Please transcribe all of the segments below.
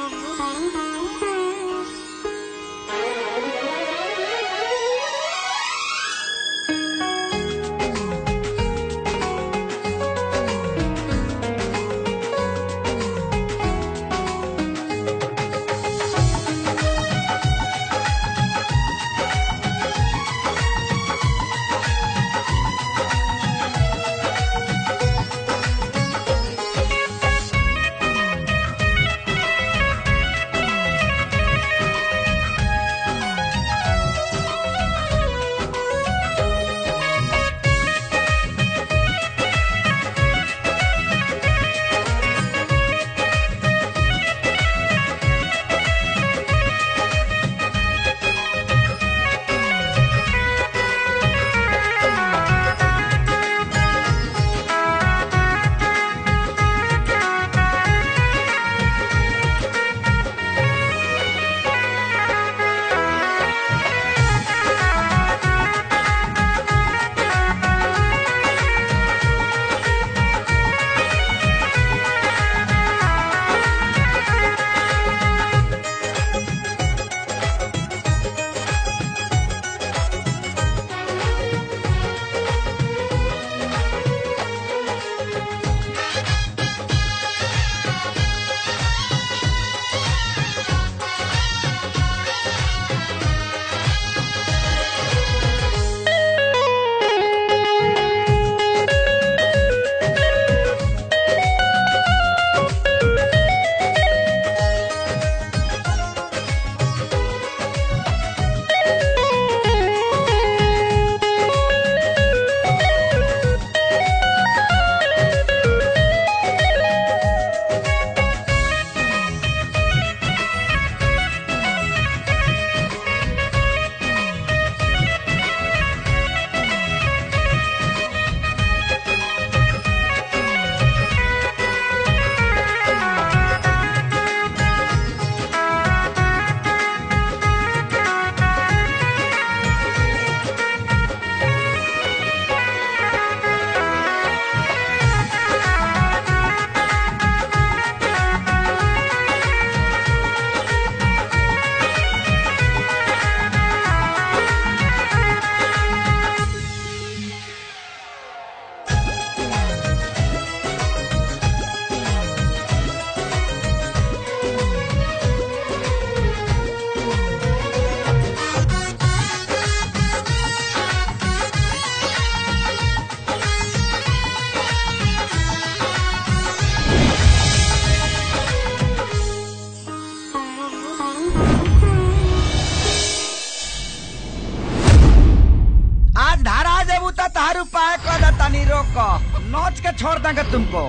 नोच के छोड़ देंगे तुमको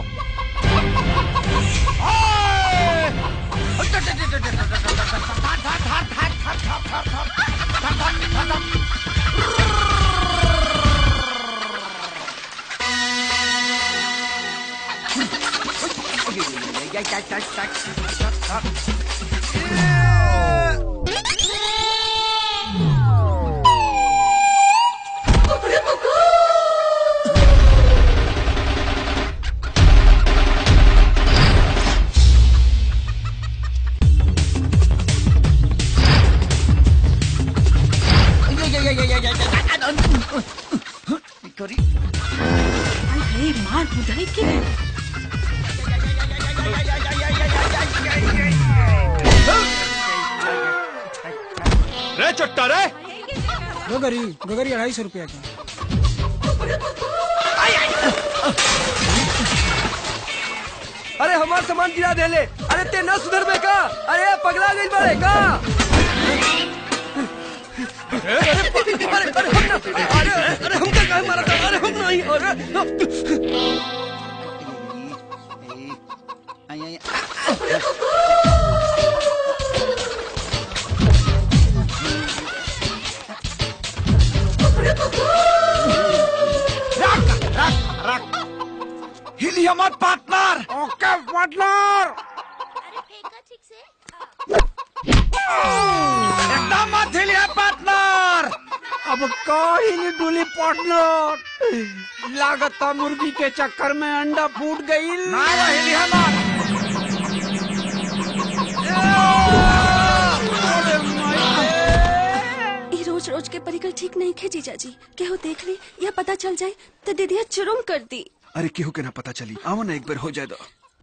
अरे मार बुधाई के रे चट्टा रे गोगरी गोगरी अढ़ाई सौ रुपया का अरे हमार सामान गिरा देले अरे ते न सुधर में का अरे पगला गई बड़े का अरे अरे अरे हम ना अरे अरे हम क्या मारा था अरे हम नहीं अरे हिलिया मत पार्टनर ओके पार्टनर एकदम मत हिलिया पार्टनर अब कहीं डुली पार्टनर लागता मुर्गी के चक्कर में अंडा फूट गई ना वो हिलिया मत जीजा जी केहू देख ली या पता चल जाए तो दीदिया चुरुम कर दी अरे केहू के ना पता चली आओ ना एक बार हो जाए दो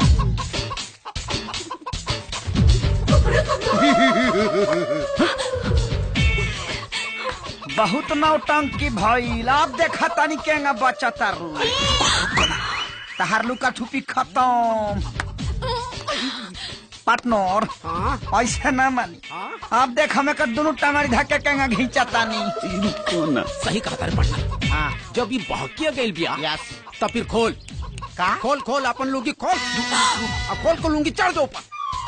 बहुत नौटंकी भइल अब देखा तनी केंगा बच्चा तारू तहार लुका छुपी खत्म पार्टनर ऐसे ना मानी अब देख हमें कर दोनों टंगड़ी धक्के केंगा घींचा तानी सही कहा तारे पार्टनर हाँ जब ये बहकिया गई बिया यस तब फिर खोल का खोल खोल अपन लुंगी खोल अब खोल को लुंगी चढ़ दो ऊपर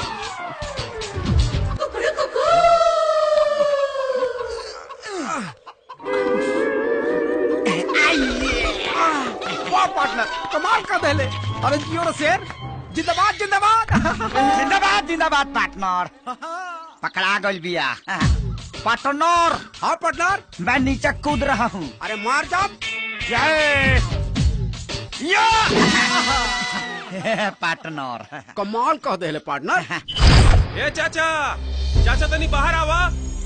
वाह पार्टनर कमाल का दहले अरे जियो रे शेर जिंदाबाद जिंदाबाद जिंदाबाद जिंदाबाद पार्टनर पकड़ा गल बिया पार्टनर हाँ पार्टनर मैं नीचे कूद रहा हूँ अरे मार जा पार्टनर कमाल कह दे पार्टनर ए चाचा चाचा तनी बाहर आवा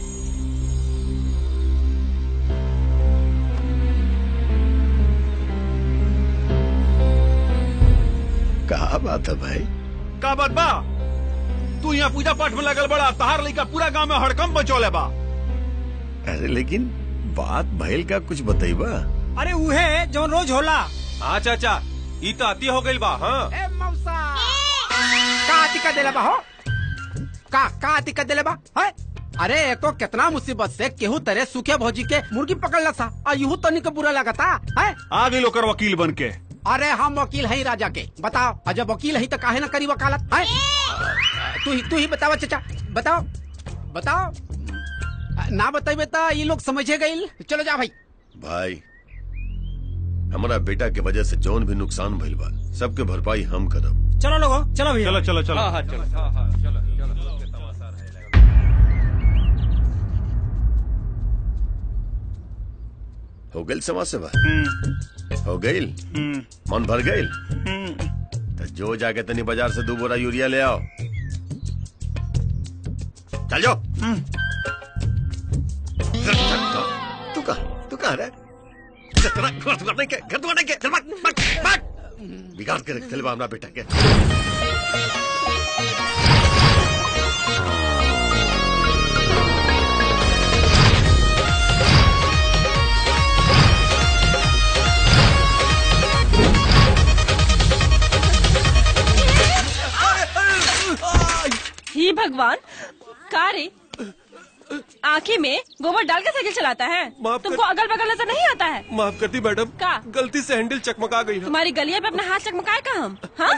कहा बात है भाई का बात बा तू यहाँ पूजा पाठ में लगल बड़ा तहार लइका पूरा गांव में हड़कम बचौले बा अरे लेकिन बात भइल का कुछ बतईबा अरे उहे जो रोज होला हाँ चाचा ई तो अति हो गइल बा हाँ ए मौसा का दिक्कत देले बा हो का का दिक्कत देले बा है अरे एक तो कितना मुसीबत से केहू तरह सूखे भौजी के मुर्गी पकड़ ला सा और यूं तनी के बुरा लगता है आ गई लोकर वकील बन के अरे हम वकील है राजा के बताओ और जब वकील है तो काहे ना करी वकालत है तू ही तू ही बताओ चाचा बताओ बताओ ना बताइबे तो ये लोग समझे गईल चलो जा भाई भाई हमारा बेटा के वजह से जौन भी नुकसान भइल बा सबके भरपाई हम करब चलो लोगो चलो भैया चलो चलो चलो हाँ हाँ चलो हो गइल समाज सेवा हो गइल मन भर गइल तो जो जाके तनी बाजार से दो बोरा यूरिया ले आओ चल जाओ तू कहा तू कहा रे तेरा घर दुकान के घर दुकान के चल भाग भाग भाग बिगाड़ के रख बा हमरा बेटा के ही भगवान का रे आँखें में गोबर डाल के साइकिल चलाता है माफ कर- तुमको अगल बगल नजर नहीं आता है माफ करती मैडम का? गलती से हैंडल चकमका गई है तुम्हारी गलिया पे अपना हाथ चकमकाए का हम हाँ?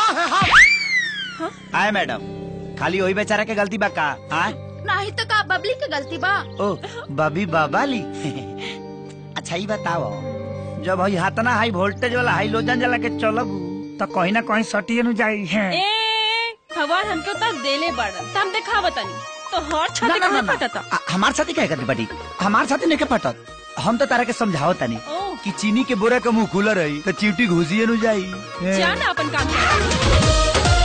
आए मैडम खाली वही बेचारा के गलती बा का आए नहीं तो का बबली के गलती बा ओ बबी बाबाली अच्छा ही बताओ जब हई हाथना हाई वोल्टेज वाला हाई लोजन जला के चलब तो कहीं ना कहीं सटिए नु जाई है ए भगवान हमके उतना देले बड़न हम देखा बतानी तो हर ना, छाती ना, का ना, ना। फटता आ- हमार साथी क्या करती बटी हमार साथी नहीं के फटत हम तो तारा के समझाओ तनी ओ कि चीनी के बोरा का मुंह खुला रही तो चीटी घुसिए नु जाई जाना अपन काम कर।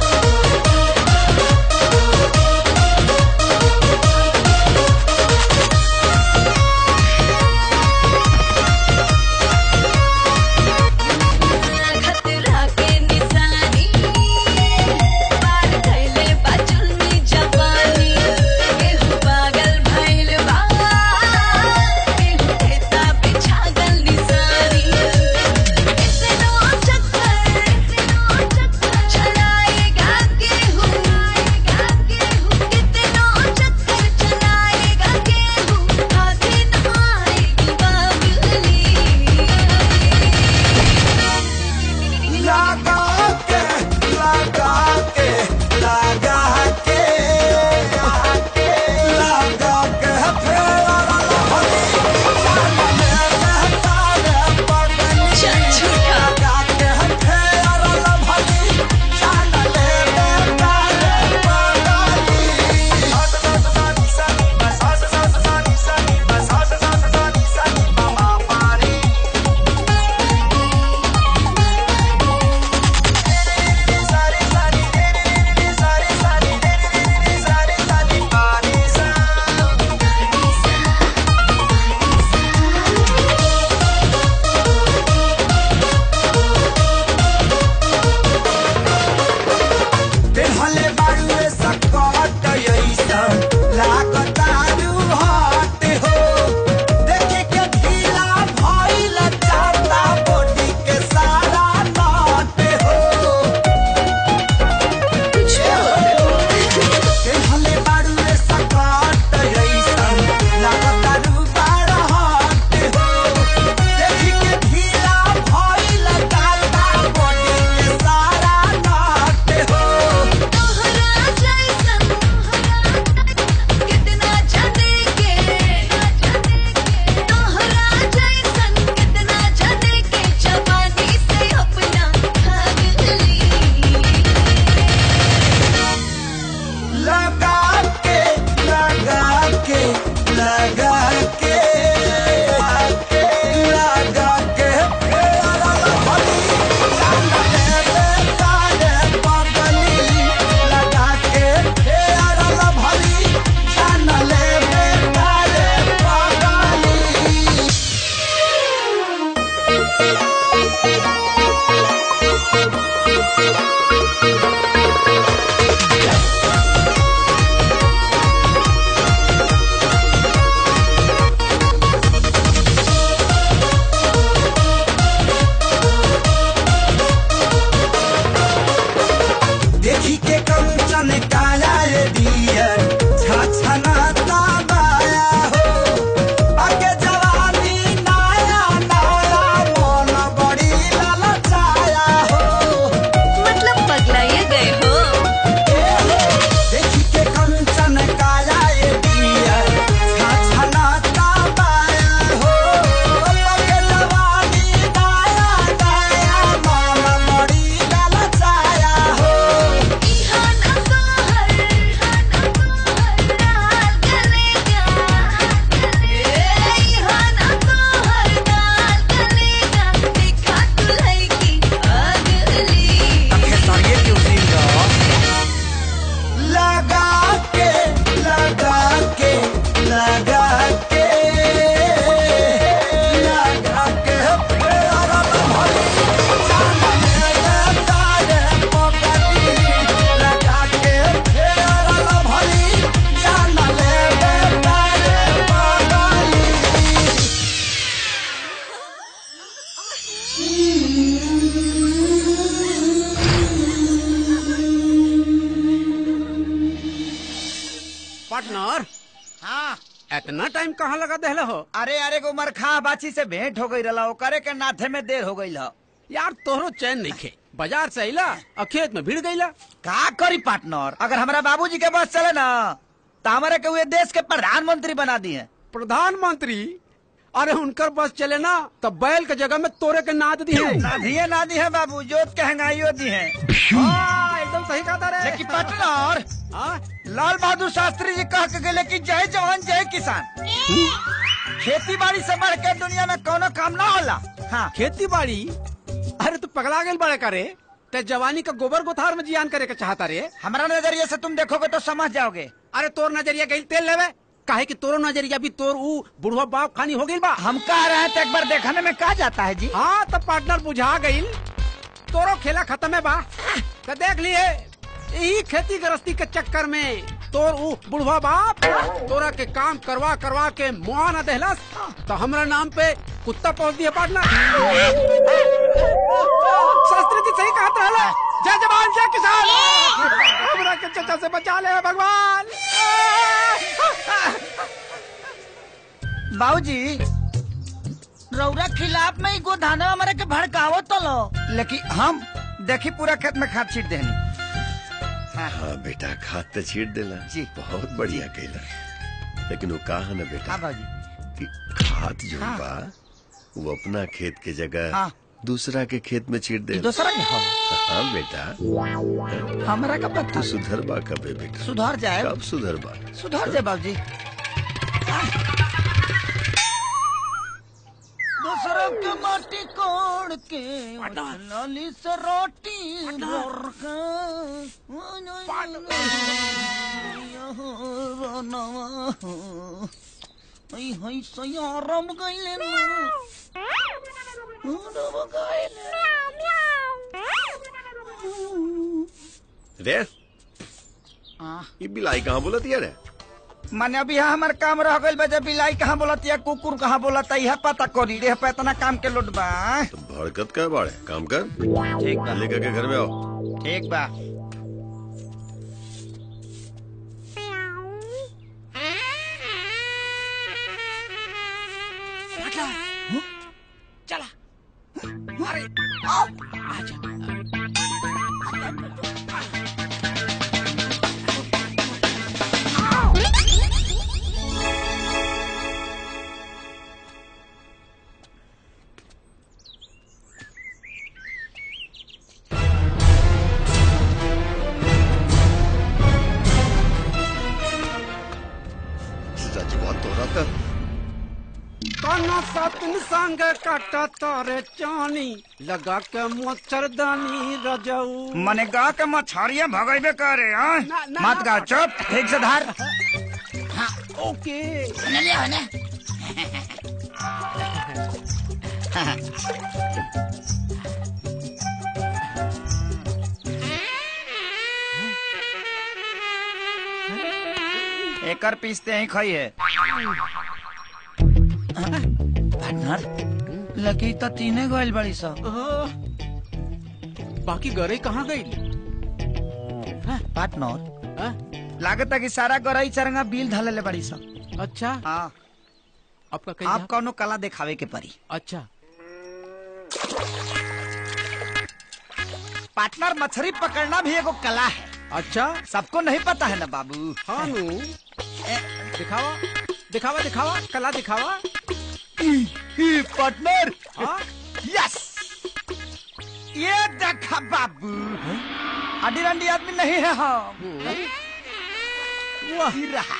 खतरा के निशानी पार कैले बा जुल्मी जवानी केहू पागल भइल बा केहू खेता पे छागल निशानी इतनो चक्कर इतनो चक्कर कंचन काया ये दियर छछनाता बाया हो आके जवानी नाया नाया मन बड़ी ललचाया हो मतलब पगलाइए गए हो देखी के कंचन काया ये दियर छछनाता बाया हो आके जवानी नाया नाया मन बड़ी ललचाया हो खेसारिये क्यों सीन लगा के लगा के लगा के लगा के प्यारा भरी जान मेरे तारे पकड़ी लगा के प्यारा भरी जान मेरे तारे पकड़ी पार्टनर हाँ इतना टाइम कहाँ लगा देहले हो अरे अरे को उमर खा बाची से भेंट हो गई रहा ओकरे के नाथे में देर हो गई यार तोहरो चैन नहीं खे बाजार से अला और खेत में भीड़ गईला का करी पार्टनर अगर हमारा बाबूजी के बस चले ना तो हमारे के हुए देश के प्रधानमंत्री बना दिए प्रधानमंत्री अरे उनकर बस चले ना तो बैल के जगह में तोरे के नाद दी है ना दिए ना दिए बाबू जोत के हंगाइयो दी है हाँ, एकदम सही कहा था रे लेकिन पार्टनर हाँ? लाल बहादुर शास्त्री जी कह के गए कि जय जवान जय किसान खेती बाड़ी से बढ़ के दुनिया में कोनो काम ना होला हाँ खेती बाड़ी अरे तू पगला गए बड़े करे ते जवानी का गोबर गोथार में जियान करे के चाहता रे हमारा नजरिए से तुम देखोगे तो समझ जाओगे अरे तोर नजरिया गई तेल लेवे काहे कि तोरो नजरिया भी तोर ऊ बुढ़वा बाप खानी हो गई बा हम कह रहे हैं तो एक बार देखने में कहा जाता है जी हाँ तब पार्टनर बुझा गई तोरो खेला खत्म है बा तो देख लिए यही खेती गृहस्थी के चक्कर में तोर ऊ बुढ़वा बाप तोरा के काम करवा करवा के मुआ न देहलस तो हमरा नाम पे कुत्ता पहुंच दिया पार्टनर शास्त्री जी सही कहत रहला जय जवान जय किसान हमरा के चचा से बचा ले भगवान बाबूजी रौरा खिलाफ में ही गोधाना हमारे के भड़कावो तो लो लेकिन हम देखी पूरा खेत में खाद छीट देनी हाँ बेटा खाद तो छीट देला जी। बहुत बढ़िया कैला लेकिन वो कहा ना बेटा हाँ बाबूजी कि खाद जो हाँ। बा वो अपना खेत के जगह हाँ। दूसरा के खेत में छीट दे दूसरा के हो हाँ बेटा हमारा का पता तू सुधर बा कबे बेटा सुधार जाए कब सुधर बा सुधार जाए बाबूजी दूसरों के माटी कोड़ के लाली से रोटी भर के हई हई सयारम गइले ना रम गइले रे आ ये बिलाई कहाँ बोलती है रे माने अभी यहाँ हमार काम रह गइल बा जब बिलाई कहाँ बोलत या कुकुर कहाँ बोलत यह पता करी रे पे इतना काम के लोट बा तो भड़कत कर बाड़े काम कर ठीक बा लेकर के घर में आओ ठीक बा चला अरे आजा सच बात हो रहा था काना सतन संग काटा तारे चानी लगा के मच्छरदानी रजऊ मने गा के मछरिया भगैबे करे हाँ? ना, ना, मत गा चुप ठीक से धार ओके एकर पीसते ही खाई है पार्टनर लगी तो तीने गोइल बड़ी सा बाकी गरे कहाँ गई पार्टनर हाँ? लागत है कि सारा गरई चरंगा बिल धले ले बड़ी सब अच्छा हाँ आपका कहीं आप कौनो कला दिखावे के परी अच्छा पार्टनर मछली पकड़ना भी एगो कला है अच्छा सबको नहीं पता है ना बाबू हाँ नु दिखावा दिखावा दिखावा कला दिखावा पार्टनर हाँ यस ये देखा बाबू हड्डी रंडी आदमी नहीं है हम वही रहा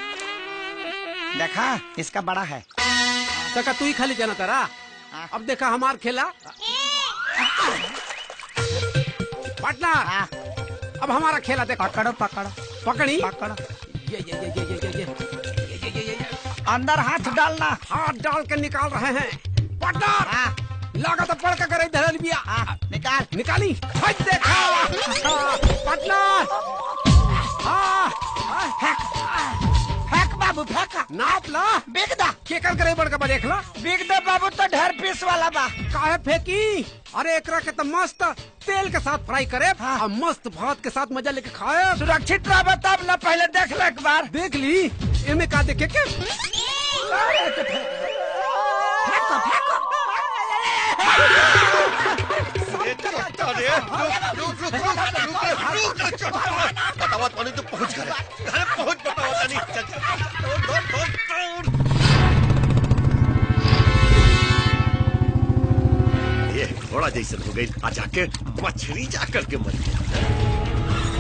देखा इसका बड़ा है तका तू ही खाली जाना तारा अब देखा हमार खेला पार्टनर हाँ, अब हमारा खेला देखो पकड़ो पकड़ो पकड़ी पकड़ो ये ये ये ये ये ये ये ये ये ये ये ये अंदर हाथ डालना हाथ डाल के निकाल रहे हैं पार्टनर हाँ, लागत पड़ के करे धरल बिया हाँ, निकाल निकाली हट देखा पार्टनर हाँ हाँ, फेंक बाबू फेंक नाप ला बिग दा केकर करे बड़का बा देख ला बिग दा बाबू तो ढेर पीस वाला बा काहे फेंकी अरे एकरा के तो मस्त तेल के साथ फ्राई करे हाँ। और मस्त भात के साथ मजा लेके खाए सुरक्षित रह तब ना पहले देख ले एक बार देख ली इनमें का देखे के अरे रुक रुक रुक रुक रुक रुक रुक बतावा पानी तो पहुंच गए अरे पहुंच बतावा पानी चल चल दौड़ दौड़ दौड़ ये घोड़ा जैसे हो गई आ जाके मछली जाकर के मर गया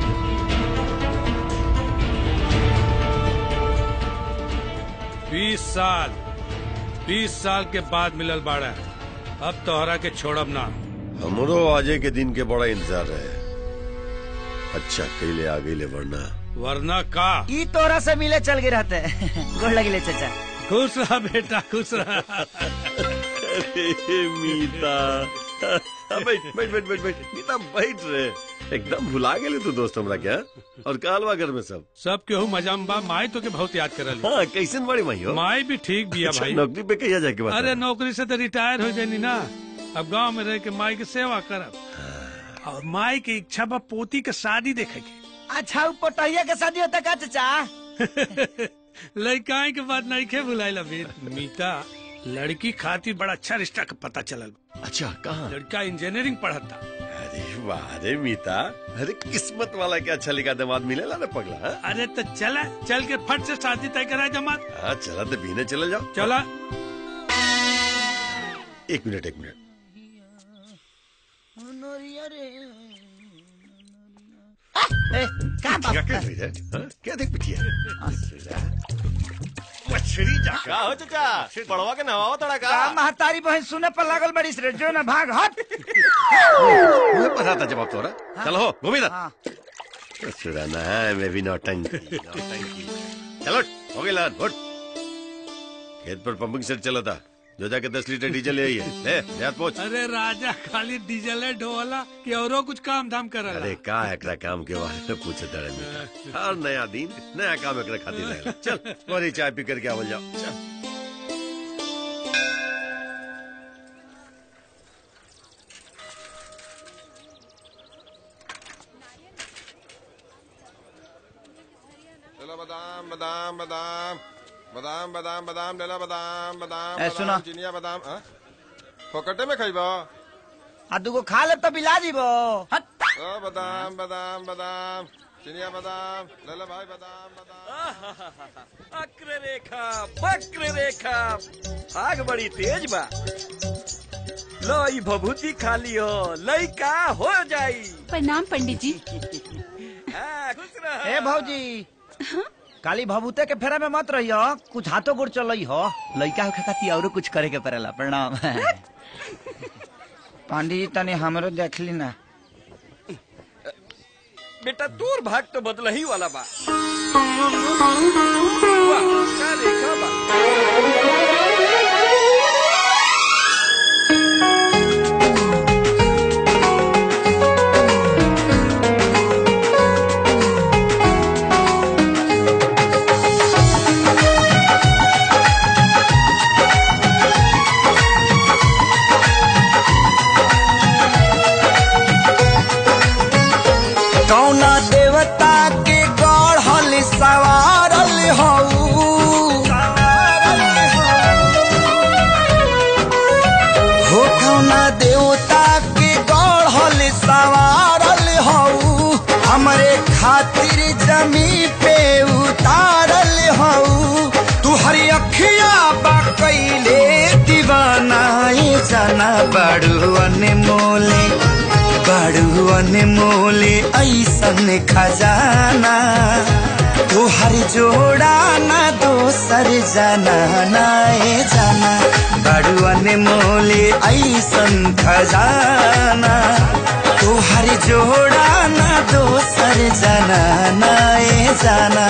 बीस साल बीस साल के बाद मिलल बाड़ा अब तोहरा के छोड़ब ना हमरो आजे के दिन के बड़ा इंतजार रहे अच्छा कैले आ गई ले वरना वरना का ई तोरा से मिले चल गए रहते गोड़ लगी ले चाचा खुश रहा बेटा खुश रहा अरे मीता बैठ बैठ बैठ बैठ बैठ मीता बैठ रे एकदम भुला गेले तू दोस्त हमरा क्या और कालवा घर में सब सब केहू मजा में बा माई तो के बहुत याद करल हाँ कैसन बड़ी माई हो माई भी ठीक बिया अच्छा, भाई नौकरी पे कहिया जाके बता अरे नौकरी से तो रिटायर हो जानी ना अब गांव में रह के माई के सेवा करब और माई के इच्छा बा पोती के शादी देखे के अच्छा ऊ पोटहिया के शादी होता का चाचा लड़काई के बाद नहीं खे बुलाइल अभी मीता लड़की खातिर बड़ा अच्छा रिश्ता का पता चलल अच्छा कहाँ लड़का इंजीनियरिंग पढ़ता अरे वाह रे मीता अरे किस्मत वाला क्या अच्छा लिखा दामाद मिलेला ना पगला हाँ? अरे तो चला चल के फट से शादी तय करा जमात हाँ चला तो बीने चले जाओ चला एक मिनट एक मिनट ए, का बाप क्या क्या देख रही है हाँ? क्या देख पिटिया मछली जाकर का हो चाचा पड़वा के नवाओ तोड़ा का का महतारी बहन सुने पर लागल बड़ी रे जो ना भाग हट मुझे पता था जवाब तोरा चलो हो घूमी था हाँ, सुराना है मैं भी नौटंकी नौटंकी चलो हो गई लान उठ खेत पर पंपिंग सेट चला था जो जाके दस लीटर डीजल ले आइए ले देहात पहुंच अरे राजा खाली डीजल है ढोला कि औरो कुछ काम धाम कर अरे का एकरा काम के बारे में पूछे तड़े में हर नया दिन नया काम एकरा खातिर रहेला चल और चाय पी करके आवल जाओ चल चलो बादाम बादाम बादाम बादाम बादाम बादाम लेला बादाम बादाम ए, बादाम, सुना। चिनिया बादाम हाँ? फोकटे में खाइबा आ दूगो खा ले तो बिला दीबो हट ओ बादाम बादाम बादाम चिनिया बादाम लेला भाई बादाम बादाम अक्र रेखा वक्र रेखा आग बड़ी तेज बा लो ई भभूति खा लियो लइका हो जाई प्रणाम पंडित जी हाँ, खुश रह ए भौजी काली भभूते के फेरा में मत रहियो कुछ हाथों गोड़ चलई हो लइका होखे खाती औरो कुछ करे के पड़ेला प्रणाम पांडी जी तनी हमरो देख ली ना बेटा दूर भाग तो बदल ही वाला बा वाह, क्या रेखा बा कौना देवता के जमी पे उतारल हऊ तू हरी अखिया बा कैले दीवाना ये जाना बड़ू अनमोले बड़ू अनमोले ऐसन खजाना तू हर जोड़ा ना दोसर जाना ना ये जाना बड़ू अनमोले ऐसन खजाना तू हर जोड़ा ना दोसर जाना ना ये जाना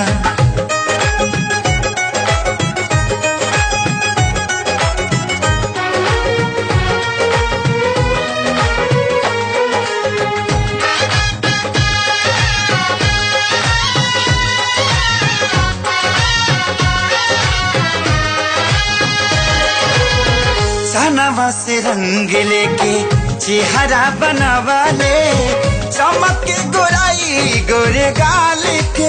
सनवा से रंग लेके चेहरा बनावा ले चमक के गोराई गोरे गाल के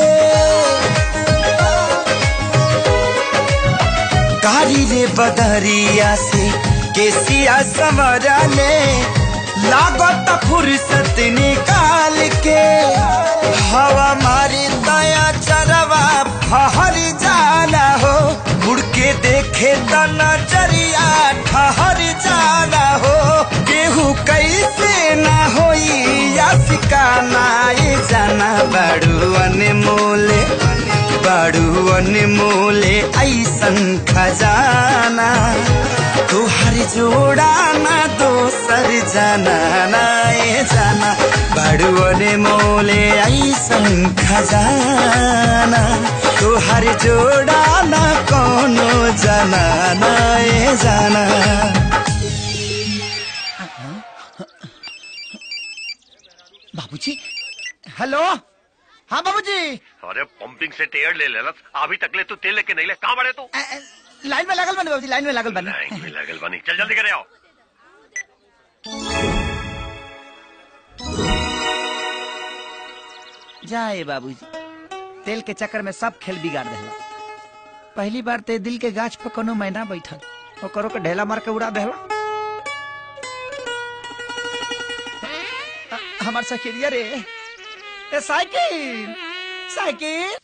कारी रे बदरिया से केसिया संवरा ले लागत फुर्सत निकाल के हवा मारी दया चरवा फहर जाना हो मुड़ के देखे त नजरिया ठहर जाना हो केहू कैसे ना होई या सिकाना ये जाना बड़ू अनमोले बड़ू अनमोले ऐसन खजाना तू हर जोड़ा ना दोसर जाना ना ये जाना बड़ू अनमोले ऐसन खजाना तू हर जोड़ा ना कोनो जाना ना ये जाना बाबूजी हेलो हाँ बाबूजी अरे पंपिंग से टेयर ले लेला अभी तक ले तू तेल लेके नहीं ले कहाँ बड़े तू लाइन में लगल बने बाबूजी लाइन में लगल बने लाइन में लगल बनी चल जल्दी करे आओ जाए बाबूजी तेल के चक्कर में सब खेल बिगाड़ देला पहली बार ते दिल के गाछ पर कोनो मैना बैठल ओकरो के ढेला मार के उड़ा देला अ- हमार सखिरिया रे ए साइकिल साइकिल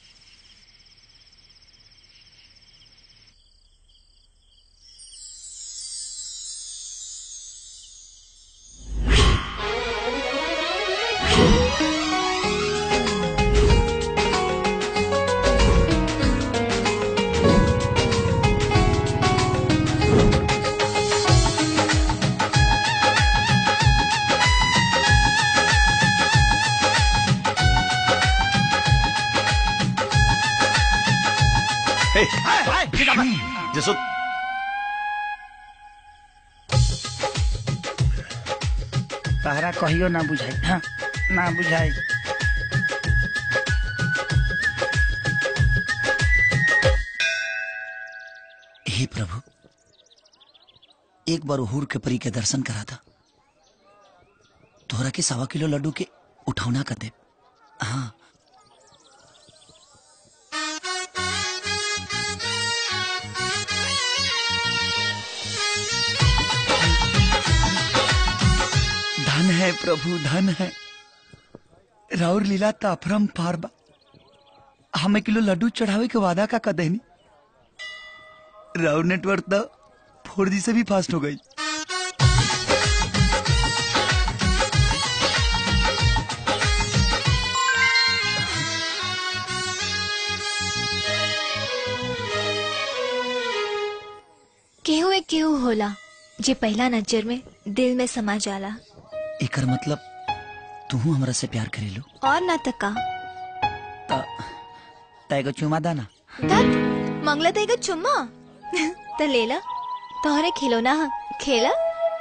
हे, जसो तहरा कहियो ना बुझाई हाँ ना बुझाई हे प्रभु एक बार हुर के परी के दर्शन करा था तोहरा के सवा किलो लड्डू के उठौना कर दे हाँ धन है प्रभु धन है राउर लीला ताफरम पारबा हमें किलो लड्डू चढ़ावे के वादा का कदेनी राउर नेटवर्क तो फोर जी से भी फास्ट हो गई केहू एक केहू होला जे पहला नजर में दिल में समा जाला एकर मतलब तू हमरा से प्यार करेलू और ना तका तैगो चुमा दाना धत मंगला तेगा चुम्मा त लेला तोहरे खिलौना ह खेला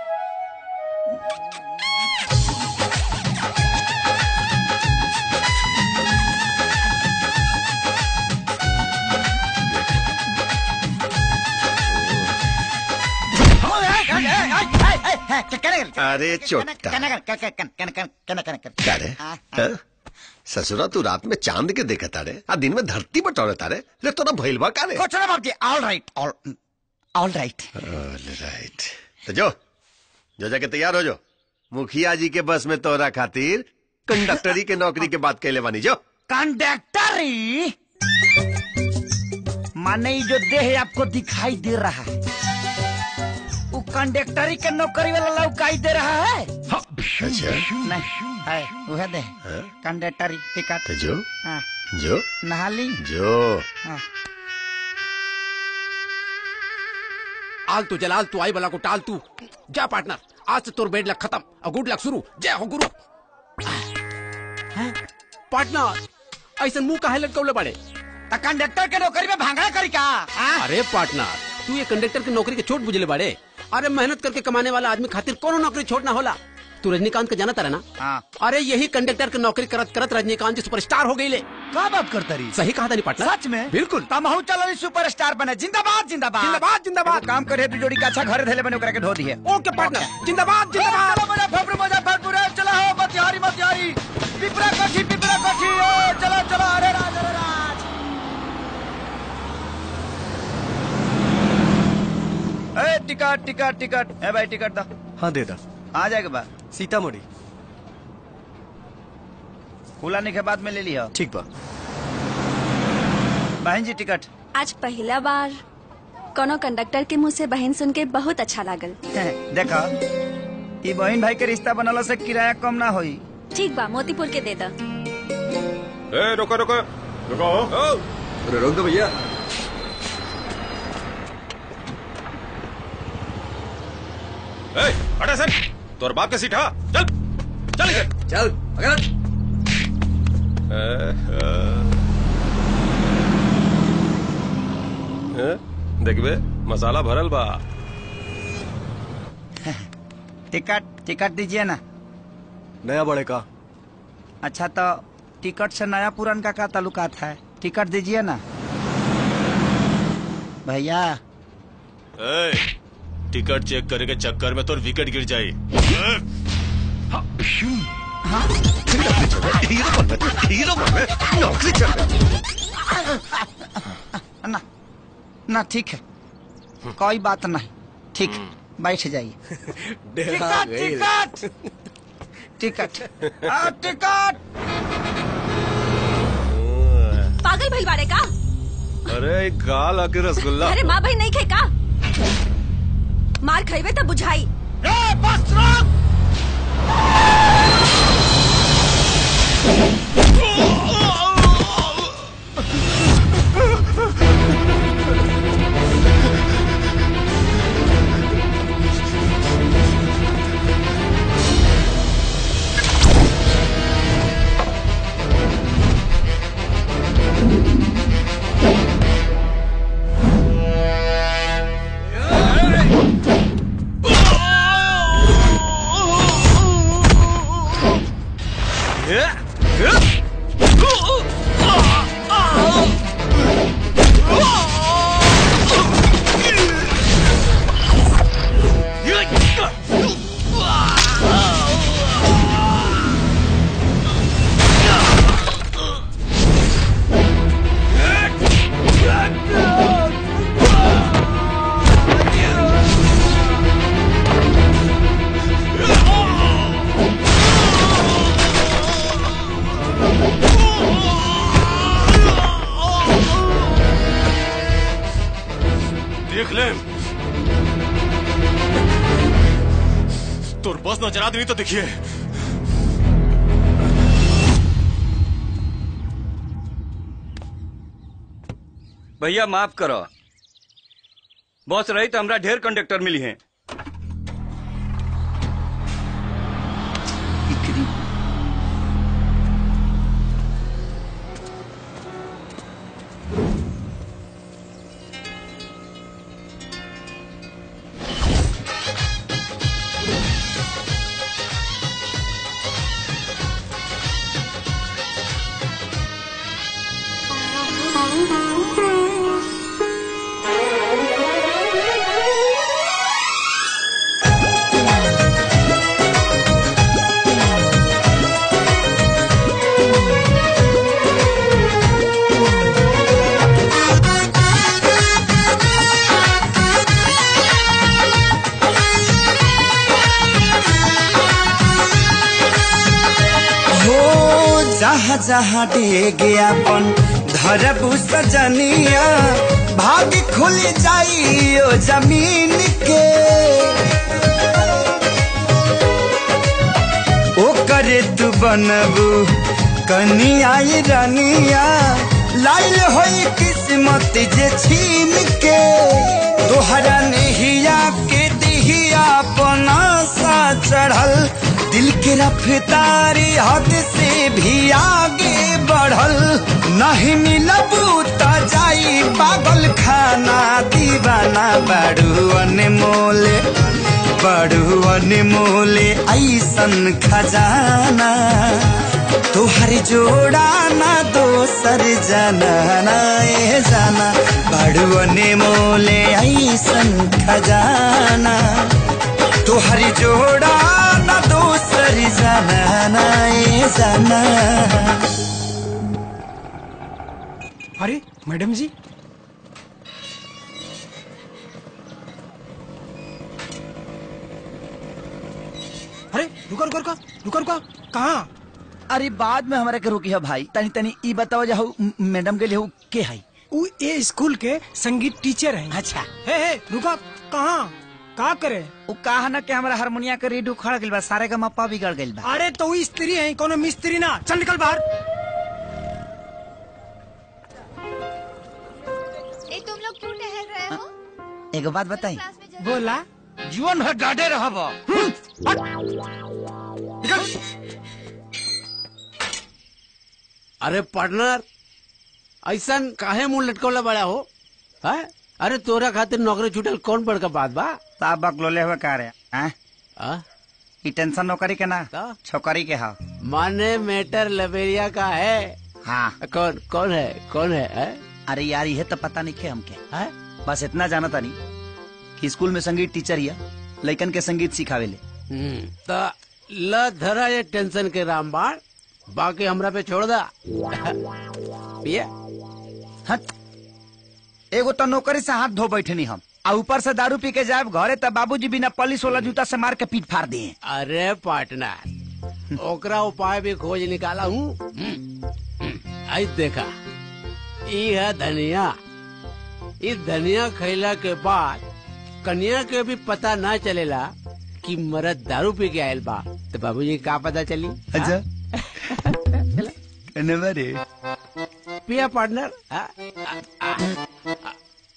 अरे चोटा अरे हाँ? ससुरा तू रात में चांद के देखा तारे आ दिन में धरती बटोरे तारे रे तोरा भइल बा कारे कुछ ना बाबूजी all right all all right all right तो जो जो जाके तैयार हो जो मुखिया जी के बस में तोरा खातिर कंडक्टरी के नौकरी के बात कहले बानी जो कंडक्टरी माने ये जो देह आपको दिखाई दे रहा है वो कंडक्टरी के नौकरी वाला लौकाई दे रहा है अच्छा नहीं है वह दे कंडक्टरी टिकट तो जो हाँ, जो नहा ली जो हाँ। आल तू जलाल तू आई बला को टाल तू जा पार्टनर आज से तोर बेड लक खत्म और गुड लक शुरू जय हो गुरु हैं? पार्टनर ऐसा मुंह काहे लटकौले बड़े तो कंडक्टर के नौकरी में भांगड़ा करी का हाँ? अरे पार्टनर तू ये कंडक्टर की नौकरी के छोट बुझले बड़े अरे मेहनत करके कमाने वाला आदमी खातिर कोनो नौकरी छोड़ना होला तू रजनीकांत का जाना तारा ना हाँ। अरे यही कंडक्टर की नौकरी करत करत रजनीकांत जी सुपरस्टार हो गई ले का बात करता रही सही कहा था नहीं पार्टनर सच में बिल्कुल तमहू चलो सुपरस्टार बने जिंदाबाद जिंदाबाद जिंदाबाद जिंदाबाद एगो काम करे तू जोड़ी का अच्छा घर धैले बने ओकरा के धो दिए ओके पार्टनर जिंदाबाद जिंदाबाद चलो मुजफ्फरपुर मुजफ्फरपुर ए, चलो हो मतिहारी मतिहारी पिपरा कोठी पिपरा कोठी ए, चलो चलो अरे राज अरे राज ए टिकट टिकट टिकट ए भाई टिकट दो हाँ दे दा आ जाएगा बा सीतामढ़ी खुलाने के बाद में ले लिया ठीक बा बहन जी टिकट आज पहला बार कोनो कंडक्टर के मुंह से बहन सुन के बहुत अच्छा लागल देखा ई बहन भाई के रिश्ता बनला से किराया कम ना होई ठीक बा मोतीपुर के दे दा ए रुको रुको रुको अरे रोक दो भैया ए हटा सर तोर बाप का सीट हा चल चल इधर चल अगर देखबे मसाला भरल बा टिकट टिकट दीजिए ना नया बड़े का अच्छा तो टिकट से नया पुरान का क्या ताल्लुकात है टिकट दीजिए ना भैया ए, टिकट चेक करे के चक्कर में तोर विकेट गिर जाई हीरो बन बे, हीरो बन बे, नौकरी चल ना ना ठीक है कोई बात नहीं ठीक बैठ जाइए टिकट टिकट टिकट आ, टिकट पागल भइल बाड़े का अरे गाल आके रसगुल्ला अरे माँ बहन नहीं खे का मार खइबे तब बुझाई ए, बस रोक देख ले तोर बस नजर आदमी तो देखिए भैया माफ करो बॉस रही तो हमरा ढेर कंडक्टर मिली हैं जहाँ डेग अपन धरबू सजनिया भाग खुल जाइयो जमीन के ओ करे तू बनबू कनिया रनिया लाइल होई किस्मत जे छीन के तोहरा नहिया के दिहिया पनासा चढ़ल दिल के रफ्तारी हद से भी आगे बढ़ल नहीं मिलबू त जाई पागल खाना दीवाना बड़ू अनमोले बड़ू अनमोले ऐसन खजाना तुहर जोड़ा ना दोसर जाना ना ए जाना बड़ू अनमोले ऐसन खजाना तुहर जोड़ा ना दोसर जाना ना ए जाना अरे मैडम जी अरे रुको रुको रुको रुको रुको कहाँ अरे बाद में हमारे के रोकी है भाई तनी तनी ई बताओ जाओ मैडम के लिए हु के है वो ये स्कूल के संगीत टीचर हैं अच्छा हे हे रुको कहाँ का करे वो कहा ना कि हमारा हारमोनिया के रेडियो खड़ गइल बा सारे का मप्पा बिगड़ गइल बा अरे तो वो स्त्री है कोनो मिस्त्री ना चल निकल बाहर ए तुम लोग क्यों टहल रहे हो एगो बात बताई बोला जीवन भर डाटे रहब अरे पार्टनर ऐसा काहे मुंह लटकौला बड़ा हो है अरे तोरा खातिर नौकरी छूटल कौन बड़का बात बा साहब बकलोले हुए का रे हैं? आ? ई टेंशन नौकरी के ना छोकरी के हा माने मेटर लबेरिया का है हाँ कौन कौन है कौन है, है? अरे यार ये तो पता नहीं खे हमके है? बस इतना जाना था नहीं कि स्कूल में संगीत टीचर हिया लइकन के संगीत सिखावे ले हम्म, त ल धरा ये टेंशन के रामबाण बाकी हमरा पे छोड़ दा पिया हट एगो तो नौकरी से हाथ धो बैठनी हम आ ऊपर से दारू पी के जाए घरे तब बाबूजी बिना पलिस वाला जूता से मार के पीट फाड़ दिए अरे पार्टनर ओकरा उपाय भी खोज निकाला हूँ आई देखा ई है धनिया इस धनिया खैला के बाद कन्या के भी पता ना चलेला कि मरद दारू पी के आयल बा तो बाबूजी का पता चली अच्छा कन्हवा रे पिया पार्टनर आ, आ, आ, आ,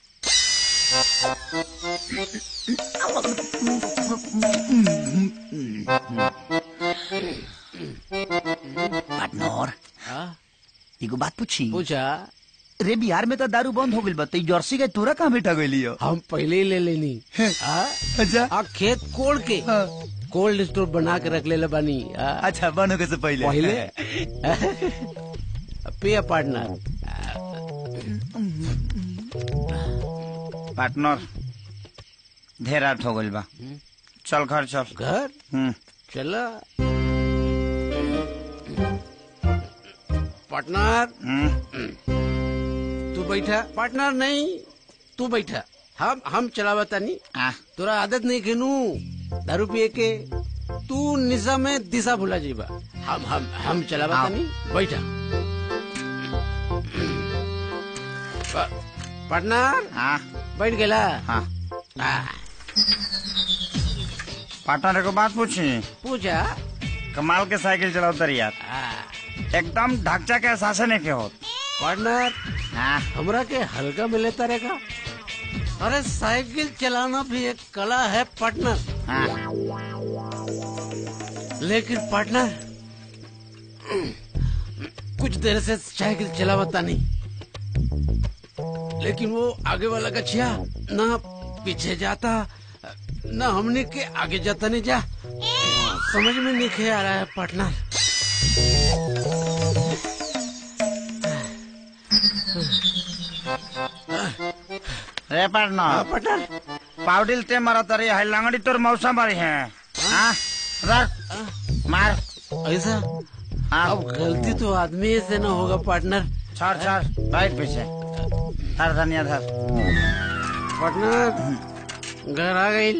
पार्टनर आ, एगो बात पूछी पूछा रे बिहार में तो दारू बंद हो गइल बा तो ई जर्सी के तोरा कहाँ बैठा गइली हो हम पहले ही ले लेनी आ, अच्छा आ खेत कोड़ के कोल्ड स्टोर बना के रख ले बानी आ, अच्छा बंद होके से पहले पहले पिया पार्टनर पार्टनर ढेर रात हो गइल बा चल घर चल घर हम्म चला पार्टनर हम्म तू बैठा पार्टनर नहीं तू बैठा हम हम चलावा तानी आ तोरा आदत नहीं खेनू दारू पिए के तू निशा में दिशा भुला जीबा हम हम हम चलावा हाँ। तानी बैठा पा- पार्टनर हाँ बैठ गेला हाँ आ, पार्टनर एगो बात पूछी पूछा कमाल के साइकिल चलाओ तर यार आ, एकदम ढांचा के एहसास नहीं के होत पार्टनर हाँ हमरा के हल्का मिले तारे का अरे साइकिल चलाना भी एक कला है पार्टनर हाँ लेकिन पार्टनर कुछ देर से साइकिल चलावता नहीं लेकिन वो आगे वाला गछिया ना पीछे जाता ना हमने के आगे जाता नहीं जा समझ में नहीं खे आ रहा है पार्टनर रे पार्टनर पार्टनर पाउडिल ते मारा तरी है लंगड़ी तोर मौसा मारी है हाँ रख मार ऐसा हाँ अब गलती तो आदमी से ना होगा पार्टनर छोड़ छोड़ बैठ पीछे धर धनिया धर पार्टनर घर आ गई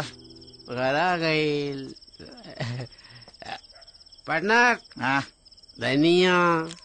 पार्टनर घर आ गई पार्टनर हाँ धनिया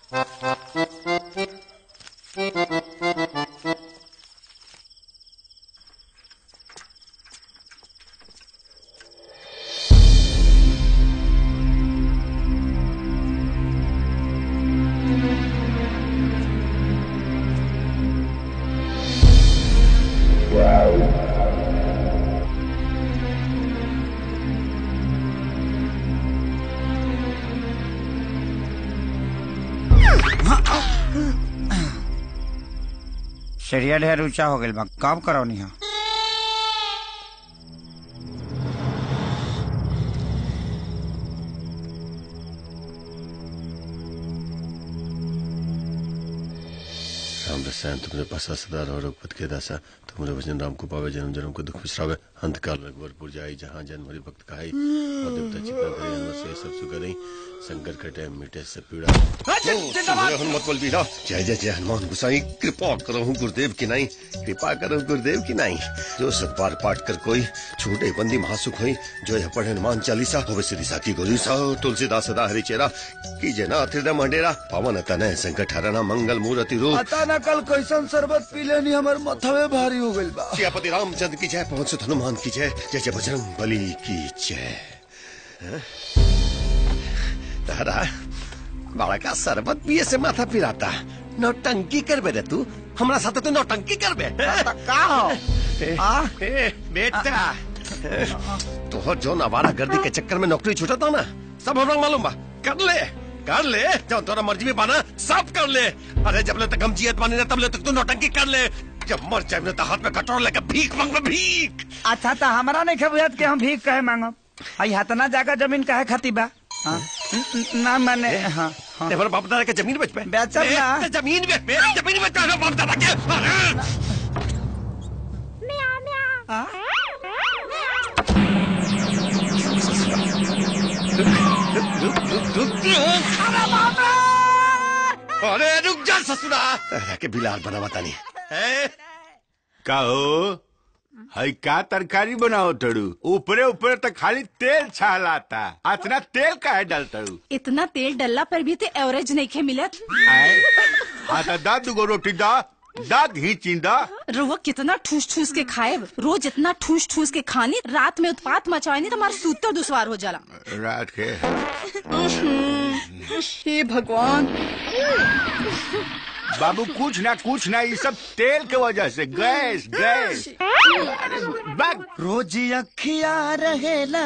सरिया ढेर ऊंचा हो गइल बा कब करौनी हा राम रसायन तुमने पासा सदा रहो रघुपत के दासा तुमरे वचन राम को पावे जन्म जन्म को दुख विश्रावे अंत काल रघुवरपुर जाई जहाँ जन्म हरि भक्त कहाई और देवता चित्ता करे हनुमत से सब सुगरई संकट कटे मिटे सब पीड़ा जिंदाबाद। हनुमत बल बीरा जय जय जय हनुमान गुसाई कृपा करो गुरुदेव की नाई कृपा करो गुरुदेव की नाई जो सतबार पाठ कर कोई छूटे बंदी महासुख होई जो यह पढ़े हनुमान चालीसा होवे सिद्धि साखी गोरी सा तुलसीदास सदा हरि चेरा की जना हृदय मंडेरा पवन तनय संकट हरना मंगल मूर्ति रूप पता न कल कैसन शरबत पी लेनी हमार मथवे भारी हो गइल बा सियापति रामचंद्र की जय पवन सुत हनुमान की जय जय जय बजरंग बली की जय हैं? तारा बड़ा का शरबत पिए से माथा पिराता नौटंकी करबे रे तू हमरा साथे तू नौटंकी करबे का हो आ बेटा तोहर जो नवारा गर्दी के चक्कर में नौकरी छूटता ना सब हमरा मालूम बा कर ले कर ले जब तोरा मर्जी में पाना सब कर ले अरे जब ले तक हम जियत पानी ना तब ले तक तू नौटंकी कर ले जब मर जाए तो हाथ में कटोरा लेकर भीख मांगबे भीख अच्छा तो हमारा नहीं खबुआत के हम भीख कहे मांगब आई हतना जाकर जमीन काहे खाती बा हाँ? न- न- ना मैंने हाँ हाँ तेरे बाप दादा के जमीन बेच पे बेचब ना जमीन बेच पे जमीन बेच पे बाप दादा के अरे! अरे रुक जा ससुरा तेरा के बिलाल बना बतानी का हो हई का तरकारी बनाओ तड़ू ऊपरे ऊपरे तो खाली तेल छालाता अतना तेल काहे डालतड़ू इतना तेल डलला पर भी ते एवरेज नहीं खे मिलत हाँ तो दा दुगो रोटी दा दा घी चिंदा रुआ कितना ठूस ठूस के खाए रोज इतना ठूस ठूस के खानी रात में उत्पात मचाए नहीं तो हमारा सूतर दुश्वार हो जाला रात के हे भगवान बाबू कुछ ना कुछ ना ये सब तेल के वजह से गैस गैस अरे बक रोज अखिया रहेला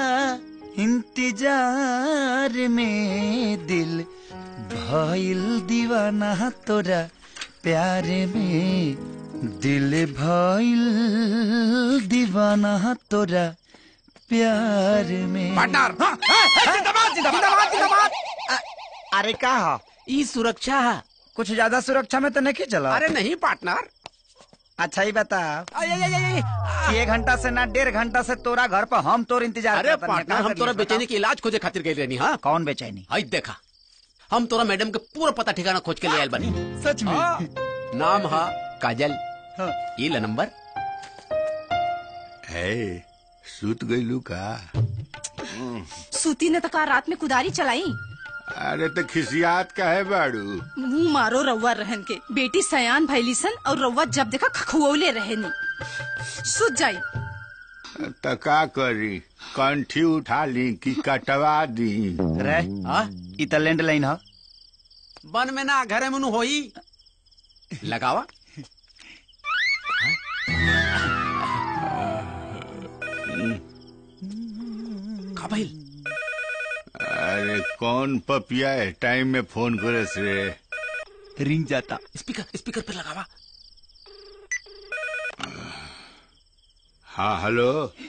इंतजार में दिल भइल दीवाना तोरा प्यार में दिल भइल दीवाना तोरा प्यार में पार्टनर जिंदाबाद जिंदाबाद जिंदाबाद अरे का हो ई सुरक्षा है कुछ ज्यादा सुरक्षा में तो नहीं चला अरे नहीं पार्टनर अच्छा ही बताओ कि एक घंटा से ना डेढ़ घंटा से तोरा घर पर हम तोर इंतजार अरे करत रहनी। पार्टनर कहाँ हम से तोरा लिए? बेचैनी के इलाज खोजे खातिर गई रहनी हाँ कौन बेचैनी आई देखा हम तोरा मैडम के पूरा पता ठिकाना खोज के ले आयल बनी सच में हाँ। नाम हा काजल ये ला नंबर है सूत गईलू का सूती ने तो कहा रात में कुदारी चलाई अरे तो खिसियात का है बाड़ू मुंह मारो रउआ रहन के बेटी सयान भैलीसन और रउआ जब देखा खखुओले रहनी सुत जाई तो का करी कंठी उठा ली कि कटवा दी रे ई त लैंडलाइन ह बन में ना घरे मनु होई लगावा का भइल अरे कौन पपिया है टाइम में फोन करे से रिंग जाता स्पीकर स्पीकर पे लगावा हाँ हेलो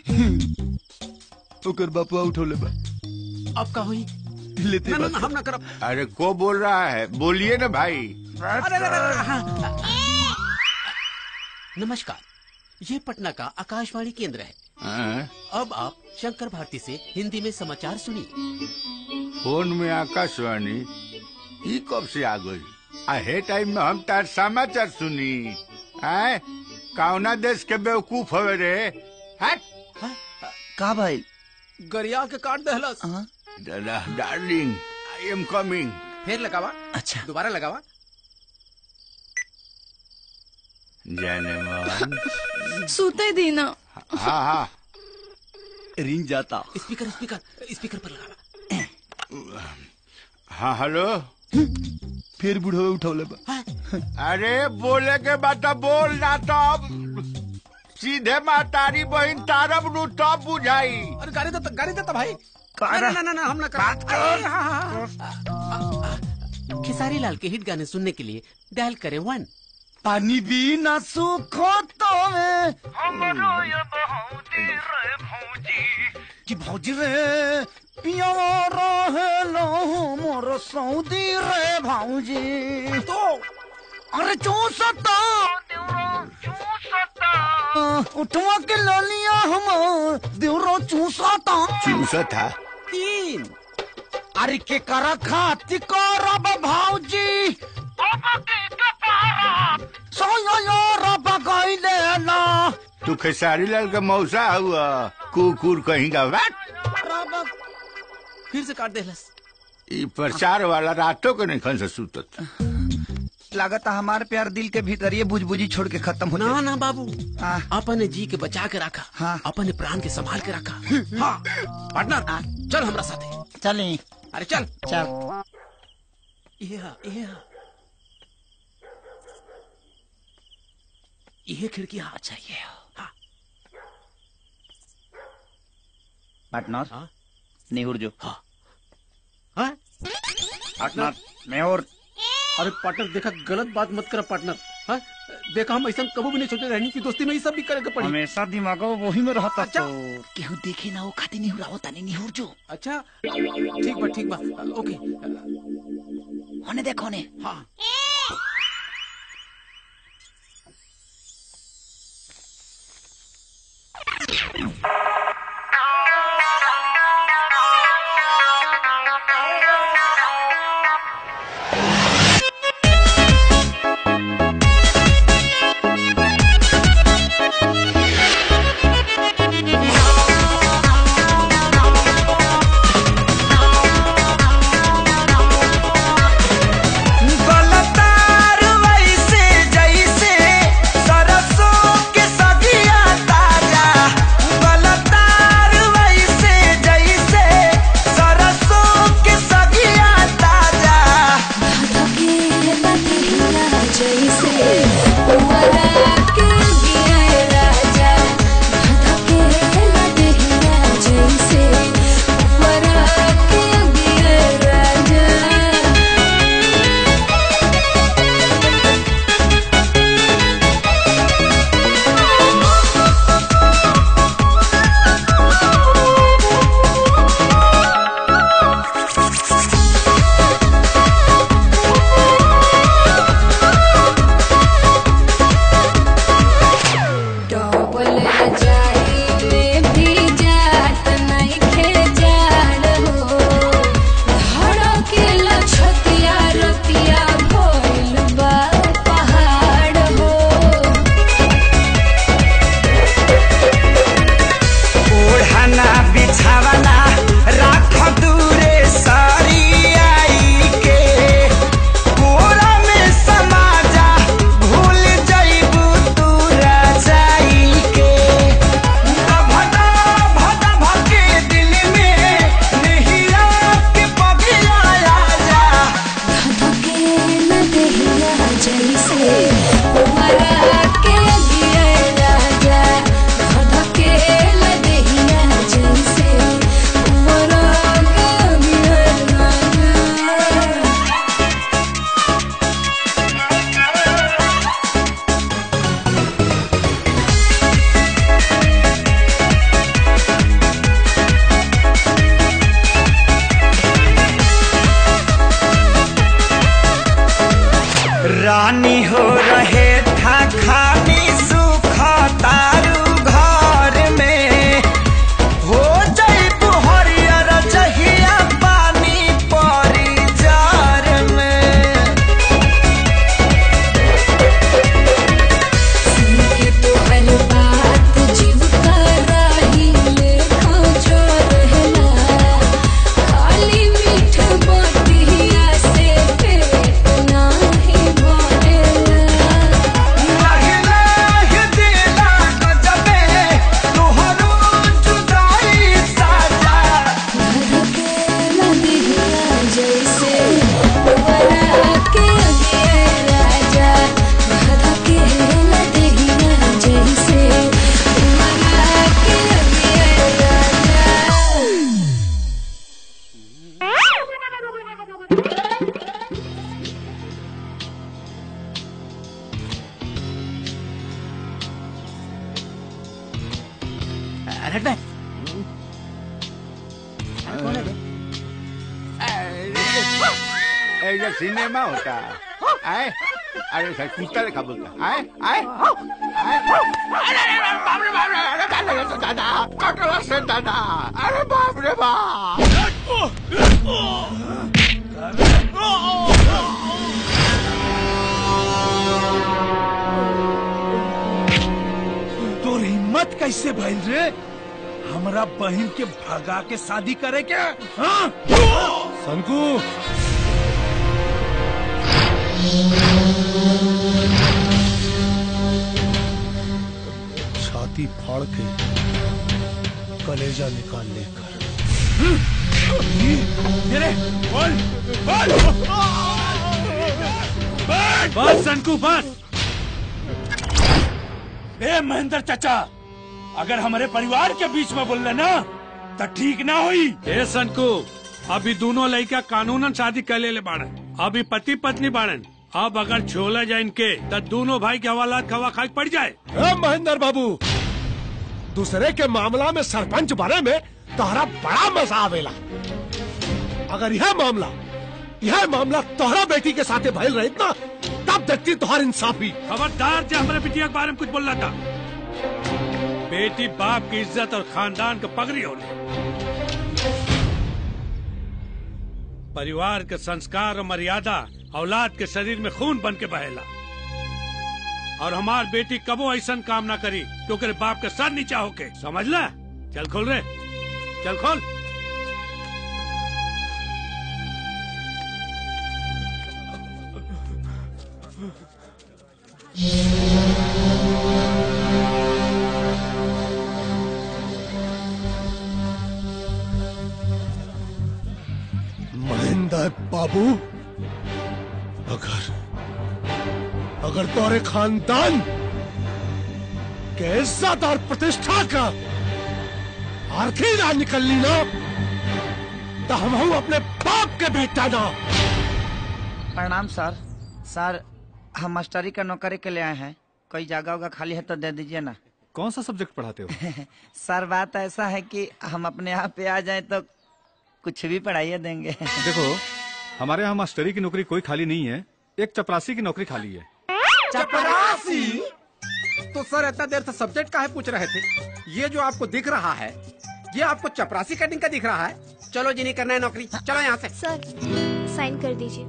ओकर बापुआ उठौले बा अब का हुई लेते ना, ना, ना, हम ना करब अरे को बोल रहा है बोलिए ना भाई अरे, अरे, अरे, हाँ। नमस्कार ये पटना का आकाशवाणी केंद्र है हाँ? अब आप शंकर भारती से हिंदी में समाचार सुनिए फोन में आकाशवाणी ई कब से आ गई आहे टाइम में हम तार समाचार सुनी आए कौना देश के बेवकूफ हवे रे हट का भाई गरिया के काट दहलस डार्लिंग आई एम कमिंग फिर लगावा अच्छा दोबारा लगावा जाने मन सूते दीना हाँ हाँ रिंग जाता स्पीकर स्पीकर स्पीकर पर लगावा हाँ हेलो फिर बुढ़ो उठौले बा अरे बोले के बाद तो बोल ना तब सीधे मातारी बहन तारब नु तब बुझाई अरे गाड़ी दे गाड़ी दे भाई कहाँ ना रह- ना ना ना हम ना कर अरे, हाँ, हाँ, हाँ। खेसारी लाल के हिट गाने सुनने के लिए डायल करें वन पानी भी ना सूखो तो कि भौजी रे पिया रहे लो मोर सऊदी रे भौजी तो अरे चूसता उठवा के ललिया हम देवरो चूसता चूसा था तीन अरे के कर खाती करब भौजी सोयो रब गईले ना तू खेसारी लाल का मौसा हुआ कुकुर कहीं का वाट फिर से काट देलस ई प्रचार वाला रातों के नहीं खन से सुतत लागत हमारे प्यार दिल के भीतर ये बुझबुझी छोड़ के खत्म हो ना ना बाबू अपने जी के बचा के रखा हाँ। अपने प्राण के संभाल के रखा हाँ पार्टनर चल हमरा साथे चले अरे चल चल ये हा, ये हा। ये खिड़की हाँ अच्छा ये हाँ पार्टनर नेहुर जो हाँ पार्टनर नेहुर अरे पार्टनर देखा गलत बात मत कर पार्टनर हाँ देखा हम ऐसा कभी भी नहीं सोचे रहनी की दोस्ती में ये सब भी करेगा पड़ी हमेशा दिमागो वही में रहता अच्छा। तो केहू देखे ना वो खाती नहीं हुआ होता नहीं निहुर जो अच्छा ठीक बा ठीक बा ओके होने देखो ने हाँ गलतार वैसे जैसे सरसों के सदिया ताजा गलतार वैसे जैसे सरसों के सदिया ताजा डबल रजाई में भी जात नइखे जाड़ हो धड़केला छतिया रतिया भइल बा पहाड़ हो ओढ़ना बिछावना राख दूरे सारी आई के कोरा में समा जा भूल जाइबू तू रजाई के भदा भदा भके दिल में नहिया के पगिया जा धकेला देहिया जैसे उमरा के गिरे राजा धकेला देहिया जैसे उमरा के गिरे राजा रानी हो रहे था खानी सुख तारू घर में हो जाइबू हरियर जहिया पानी परी जार में के तोहर बात जीव कराही लेखा जो रहला खाली मीठ बतिया से हेड में ए ये सिनेमा होता आए अरे सर कुत्ता देखा बोलता आए आए आए अरे अरे बाप रे बाप रे अरे दादा ये तो दादा कटला से दादा अरे बाप रे बाप तोर हिम्मत कैसे भइल रे हमरा बहन के भगा के शादी करे के हाँ? संकू छाती फाड़ के कलेजा निकाल लेकर मेरे बोल बोल बस संकू बस ए महेंद्र चाचा अगर हमारे परिवार के बीच में बोल ना तो ठीक ना हुई ए संकू अभी दोनों लड़का कानूनन शादी कर ले बाड़न अभी पति पत्नी बाड़न अब अगर छोला जाए इनके तो दोनों भाई के हवालात खवा खाई पड़ जाए ए महेंद्र बाबू दूसरे के मामला में सरपंच बने में तोहरा बड़ा मजा आवेला अगर यह मामला यह मामला तोहरा बेटी के साथे भइल रही ना तब देखती तोहर इंसाफी खबरदार जो हमारे बिटिया के बारे में कुछ बोल रहा था बेटी बाप की इज्जत और खानदान का पगड़ी होने परिवार के संस्कार और मर्यादा औलाद के शरीर में खून बन के बहेला और हमार बेटी कबो ऐसा काम ना करी तो करे बाप के सर नीचा होके समझ ला चल खोल रे चल खोल महेंद्र बाबू अगर अगर तोरे खानदान के इज्जत और प्रतिष्ठा का आरती ना निकलनी ना तो हम हूं अपने बाप के बेटा ना प्रणाम सर सर हम मास्टरी का नौकरी के लिए आए हैं कोई जगह होगा खाली है तो दे दीजिए ना कौन सा सब्जेक्ट पढ़ाते हो सर बात ऐसा है कि हम अपने यहाँ पे आ जाए तो कुछ भी पढ़ाइए देंगे देखो हमारे यहाँ मास्टरी की नौकरी कोई खाली नहीं है एक चपरासी की नौकरी खाली है चपरासी तो सर इतना देर से सब्जेक्ट का है पूछ रहे थे ये जो आपको दिख रहा है ये आपको चपरासी कटिंग का दिख रहा है चलो जी नहीं करना है नौकरी चलो यहाँ से सर साइन कर दीजिए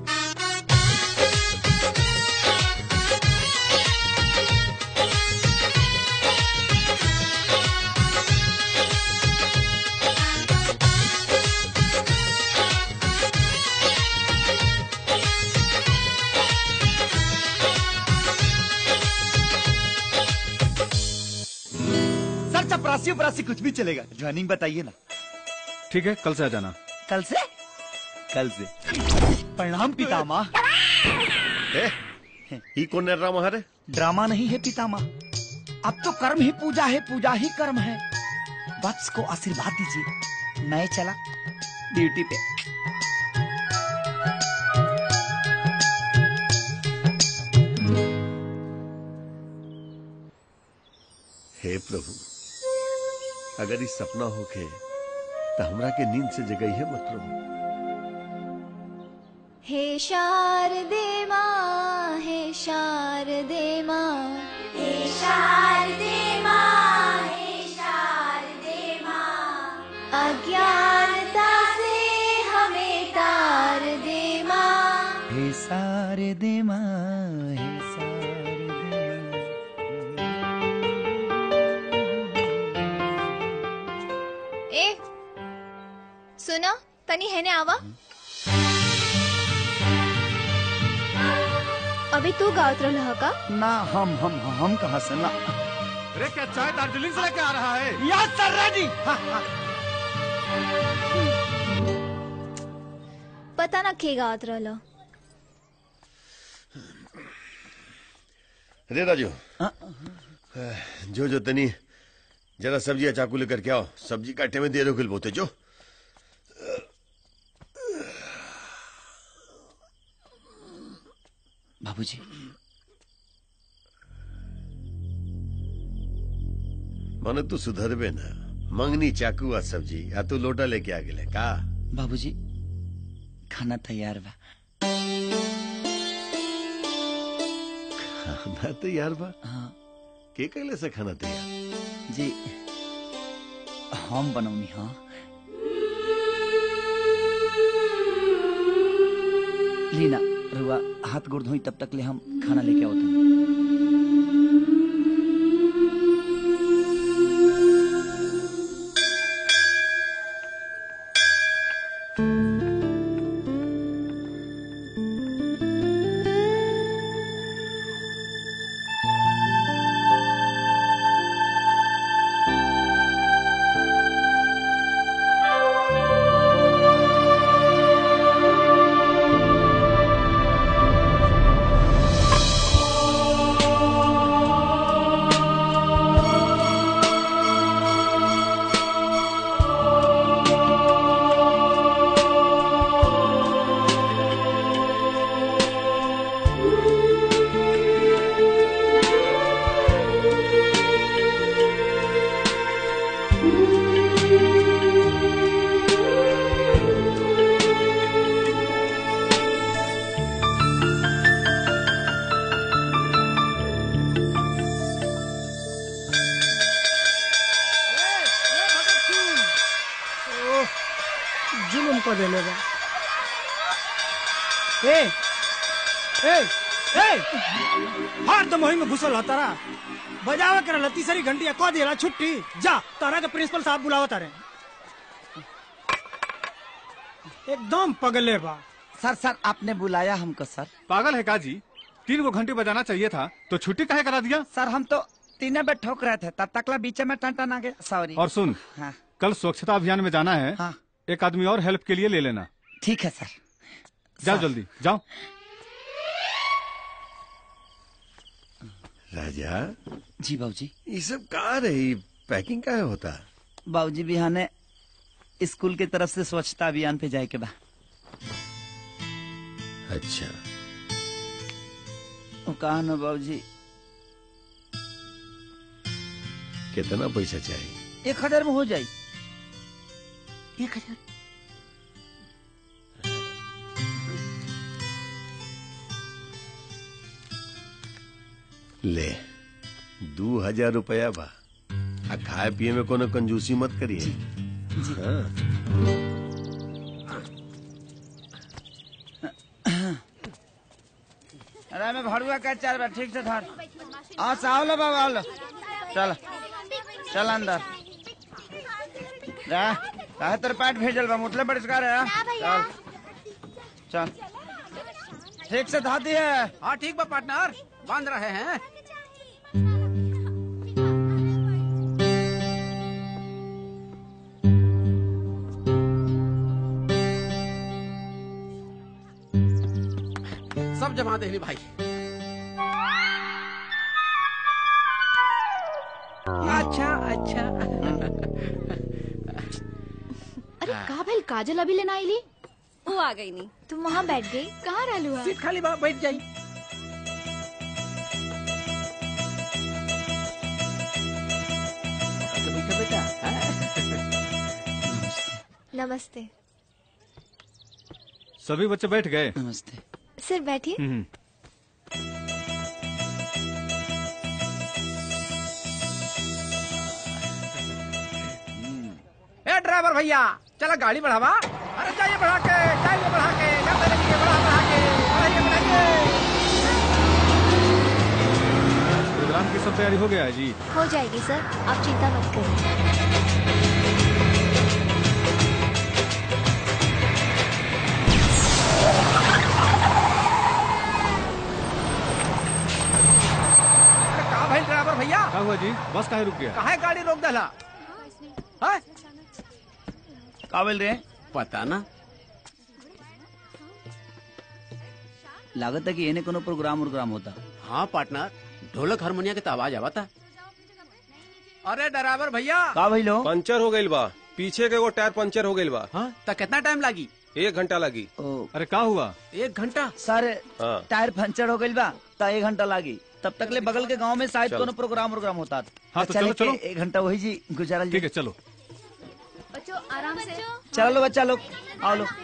सर चपरासी उपरासी कुछ भी चलेगा ज्वाइनिंग बताइए ना ठीक है कल से आ जाना कल से कल से प्रणाम पितामह ए, ही कौन ड्रामा है ड्रामा नहीं है पितामह अब तो कर्म ही पूजा है पूजा ही कर्म है वत्स को आशीर्वाद दीजिए मैं चला ड्यूटी पे हे प्रभु अगर इस सपना होके तो हमरा के नींद से जगई है मत प्रभु हे शारदे माँ हे शारदे माँ हे शारदे माँ हे शारदे माँ अज्ञानता से हमें तार दे माँ हे सारे दे माँ हे सारे ए सुनो तनी है ने आवा अभी तू गावत रहा का ना हम हम हम कहाँ से ना अरे क्या चाय दार्जिलिंग से लेके आ रहा है यस सर रेडी पता ना के गावत रहला रे राजू जो जो तनी जरा सब्जी या चाकू लेकर के आओ सब्जी काटे में दे दो किल बोते जो बाबूजी माने तू सुधरबे ना मंगनी चाकू और सब्जी या तू लोटा लेके आ गेले का बाबूजी खाना तैयार बा खाना तैयार बा हाँ के कहले से खाना तैयार जी हम बनौनी हाँ लीना रुआ हाथ गोड़ धोई तब तक ले हम खाना लेके आवत ओह, जुलुम को देले बा ए ए ए हार तो मोहिंग में घुसल होता रहा बजावे कर लती सारी घंटिया को देला छुट्टी जा तारा के प्रिंसिपल साहब बुलावा तारे एकदम पगले बा सर सर आपने बुलाया हमको सर पागल है का जी तीन गो घंटे बजाना चाहिए था तो छुट्टी काहे करा दिया सर हम तो तीनों पे ठोक रहे थे तब तकला बीच में टन टन आ गया सॉरी और सुन हाँ कल स्वच्छता अभियान में जाना है हाँ। एक आदमी और हेल्प के लिए ले लेना ठीक है सर जाओ सर। जल्दी जाओ राजा जी बाबूजी ये सब का रही पैकिंग का होता बाबूजी बिहाने स्कूल की तरफ से स्वच्छता अभियान पे जाए के बा अच्छा वो कहा ना बाबूजी कितना पैसा चाहिए एक हजार में हो जाये एक हजार ले दू हजार रुपया बा आ खाए पिए में कोनो कंजूसी मत करिए हाँ अरे मैं भड़ुआ का चार बार ठीक से धर आ साव लो बाबा आओ लो चल चल अंदर जा काहे तेरे पेट भेजल बा मुतले बरिष्कार है चल चल ठीक से धा दिए हाँ ठीक बा पार्टनर बांध रहे हैं सब जमा दे भाई अच्छा अच्छा अरे का भइल काजल अभी लेना आईली वो आ गई नहीं तुम वहाँ बैठ गई कहाँ रहलू सीट खाली बा बैठ जाई बेटा नमस्ते सभी बच्चे बैठ गए नमस्ते हम्म, सर बैठिए ए ड्राइवर भैया चला गाड़ी बढ़ावा अरे जाइए बढ़ा के जाइए बढ़ा के जाते रहिए बढ़ा बढ़ा के बढ़ाइए बढ़ाइए प्रोग्राम की सब तैयारी हो गया है जी हो जाएगी सर आप चिंता मत करिए अरे का भाई ड्राइवर भैया क्या हुआ जी बस काहे रुक गया काहे गाड़ी रोक दला हाँ? का बोल रहे पता ना लागत है कि एने कोनो प्रोग्राम उग्राम होता हाँ पार्टनर ढोलक हारमोनिया के तो आवाज आवता अरे ड्राइवर भैया का भइलो पंचर हो गईल बा पीछे के एगो टायर पंचर हो गईल बा हाँ तो कितना टाइम लगी एक घंटा लगी अरे का हुआ एक घंटा सर हाँ टायर पंचर हो गइल बा त एक घंटा लागी तब तक ले बगल के गांव में शायद चलो। कोनो प्रोग्राम उग्राम होता हाँ, तो चलो, चले के चलो। एक घंटा वही जी गुजारल ठीक है चलो चलो बच्चा लोग आओ लोग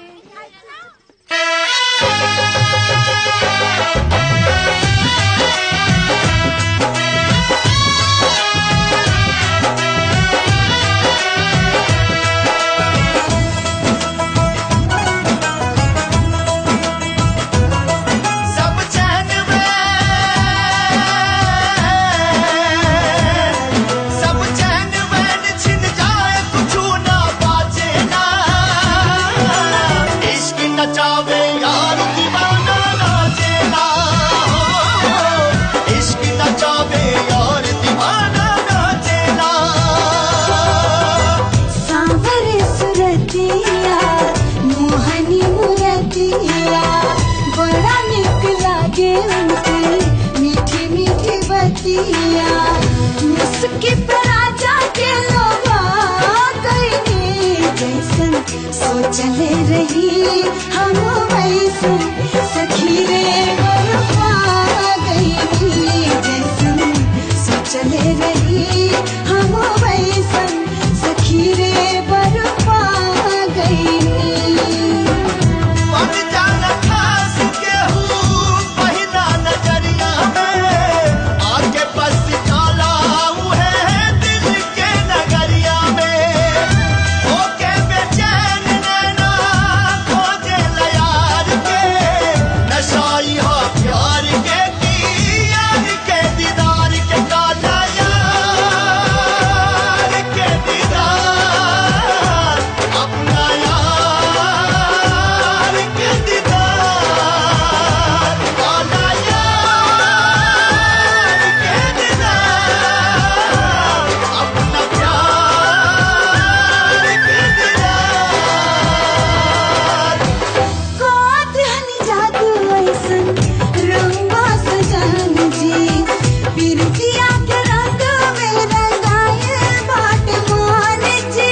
सब चैन में सब चैन में छिन जाए कुछ ना बाजे ना इश्क नचावे यार दीवाना नाचे ना इश्क नचावे यार दीवाना नाचे ना सांवर सुरतिया मोहनी मुरतिया बड़ा निक लागे उनके मीठी मीठी बतिया मुस्की पर आजा के लोगा गई जैसन सोचले रही हम वैसन सखी रे बरपा गई जैसन सोचले रही हम वैसन सखी रे बरपा गई बन जाना खास केहू पहिला नजरिया में आगे बस जाला उहे दिल के नगरिया में ओके बेचैन नैना खोजे लयार के नशाई हो प्यार के की यार के दीदार के काला यार के दीदार अपना यार के दीदार काला यार के दीदार अपना प्यार के दीदार कोत हनी जादू ऐसन रंगवा सजन जी पिरतिया के रंग में रंगाए बाट मान जी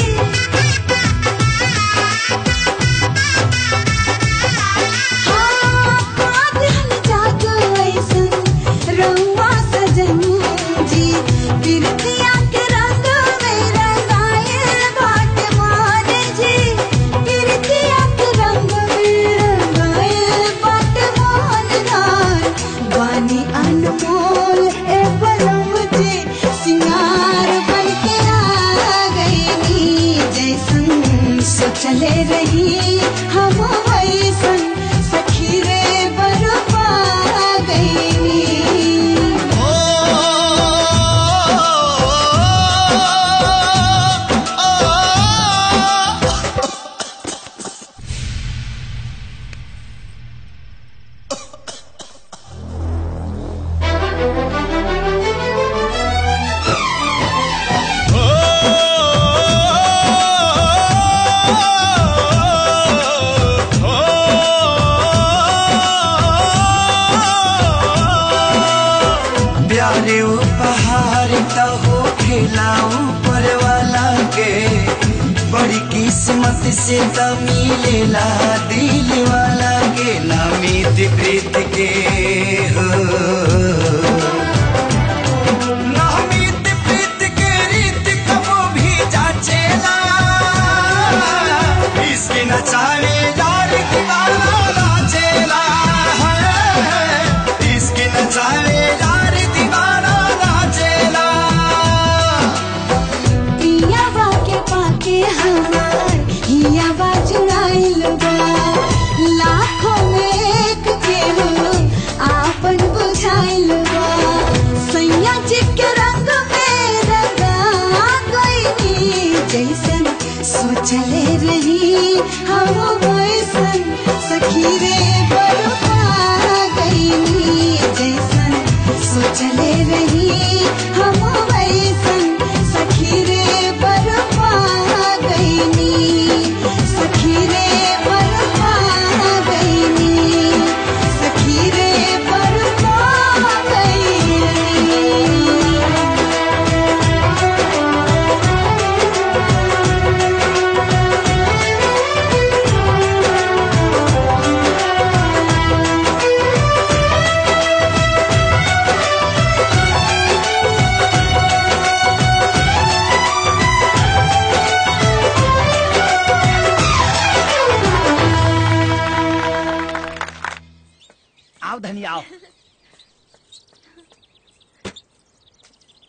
हाँ, कोत हनी जादू ऐसन रंगवा सजन जी पिरतिया के रंग में रंगाए बाट मान जी पिरतिया के रंग में रंगाए बाट मान गान वानी अनमोल ए पलम जे सिंगार बन के आ गई जैसन सोचले रही हम वैसन सखी रे बरपा गई प्यारे उपहार तो हो खिलाऊं पर वाला के बड़ी किस्मत से तो मिलेला दिल वाला के नामित प्रीत के हो नामित प्रीत के रीत कबो भी जाचेला इसके नचाने यार दीवाना नाचेला है इसके नचाने यार दीवाना नाचेला पियावा के पाके हमार हियावा चुराइल बा लाखों में एक के हो आपन बुझाइल बा सैया जी के रंग में रंगा गई जैसन सोचले रही हम वैसन सखी रे बरपा गई जैसन सोचले रही हम वैसन सखी रे बरपा गई सखी रे बरपा गई सखी रे बरपा गई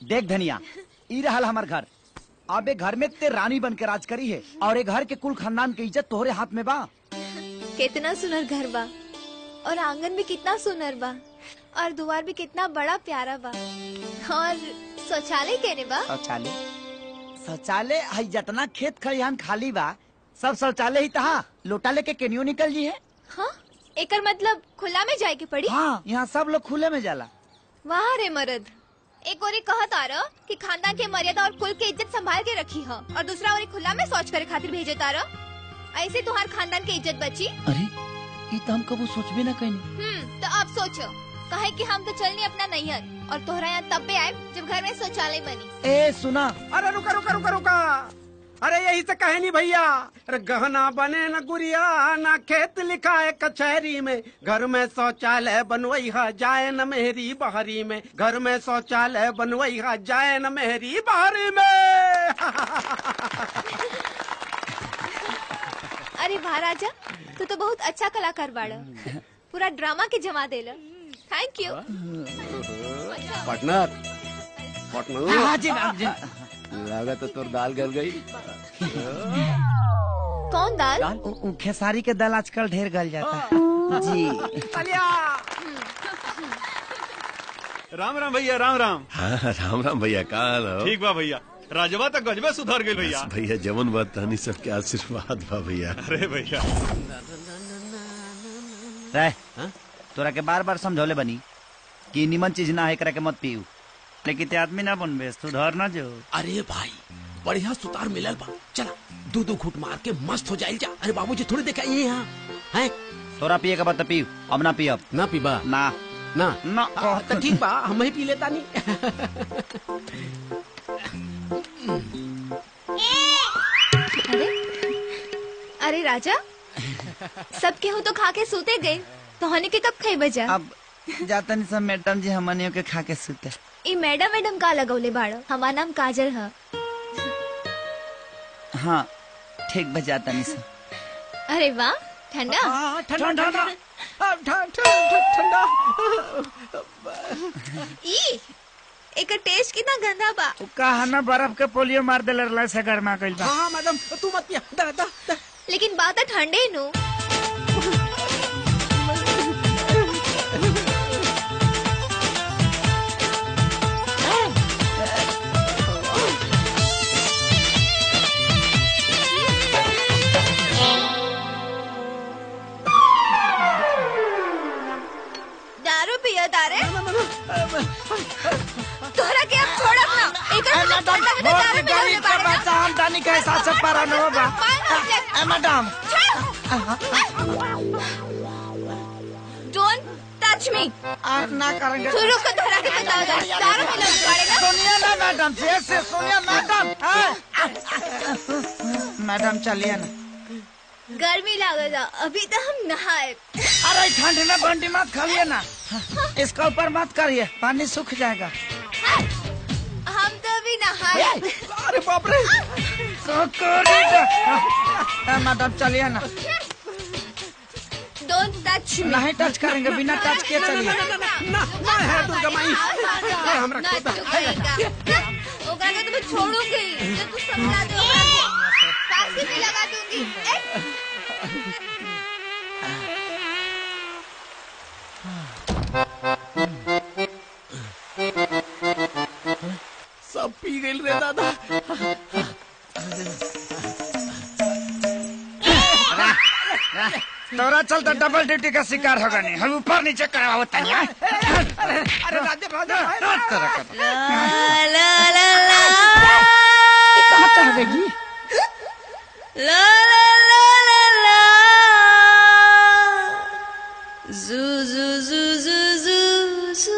देख धनिया ई रहल हमार घर अब ए घर में ते रानी बन के राज करी है और ए घर के कुल खानदान के इज्जत तोहरे हाथ में बा कितना सुनर घर बा और आंगन भी कितना सुनर बा और द्वार भी कितना बड़ा प्यारा बा और शौचालय केने बा शौचालय शौचालय हई जितना खेत खलिहान खाली बा सब शौचालय ही तहा लोटा लेके केनियो निकल जी है हाँ एकर मतलब खुला में जाए के पड़ी हाँ यहाँ सब लोग खुले में जाला वाह रे मर्द एक ओरी कहत आ रहा कि खानदान के मर्यादा और कुल के इज्जत संभाल के रखी है और दूसरा ओरी खुला में शौच करे खातिर भेजे तारा ऐसे तुम्हार खानदान के इज्जत बची अरे ये तो हम कबू सोचबे ना कहीं हम्म तो अब सोचो कहे कि हम तो चलनी अपना नैहर और तोहरा यहाँ तब भी आए जब घर में शौचालय बनी ए सुना अरे रुका रुका रुका रुका अरे यही से कहे नहीं भैया अरे गहना बने न गुड़िया ना खेत लिखा है कचहरी में घर में शौचालय बनवई है जाए न मेहरी बहरी में घर में शौचालय बनवई है जाए न मेहरी बहरी में अरे महाराजा तू तो बहुत अच्छा कलाकार बाड़ा पूरा ड्रामा के जमा देला थैंक यू पार्टनर हाँ पार्टनर जी मैम जी लगा तो तोर दाल गल गई कौन दाल उ- उ खेसारी के दाल आजकल ढेर गल जाता है जी राम राम भैया राम राम हाँ राम राम भैया का हाल हो? ठीक बा भैया राजवा तक गजबे सुधर गई भैया बस भैया जवन बात तानी सबके आशीर्वाद बा भैया अरे भैया रह तोरा के बार बार समझौले बनी कि निमन चीज ना है एकरा के मत पीऊ लेकिन ते आदमी ना बनबे सुधर ना जो अरे भाई बढ़िया सुतार मिलल बा चला दो दो घूट मार के मस्त हो जाइल जा अरे बाबूजी थोड़ी देखा ये यहाँ हैं तोरा पिए के बाद तो पीऊ अब ना पियब ना पीबा ना ना ना आ, तो ठीक बा हम ही पी लेता नहीं अरे राजा सब केहू तो खा के सोते गए तो हनी के कब खाई बजा अब जाता नहीं सब मैडम जी हमनियों के खा के सुते ई मैडम मैडम का लगौले बाड़ा हमार नाम काजल है हाँ ठीक बजाता नहीं सब अरे वाह ठंडा ठंडा ठंडा ठंडा ई एकर टेस्ट कितना गंदा बा कहा ना बर्फ के पोलियो मार देले रहला से गर्मा कइल बा हाँ मैडम तू मत पिया दा दा दा लेकिन बात है ठंडे नु दारू पिया तारे तोहरा के अब छोड़ब ना एकर मतलब ठंडा में तो दारू मिलावले बाड़े ना बच्चा हम दानी के हिसाब से पारा न बा ए, मैडम डोंट टच मी ना करेंगे तू रुक के तोहरा के बताओ दारू मिलावले बाड़े ना सुनिए ना मैडम से से सुनिए मैडम हाँ। मैडम चलिए ना गर्मी लागेला अभी तो हम नहाए अरे ठंड में बंडी मत खाइए ना इसका ऊपर मत करिए पानी सूख जाएगा हम तो अभी नहाए अरे बाप रे मैडम चलिए ना डोंट टच मी नहीं टच करेंगे बिना टच किए चलिए ना ना है दुर्गा माई अरे हमरा ना खोदा चुकेगा ओकरा के तो मैं छोड़ूंगी जब तू समझा दे ओकरा के फांसी भी लगा दूंगी ए, सब पी गई रे दादा तोरा चलता डबल ड्यूटी का शिकार होगा नहीं हम ऊपर नीचे कराओ तनिया अरे अरे राजा राजा ला ला ला कहाँ चाहेगी ला ला ला ला ला जू जू जू जू जू जू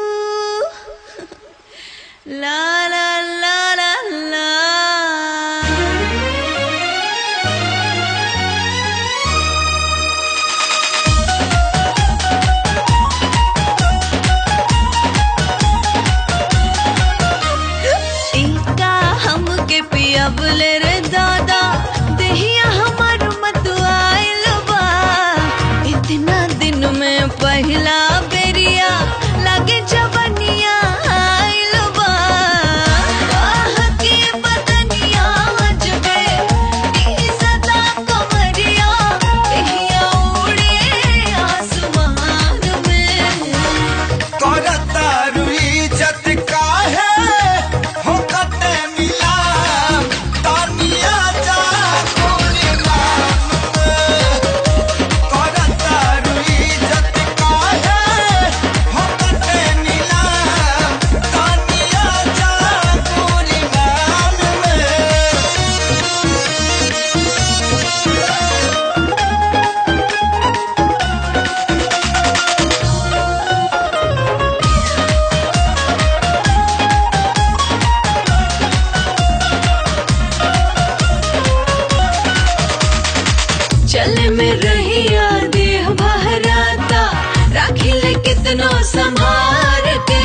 ला ला ला ला ला इनका हमके पियबले रे दादा देहिया हमार मत आइल बा इतना दिन में पहला बेरिया लगे जवनिया आइल बा कितनो संभार के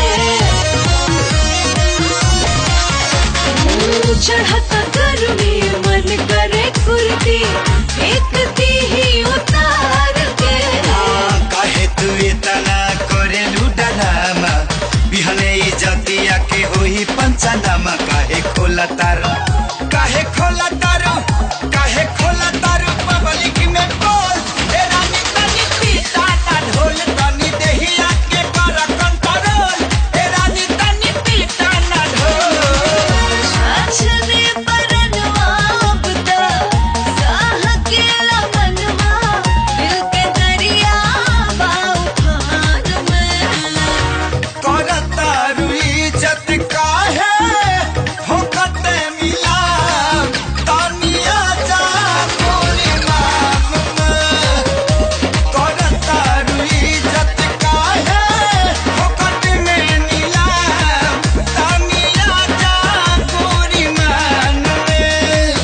चढ़ता गर्मी मन करे कुर्ती फेंकती ही उतार के काहे तू इतना करेलू डरामा बिहने इजतिया के होई पंचनामा काहे खोला तारो काहे खोला तारो काहे खोला तारो पब्लिक में बोल ए रानी तनी पीता ना ढोल तनी देहिया के कर कंट्रोल ए रानी तनी पीता ना ढोल छाछने परनवा अब तक साह के लमनवा दिल के दरिया बाउफान में करता रुई जत काहे होकते मिला तानिया जा गोरी नाम में करता रुई जत काहे होकत में नीला तानिया जा गोरी मान में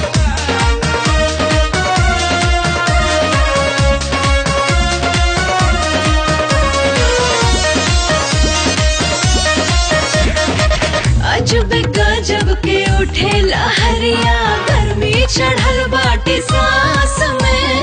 अजब गजब के उठे लहरिया गर्मी चढ़ल बाटे सांस में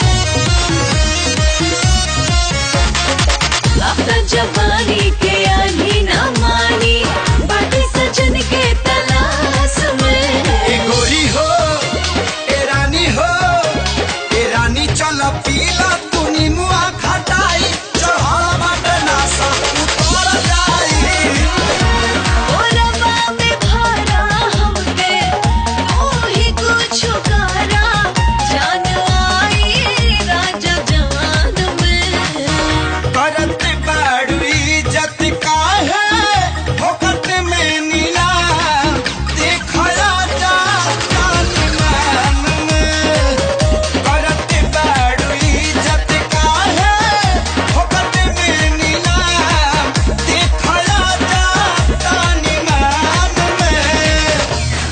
अब त जवानी के आनी न मानी बाटे सजन के तलाश में ए गोरी हो ए रानी हो ए रानी चल पीला तू निमुआ खटाई चढ़ल बाटे नासा उतर जाई ओरवा में भरा हमके तू ही कुछ करा जान आई राजा जवान में करत बाड़ुई जत काहे होकत में नीला देखला जा कान मान में करत बाड़ुई जत काहे होकत में नीला देखला जा कान मान में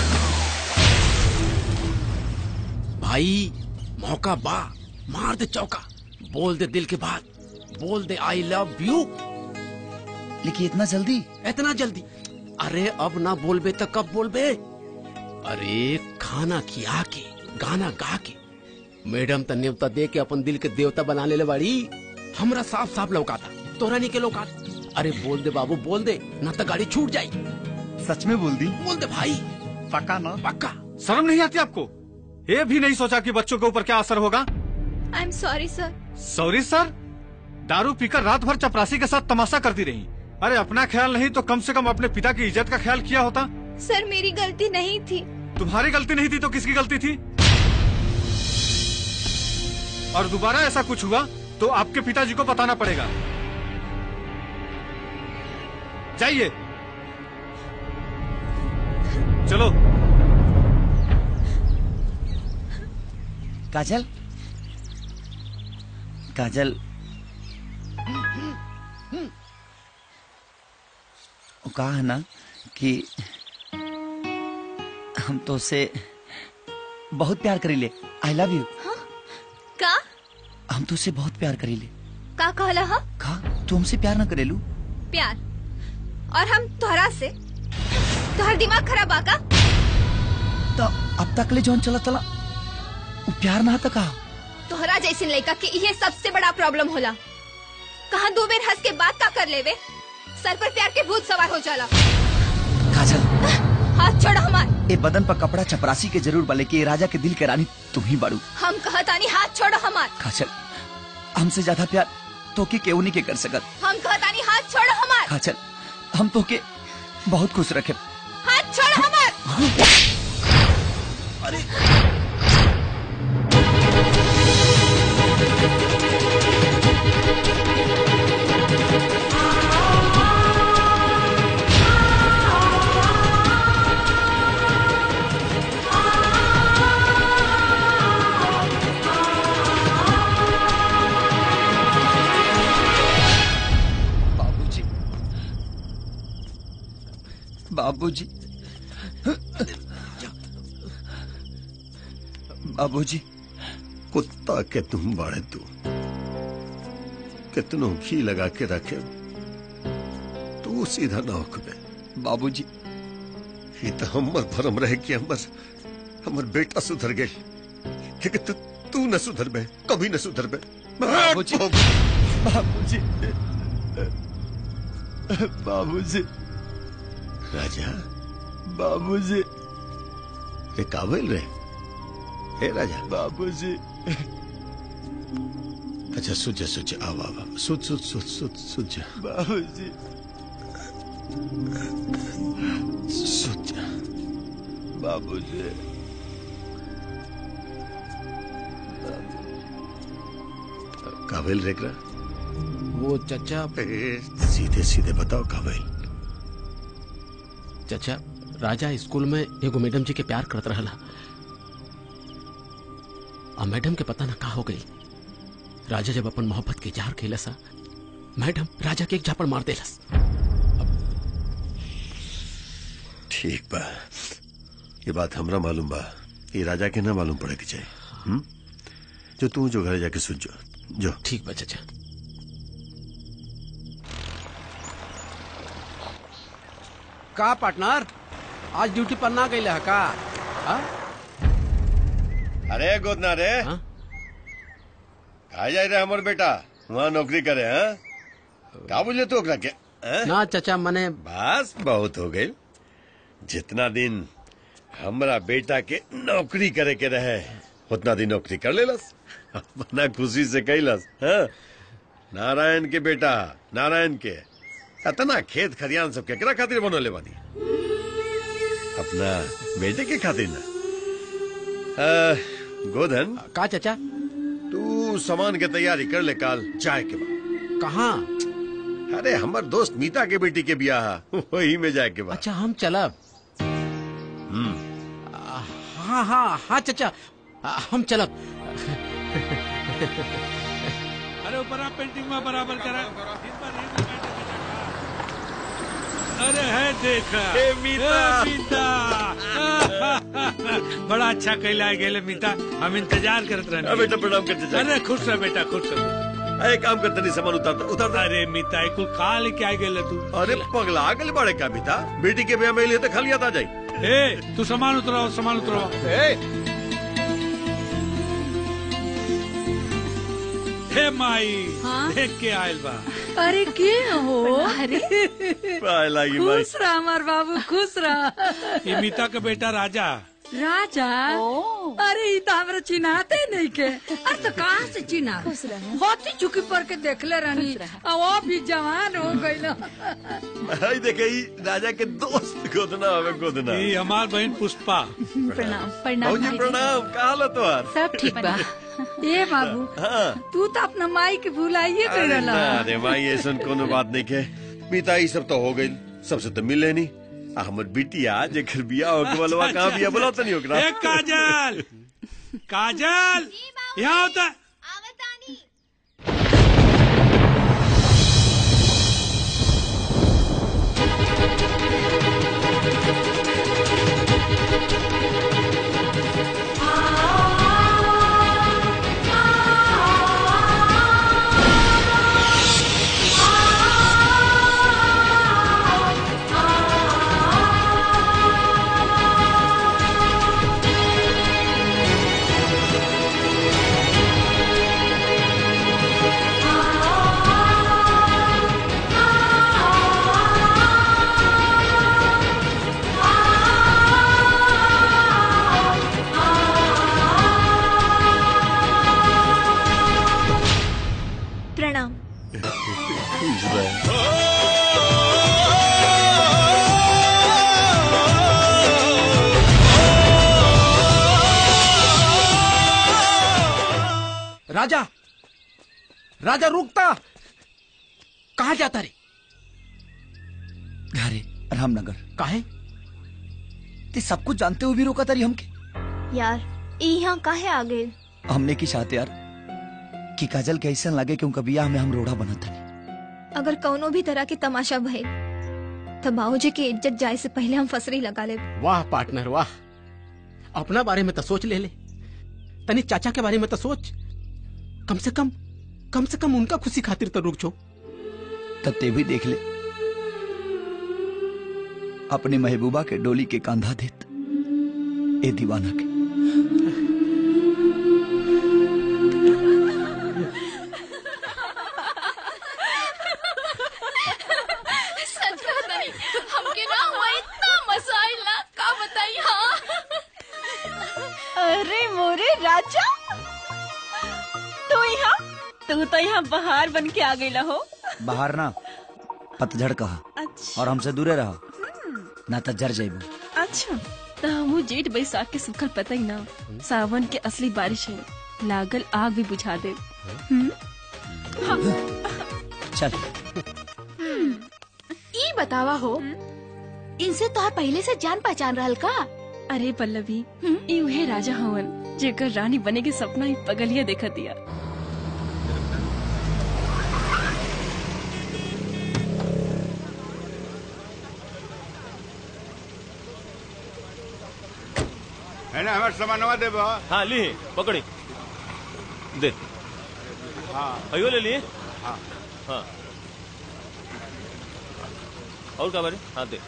भाई मौका बा मार दे चौका बोल दे दिल के बात बोल दे आई लव यू लेकिन इतना जल्दी इतना जल्दी अरे अब ना बोलबे तो कब बोलबे अरे खाना खिया के गाना गा के मैडम त न्योता दे के अपन दिल के देवता बना ले बाड़ी हमरा साफ साफ लौकाता तोरा नहीं के लौकात अरे बोल दे बाबू बोल दे ना तो गाड़ी छूट जाई सच में बोल दी बोल दे भाई पक्का ना पक्का शर्म नहीं आती आपको ये भी नहीं सोचा कि बच्चों के ऊपर क्या असर होगा I am sorry sir sorry sir दारू पीकर रात भर चपरासी के साथ तमाशा करती रही अरे अपना ख्याल नहीं तो कम से कम अपने पिता की इज्जत का ख्याल किया होता सर मेरी गलती नहीं थी तुम्हारी गलती नहीं थी तो किसकी गलती थी और दोबारा ऐसा कुछ हुआ तो आपके पिताजी को बताना पड़ेगा जाइए चलो काजल काजल वो कहा है ना कि हम तो उसे बहुत प्यार करीले आई लव यू का हम तो उसे बहुत प्यार करीले का कहला हा का तू हमसे प्यार ना करेलू प्यार और हम तोहरा से तोहर दिमाग खराब आका तो अब तक ले जौन चला चला वो प्यार ना था कहा तोहरा जैसे लड़का के ये सबसे बड़ा प्रॉब्लम होला कहा दो बेर हंस के बात का कर लेवे सर पर प्यार के भूत सवार हो जाला काजल हाथ छोड़ हमार ए बदन पर कपड़ा चपरासी के जरूर बले कि ए राजा के दिल के रानी तुम ही बाड़ू हम कहतानी हाथ छोड़ो हमार काजल हमसे ज्यादा प्यार तो के केहू नहीं के कर सकत हम कहतानी हाथ छोड़ो हमार काजल हम तो के बहुत खुश रखे हाथ छोड़ो हमार अरे बाबूजी बाबूजी बाबूजी कुत्ता के तुम बड़े तू कितनों घी लगा के रखे तू सीधा ना होकबे बाबूजी ये तो हमर भरम रहे कि हमर हमर बेटा सुधर गए लेकिन तू तू न सुधर बे कभी न सुधर बे बाबूजी बाबूजी बाबूजी राजा बाबूजी ये काबिल रे हे राजा बाबूजी अच्छा सुझ सुझ आवा आवा सुझ सुझ सुझ सुझ सुझ बाबूजी सुझ बाबूजी काबिल रेकरा वो चचा सीधे सीधे बताओ काबिल चचा राजा स्कूल में एगो मैडम जी के प्यार करत रहला आ मैडम के पता ना का हो गई राजा जब अपन मोहब्बत के इजहार कैलस मैडम राजा के एक झापड़ मार देलस ठीक बा ये बात हमरा मालूम बा ये राजा के ना मालूम पड़े के चाहिए हुँ? जो तू जो घर जाके सुन जो जो ठीक बा चचा का पार्टनर आज ड्यूटी पर ना गई है का हाँ? अरे गोदना रे कहा जाए रे हमर बेटा वहाँ नौकरी करे हैं का बोले तो ओकरा के हैं? ना चचा मने बस बहुत हो गई जितना दिन हमरा बेटा के नौकरी करे के रहे उतना दिन नौकरी कर लेलस अपना खुशी से कैलस हाँ? नारायण के बेटा नारायण के अतना खेत खरियान सब केकरा खातिर बनोले बानी अपना बेटे के खातिर ना आ, गोधन का चचा तू सामान के तैयारी कर ले काल चाय के बाद कहाँ अरे हमर दोस्त मीता के बेटी के बियाह है, वही में जाए के बाद अच्छा हम चलब हम्म हाँ हाँ हाँ चचा आ, हम चलब अरे ऊपर आप पेंटिंग में बराबर करा अरे है देखा ए, मीता। ए, मीता बड़ा अच्छा कैला गेले मीता हम इंतजार करत रहने अरे बेटा प्रणाम कर चाचा अरे खुश रह बेटा खुश रह अरे काम करते नहीं सामान उतारता उतारता अरे मीता कुल का लेके आ गेले तू अरे पगला गल बड़े का बीता बेटी के ब्याह में लिए तो खाली आता जाई ए तू सामान उतराओ सामान उतराओ हे माई हाँ? देख के आयल बा अरे के हो अरे पाए लागी माई खुश रहा हमार बाबू खुश रहा ये मीता का बेटा राजा राजा अरे ई तो हमरा चिन्हाते नहीं के अरे तो कहाँ से चिन्हा होती चुकी पर के देखले रहनी और वो भी जवान हो गई आई देखे ई राजा के दोस्त गोदना हवे गोदना ये हमार बहन पुष्पा प्रणाम प्रणाम भौजी भाई प्रणाम का हाल है तोहार सब ठीक बा ए बाबू हाँ तू तो अपना माई के भुलाइए अरे कर ना रे माई ऐसा कोनो बात नहीं के बीता ई सब तो हो गई सबसे तो मिले नहीं आ हमर बिटिया जेकर बियाह हो के बलवा कहां बियाह बोला तो नहीं ओकरा ए काजल काजल यहाँ होता प्रणाम खुश रहे राजा राजा रुकता कहाँ जाता रे घरे रामनगर काहे ते सब कुछ जानते हुए भी रोका तारी हमके यार ई यहाँ काहे आ गए हमने की चाहते यार कि काजल के ऐसा लगे कि उनका बियाह में हम रोड़ा बना था अगर कौनो भी तरह के तमाशा भइल तो बाबूजी की इज्जत जाए से पहले हम फसरी लगा ले वाह पार्टनर वाह अपना बारे में तो सोच ले ले तनी चाचा के बारे में तो सोच कम से कम कम से कम उनका खुशी खातिर तो रुक छो तब ते भी देख ले अपने महबूबा के डोली के कांधा देत ए दीवाना के सच कहत नहीं हमके ना हुआ इतना मजा आइला का बताई हाँ अरे मोरे राजा तू यहाँ तू तो यहाँ बाहर बन के आ गई हो बाहर ना पतझड़ कहा अच्छा और हमसे दूरे रहो ना तो जर जाइबू अच्छा तो हम जेठ बैसाख के सुखल पता ही ना सावन के असली बारिश है लागल आग भी बुझा दे हम्म? हाँ। चल ई बतावा हो इनसे तोहर पहले से जान पहचान रहल का अरे पल्लवी ई उहे राजा हवन जेकर रानी बने के सपना ही पगलिया देखा दिया है ना हमारे सामानवा देबो हाँ ली पकड़ी दे हाँ अयो ले लिए हाँ हाँ और क्या बारे हाँ दे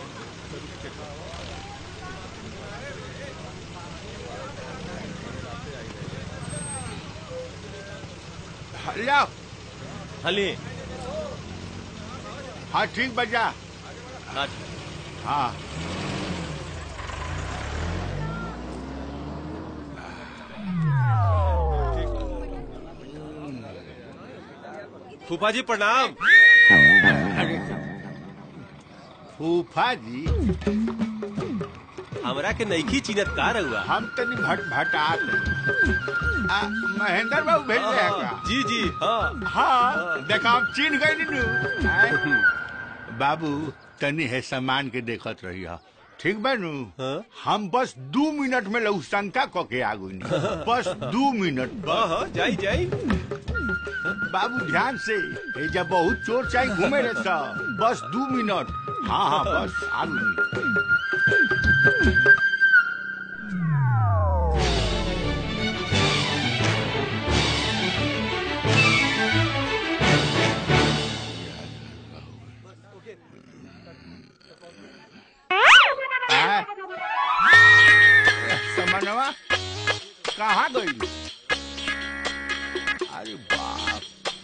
लिया हाँ लिए हाँ ठीक बजा हाँ हाँ फूफा जी प्रणाम फूफा जी हमरा के नईखी चीनत का रहुआ हम तनी भट भटात आ, महेंद्र बाबू भेज रहे हैं का जी जी हाँ हाँ देखा हम चीन गए नीनू आय। बाबू तनी है सामान के देखत रही हा ठीक बानू हम बस दू मिनट में लऊ शंका क के आगू बस दू मिनट हाँ हाँ जाई जाई बाबू ध्यान से ए जब बहुत चोर चाहे घूमे रहे सा बस दू मिनट हाँ हाँ बस आगू आय। समनवा कहाँ गई अरे बाप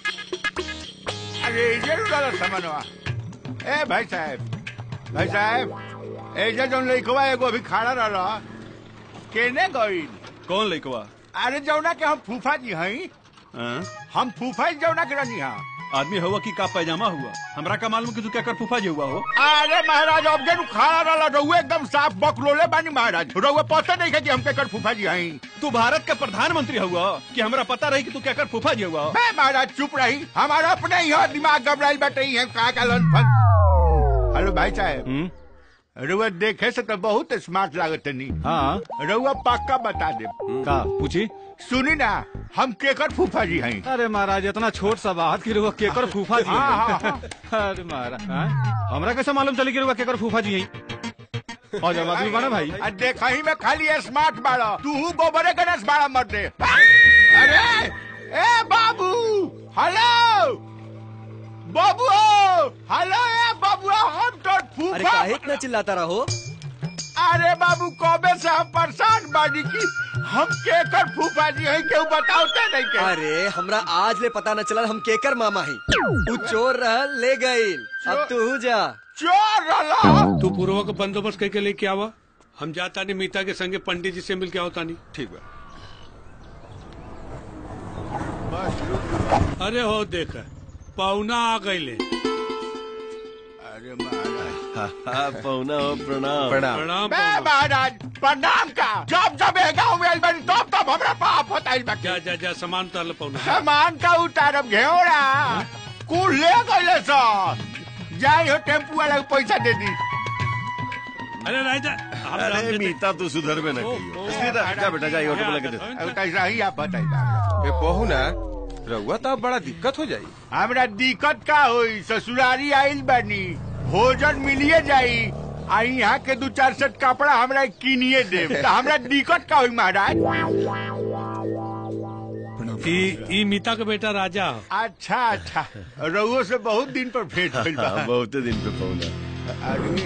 अरे इधर उड़ा समनवा ए भाई साहब भाई साहब ऐसे जौन लइकवा एगो अभी खड़ा रहला केने गई कौन लइकवा अरे जौना के हम फूफा जी हई हम फूफा जी जौना के रहनी हा आदमी हुआ कि का पैजामा हुआ हमरा का मालूम कि तू क्या कर फूफा जी हुआ हो अरे महाराज अब जे खड़ा रहला रहुए एकदम साफ बकलोले बानी महाराज रहुए पता नहीं है कि हम केकर फूफा जी हई तू भारत का प्रधानमंत्री हुआ कि हमरा पता रही कि तू क्या कर फूफा जी हुआ मैं महाराज चुप रही हमारा अपने ही हो दिमाग घबराइल बैठे ही है का का लन फन हेलो भाई साहब रउआ देखे से तो बहुत स्मार्ट लागत नहीं हाँ रउआ पक्का बता दे का पूछी सुनी ना हम केकर फूफा जी हैं अरे महाराज इतना छोट सा बात की रुआ केकर फूफा जी हाँ, हाँ, हैं। अरे महाराज हाँ? हमरा कैसे मालूम चली कि रुआ केकर फूफा जी हैं और जब आदमी बना भाई आ देखा ही में खाली स्मार्ट बाड़ा तू गोबरे गणेश बाड़ा मर दे अरे ए बाबू हेलो बाबू हेलो ए बाबू हम तो अरे फूफा काहे इतना चिल्लाता रहो अरे बाबू कबे से हम परेशान बानी की हम केकर फूफा जी हैं केहू बताओते नहीं के अरे हमरा आज ले पता न चला हम केकर मामा ही तू चोर रह ले गईल अब तू जा चोर रहा तू पूर्व का बंदोबस्त करके लेके आवा हम जाता नहीं मीता के संगे पंडित जी से मिल के आवता नहीं ठीक बा अरे हो देख पौना आ गईले अरे महाराज पौना हो प्रणाम प्रणाम बे महाराज प्रणाम का जब जब ए गाँव में आइल बानी तब तब हमरा पाप होता आइल बाकी जा जा जा सामान उतार लो पौना सामान का उतारब घेरा कुल ले गइले सर जाई हो टेम्पू वाला के पैसा दे दी अरे राजा अरे मीता तू सुधर में न कहियो इसलिए तो जा बेटा जा ये ऑटो में लगे दे अब कैसा ही आप बताइए ए बहू ना रउआ तो अब बड़ा दिक्कत हो जाई हमरा दिक्कत का होई ससुरारी आइल बानी भोजन मिलिए जाई आ यहाँ के दू चार सेट कपड़ा हमरा किनिए दे हमरा दिक्कत का होई महाराज ई ई मीता के बेटा राजा ह। अच्छा अच्छा रउओ से बहुत दिन पर भेंट भइल बा हाँ, बहुते दिन पे फोन है अरे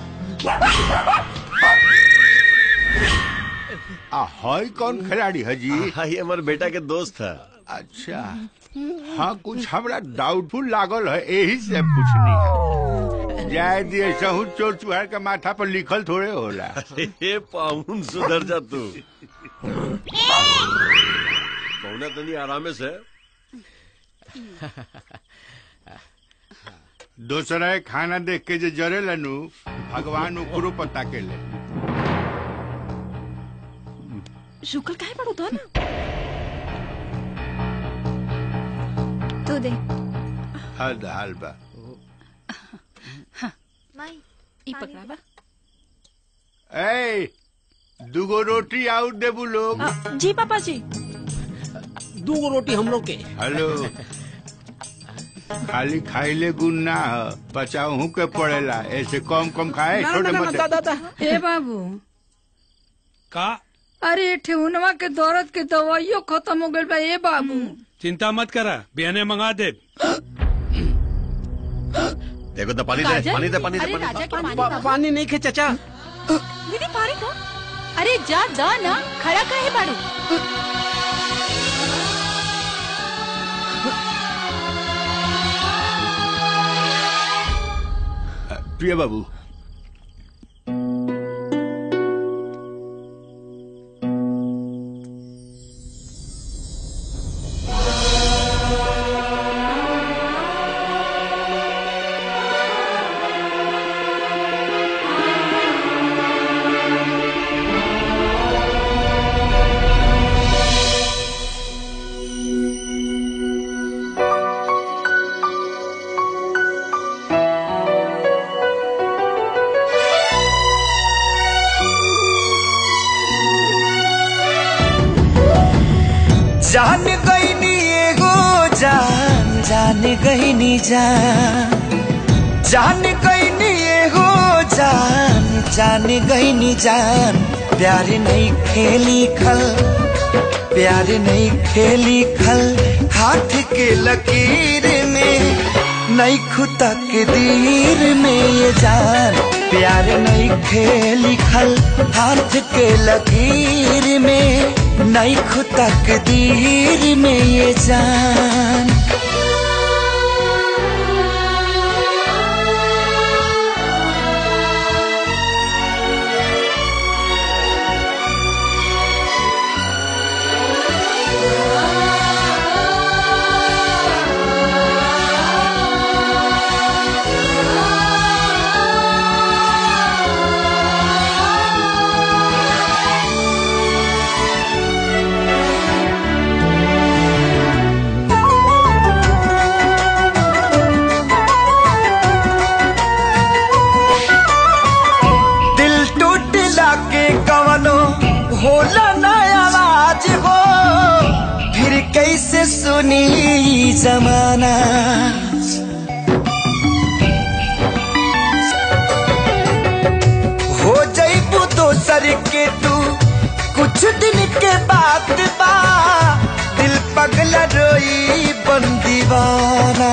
आ हई कौन खिलाड़ी है जी हाँ ये हमारे बेटा के दोस्त है अच्छा हाँ कुछ हमरा डाउटफुल लागल है यही से पूछनी है जाए दिए सहू चोर चुहार के माथा पर लिखल थोड़े होला अरे पाउन सुधर जा तू पौना तनी आरामे से दूसरा खाना देख के जे जरे लनु भगवान ऊपरो पता के ले शुक्र काहे पड़ो तो ना तू दे हद हाल बा ई पकड़ा बा ए दुगो रोटी आउट देबू लोग जी पापा जी दो रोटी हम लोग के हेलो खाली खाइले गुण ना ह पचाऊ के पड़ेला ऐसे कम कम खाए ना, छोटे ना, ना, मोटे दा, दा, दा। ए बाबू का अरे ठेहुनवा के दर्द के दवाइयो खत्म हो गइल बा ए बाबू चिंता मत करा बिहने मंगा दे देखो तो पानी दे पानी दे पानी दे अरे पानी राजा के पानी पा- का पानी नहीं खे चाचा दीदी पानी का अरे जा जा ना खड़ा काहे बाड़ू प्रिय बाबू जान गईनी एगो जान जान गईनी जान जान गईनी एगो जान जान गईनी जान प्यार नहीं खेली खल प्यार नहीं खेली खल हाथ के लकीर में नहीं खुदा के दीर में ये जान प्यार नहीं खेली खल हाथ के लकीर में नहीं खुदा के दीर में ये जान दिल टूटला के कवनो होला ना आवाज हो फिर कैसे सुनी ई जमाना हो जईबू दोसर के तू कुछ दिन के बाद बा दिल पगला रोई बन दीवाना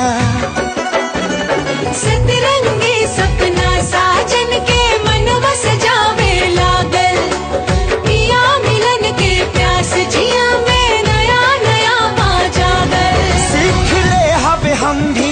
सतरंगी सपना साजन के मनवा सजावे लागल पिया मिलन के प्यास जिया में नया नया पा जागल सीख ले हब हम भी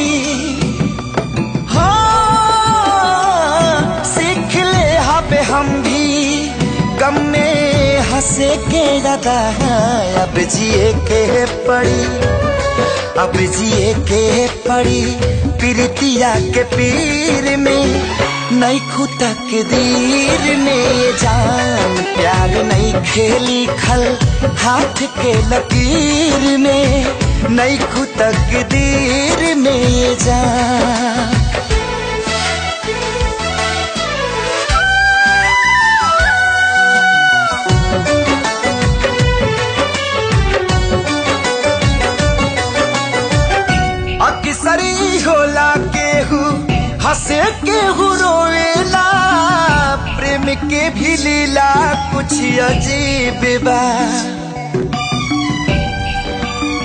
हाँ सीख ले हब हम भी गम में हंसे के लगा अब जिए के पड़ी अब जिए के पड़ी पीरतिया के पीर में नहीं खुदा के दीर में ये जान प्यार नहीं खेली खल हाथ के लकीर में नहीं खुदा के दीर में ये जान अक्सरी होला केहू हंसे केहू रोएला प्रेम के भी लीला कुछ अजीब बा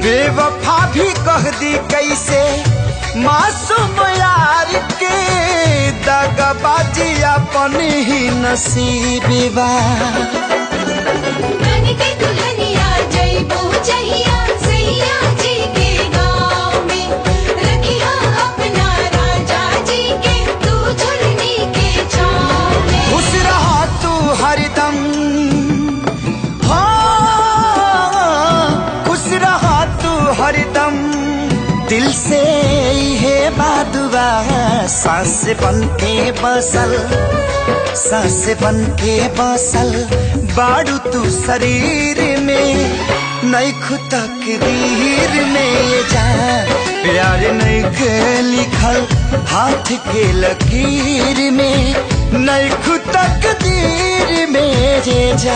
बेवफा भी कह दी कैसे मासूम यार के दगबाजी अपन ही नसीबी बा बन के दुल्हनिया जइबो जहिया सैया जी के गाँव में रखिया अपना राजा जी के तू झुलनी के छाँव में खुश रहा तू हरदम हाँ खुश रहा तू हरदम दिल से है बादुआ सांस बन के बसल सांस बन के बसल बाड़ू तू शरीर में नहीं तकदीर में ये जा प्यार नहीं के लिखल हाथ के लकीर में नहीं तकदीर में ये जा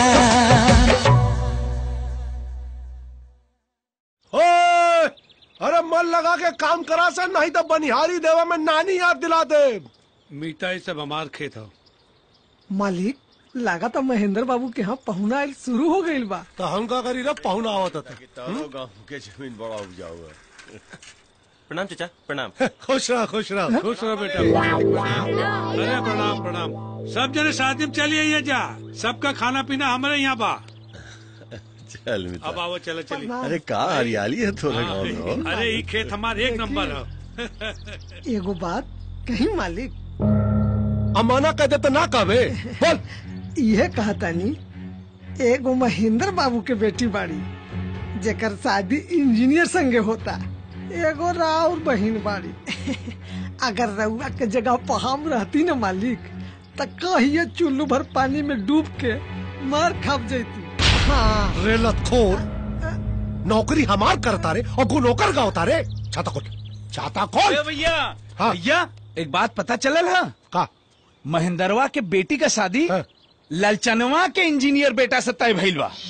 ओए! अरे मन लगा के काम करा से नहीं तो बनिहारी देवा में नानी याद दिला दे मीठा ये सब हमार खेत हो मालिक लगा था महेंद्र बाबू के यहाँ पहुना आइल शुरू हो गई बा तो हम का करी रे पहुना आवत था तारो गांव के जमीन बड़ा उपजाऊ है प्रणाम चाचा प्रणाम खुश रहा खुश रहा खुश रहो बेटा अरे प्रणाम प्रणाम सब जने शादी में चलिए ये जा सबका खाना पीना हमारे यहाँ बा चल मित्र अब आओ चलो चलिए अरे का हरियाली है थोड़ा गांव में हो अरे ये खेत हमारे एक नंबर है एगो बात कहीं मालिक अमाना कह दे तो ना कहवे बोल यह कहतानी एगो महेंद्र बाबू के बेटी बाड़ी जेकर शादी इंजीनियर संगे होता एगो राउर बहिन बाड़ी अगर रउआ के जगह पर हम रहती न मालिक त कहिए चुल्लू भर पानी में डूब के मार खप जैती हाँ रे लतखोर नौकरी हमार करता रे और गु नौकर का होता रे छाता खोल छाता खोल ए भैया हाँ। भैया एक बात पता चलल है का महेंद्रवा के बेटी का शादी ललचनवा के इंजीनियर बेटा से तय भइल बा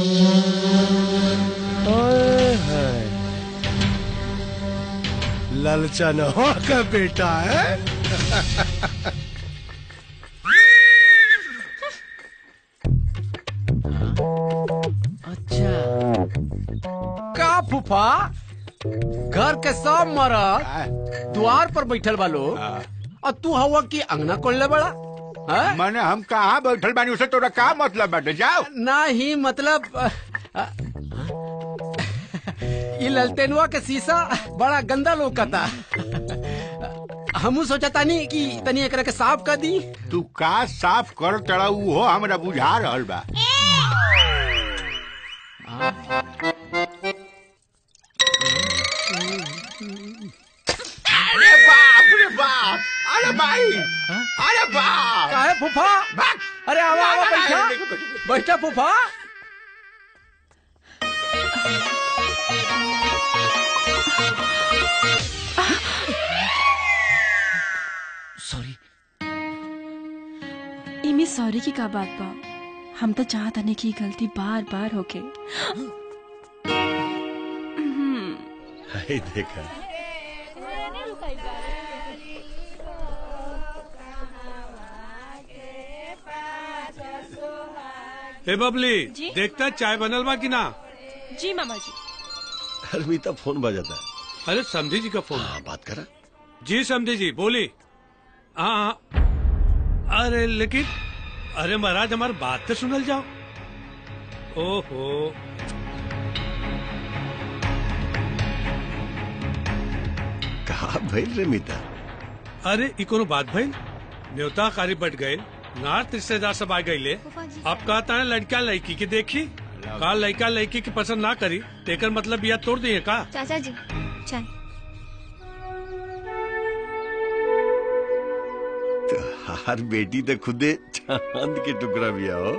ललचनवा का बेटा है का फूफा घर के सब मरद द्वार पर बैठल बा लोग और तू हवा की अंगना कोल्ले बड़ा मैंने हम कहाँ बैठल बानी उसे तोरा का मतलब बाटे जाओ ना ही मतलब अ, अ, ये ललटेनुआ के शीशा बड़ा गंदा लोकता हमू सोचा तानी कि तनी एकरा के साफ कर दी तू का साफ कर तड़ा हो हमरा बुझा रहल बा अरे बाप रे बाप अरे भाई अरे बाप काहे फूफा अरे आवा आवा बैठा बैठा फूफा सॉरी इमे सॉरी की का बात बा हम तो चाहत हने की गलती बार बार होके हम्म, हाय देखा ए बबली जी? देखता चाय बनल बा कि ना जी मामा जी अलमीता फोन बजाता है अरे समझी जी का फोन हाँ बात करा जी समझी जी बोली हाँ हाँ अरे लेकिन अरे महाराज हमारी बात तो सुनल जाओ ओहो कहा भइल रे मीता अरे ई कोनो बात भइल न्योता कारी बट गए नार्थ रिश्तेदार सब आ गईले अब कहता है लड़का लड़की के देखी का लड़का लड़की की पसंद ना करी तेकर मतलब यह तोड़ दिए का चाचा जी चाय हर बेटी तो खुदे चांद के टुकड़ा भी हो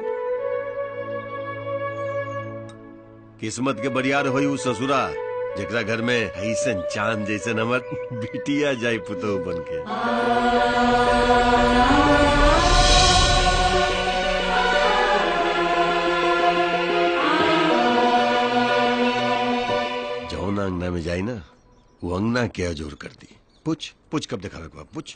किस्मत के बरियार होई उ ससुरा जेकरा घर में ऐसन चांद जैसन हमर बिटिया जाई पुतहु बन के जौन अंगना में जाई ना वो अंगना के अजोर कर दी पूछ पूछ कब देखा रखवा पूछ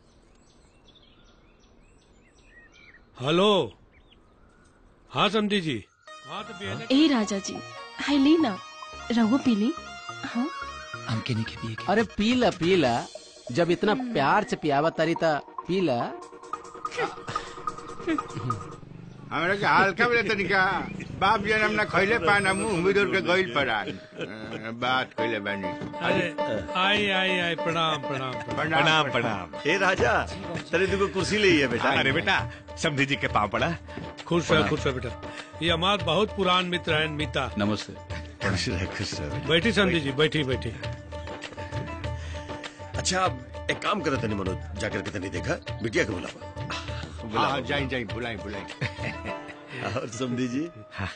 हेलो हाँ समझी जी हाँ तो बेहद ए राजा जी हाय ली ना रहुआ पीली हाँ हमके नहीं के पिए अरे पीला पीला जब इतना प्यार से पियावा तारी ता पीला हमरा के हल्का में तनिका बाप जन्म ना खैले पाना मुंह मिदुर के गइल परान अ, बात कइले बानी अरे आई आई आई प्रणाम प्रणाम प्रणाम प्रणाम ए राजा तेरे दुगो कुर्सी ले है बेटा अरे बेटा समझी जी के पाँव पड़ा खुश रह खुश रह बेटा ये हमारे बहुत पुरान मित्र हैं मीता नमस्ते खुश रह खुश रह बैठी समझी जी बैठी बैठी अच्छा अब एक काम करो तनी मनोज जाकर के तनी देखा बिटिया के बुलावा हाँ जाई जाई बुलाई बुलाई और समझी जी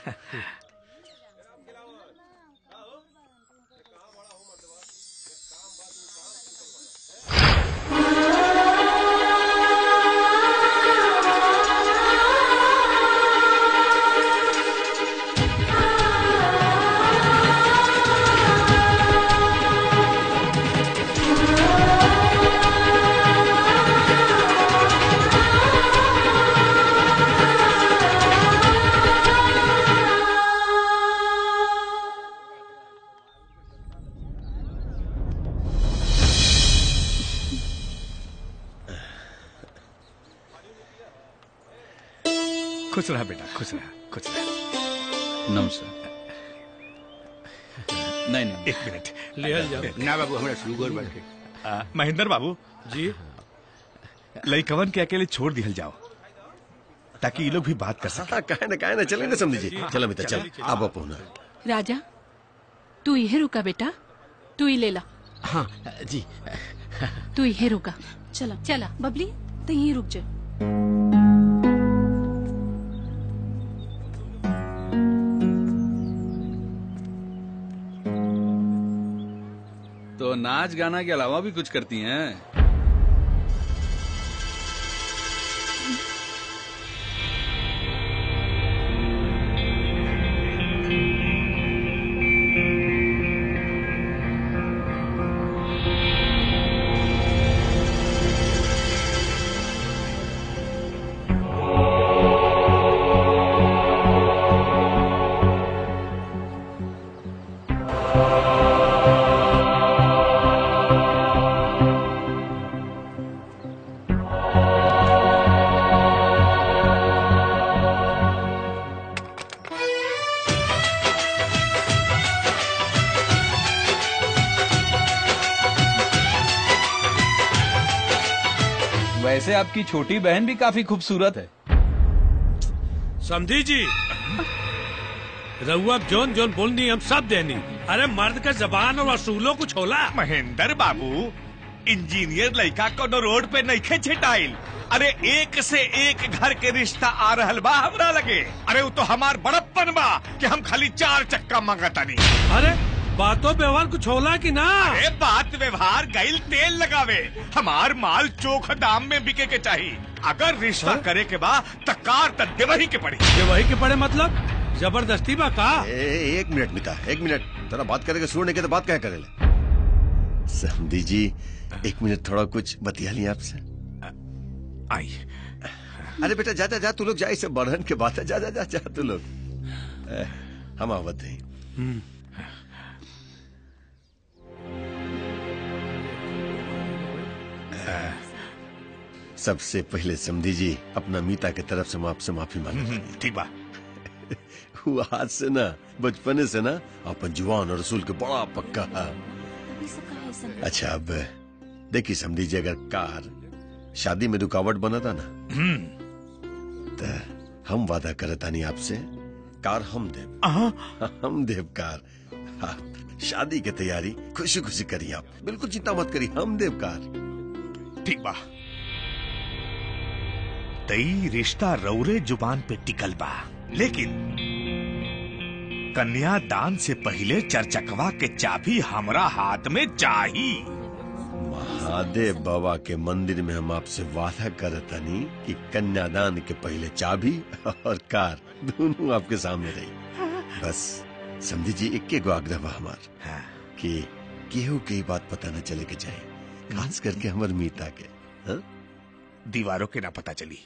खुश रहा बेटा खुश रहा खुश रहा नमस्ते नहीं नहीं एक मिनट लिहल जाओ ना बाबू हमरा शुगर बाटे आ, महेंद्र बाबू जी लइकवन के अकेले छोड़ दिहल जाओ ताकि ये लोग भी बात कर सके हाँ काहे ना काहे ना चले ना समझी जी चलो मिता चल अब अपना राजा तू यही रुका बेटा तू ही ले ला हाँ जी तू यही रुका चला चला बबली तो यही रुक जा तो नाच गाना के अलावा भी कुछ करती हैं वैसे आपकी छोटी बहन भी काफी खूबसूरत है समझी जी रहुआ जोन जोन बोलनी हम सब देनी अरे मर्द का जबान और असूलों को छोला महेंद्र बाबू इंजीनियर लड़का कोनो रोड पे नहीं छिटाइल अरे एक से एक घर के रिश्ता आ रहल बा हमरा लगे अरे वो तो हमार बड़प्पन बा कि हम खाली चार चक्का मांगता नहीं अरे बातों व्यवहार कुछ होला कि ना अरे बात व्यवहार गैल तेल लगावे हमार माल चोख दाम में बिके के चाहिए अगर रिश्ता करे के बा त कार त देवही के पड़ी देवही के पड़े मतलब जबरदस्ती बा का ए, एक मिनट मिता एक मिनट तेरा बात करेगा सुनने के तो बात क्या करेले समझी जी एक मिनट थोड़ा कुछ बतिया लिया आपसे आई अरे बेटा जा जा जा तू लोग जा इसे बढ़न के बात है जा जा जा जा तू लोग ए, हम आवत हैं सबसे पहले समझी जी अपना मीता की तरफ से मैं आपसे माफी मांगता हूं। ठीक बा वो आज से ना बचपने से ना अपन जुआन और रसूल के बड़ा पक्का है अच्छा अब देखिए समझी जी अगर कार शादी में रुकावट बना था ना तो हम वादा करता नहीं आपसे कार हम देव हम देव कार आप शादी की तैयारी खुशी खुशी करिए आप बिल्कुल चिंता मत करिए हम देव कार ठीक बा तई रिश्ता रौरे जुबान पे टिकल बा लेकिन कन्यादान से पहले चर्चकवा के चाबी हमरा हाथ में चाही महादेव बाबा के मंदिर में हम आपसे वादा करतनी कि कन्यादान के पहले चाबी और कार दोनों आपके सामने रही बस समझी जी इक्के गो आग्रह बा हमार कि केहू के ही बात पता न चले के चाहे खास करके हमर मीता के हाँ? दीवारों के ना पता चली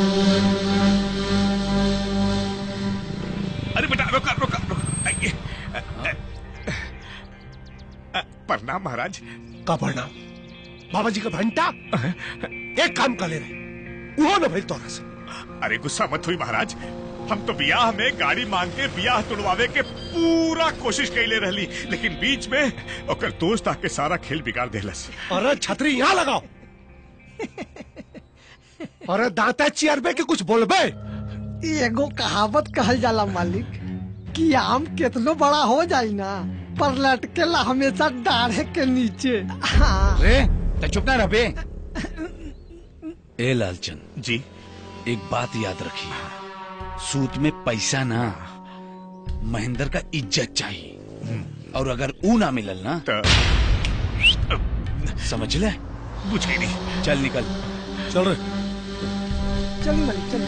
अरे बेटा रुका रुका रुका आइए प्रणाम महाराज का प्रणाम बाबा जी का घंटा एक काम कर ले रहे वो न भाई तोरा से अरे गुस्सा मत हुई महाराज हम तो बियाह में गाड़ी मांग के बियाह तुड़वावे के पूरा कोशिश कैले रहली लेकिन बीच में ओकर दोस्त आके सारा खेल बिगाड़ देलस अरे छतरी यहाँ लगाओ अरे दांता चियरबे के कुछ बोलबे एगो कहावत कहल जाला मालिक कि आम कितनो बड़ा हो जाई ना पर लटकेला हमेशा डाढ़े के नीचे हाँ रे तो चुप ना रह बे ए लालचंद जी एक बात याद रखिए सूत में पैसा ना महेंद्र का इज्जत चाहिए और अगर ऊ ना मिलल ना तो समझ ले बुझ गई नहीं चल निकल चल रे चल मालिक चल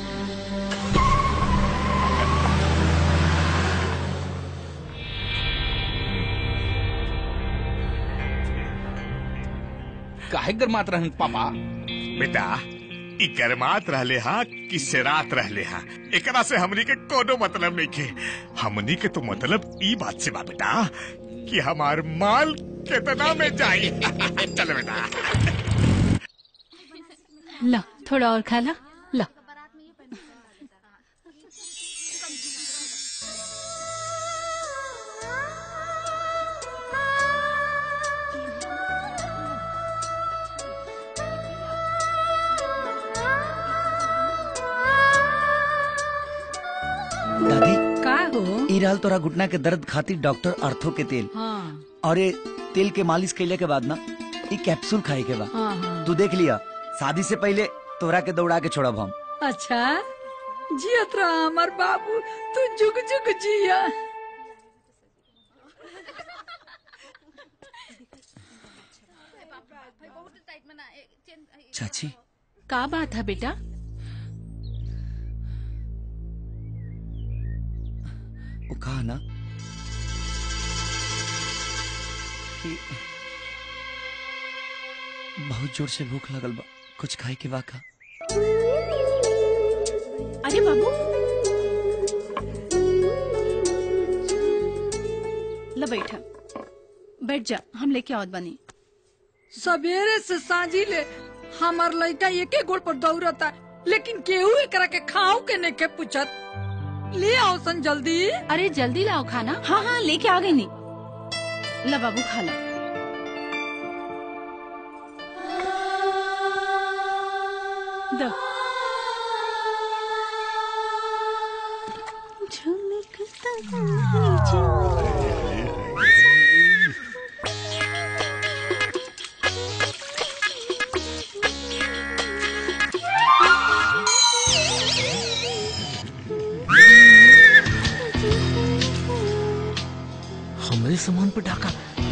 काहे गरमात रहन पापा बेटा ई गरमात रहले हा कि सेरात रहले हा एकरा से हमनी के कोनो मतलब नहीं के हमनी के तो मतलब ई बात से बा बेटा कि हमार माल कितना में जाई चल बेटा ला थोड़ा और खा ला ला दादी का हो ई रहल तोरा घुटना के दर्द खातिर डॉक्टर अर्थो के तेल हाँ और ये तेल के मालिश कैले के बाद ना ई कैप्सूल खाए के बा हाँ हाँ तू देख लिया शादी से पहले तोरा के दौड़ा के छोड़ब हम अच्छा जियत रहा हमार बाबू तू जुग जुग जिया चाची का बात है बेटा वो कहा ना कि बहुत जोर से भूख लगल बा कुछ खाए के वाका अरे बाबू ला बैठा बैठ जा हम लेके आवत बनी सवेरे से सांझी ले हमार लड़का एके गोड़ पर दौड़ता लेकिन केहू एकरा के खाओ के नहीं के पूछत ले आओ सन जल्दी अरे जल्दी लाओ खाना हाँ हाँ लेके आ गई नी ला बाबू खा ला दो हमारे सामान पे डाका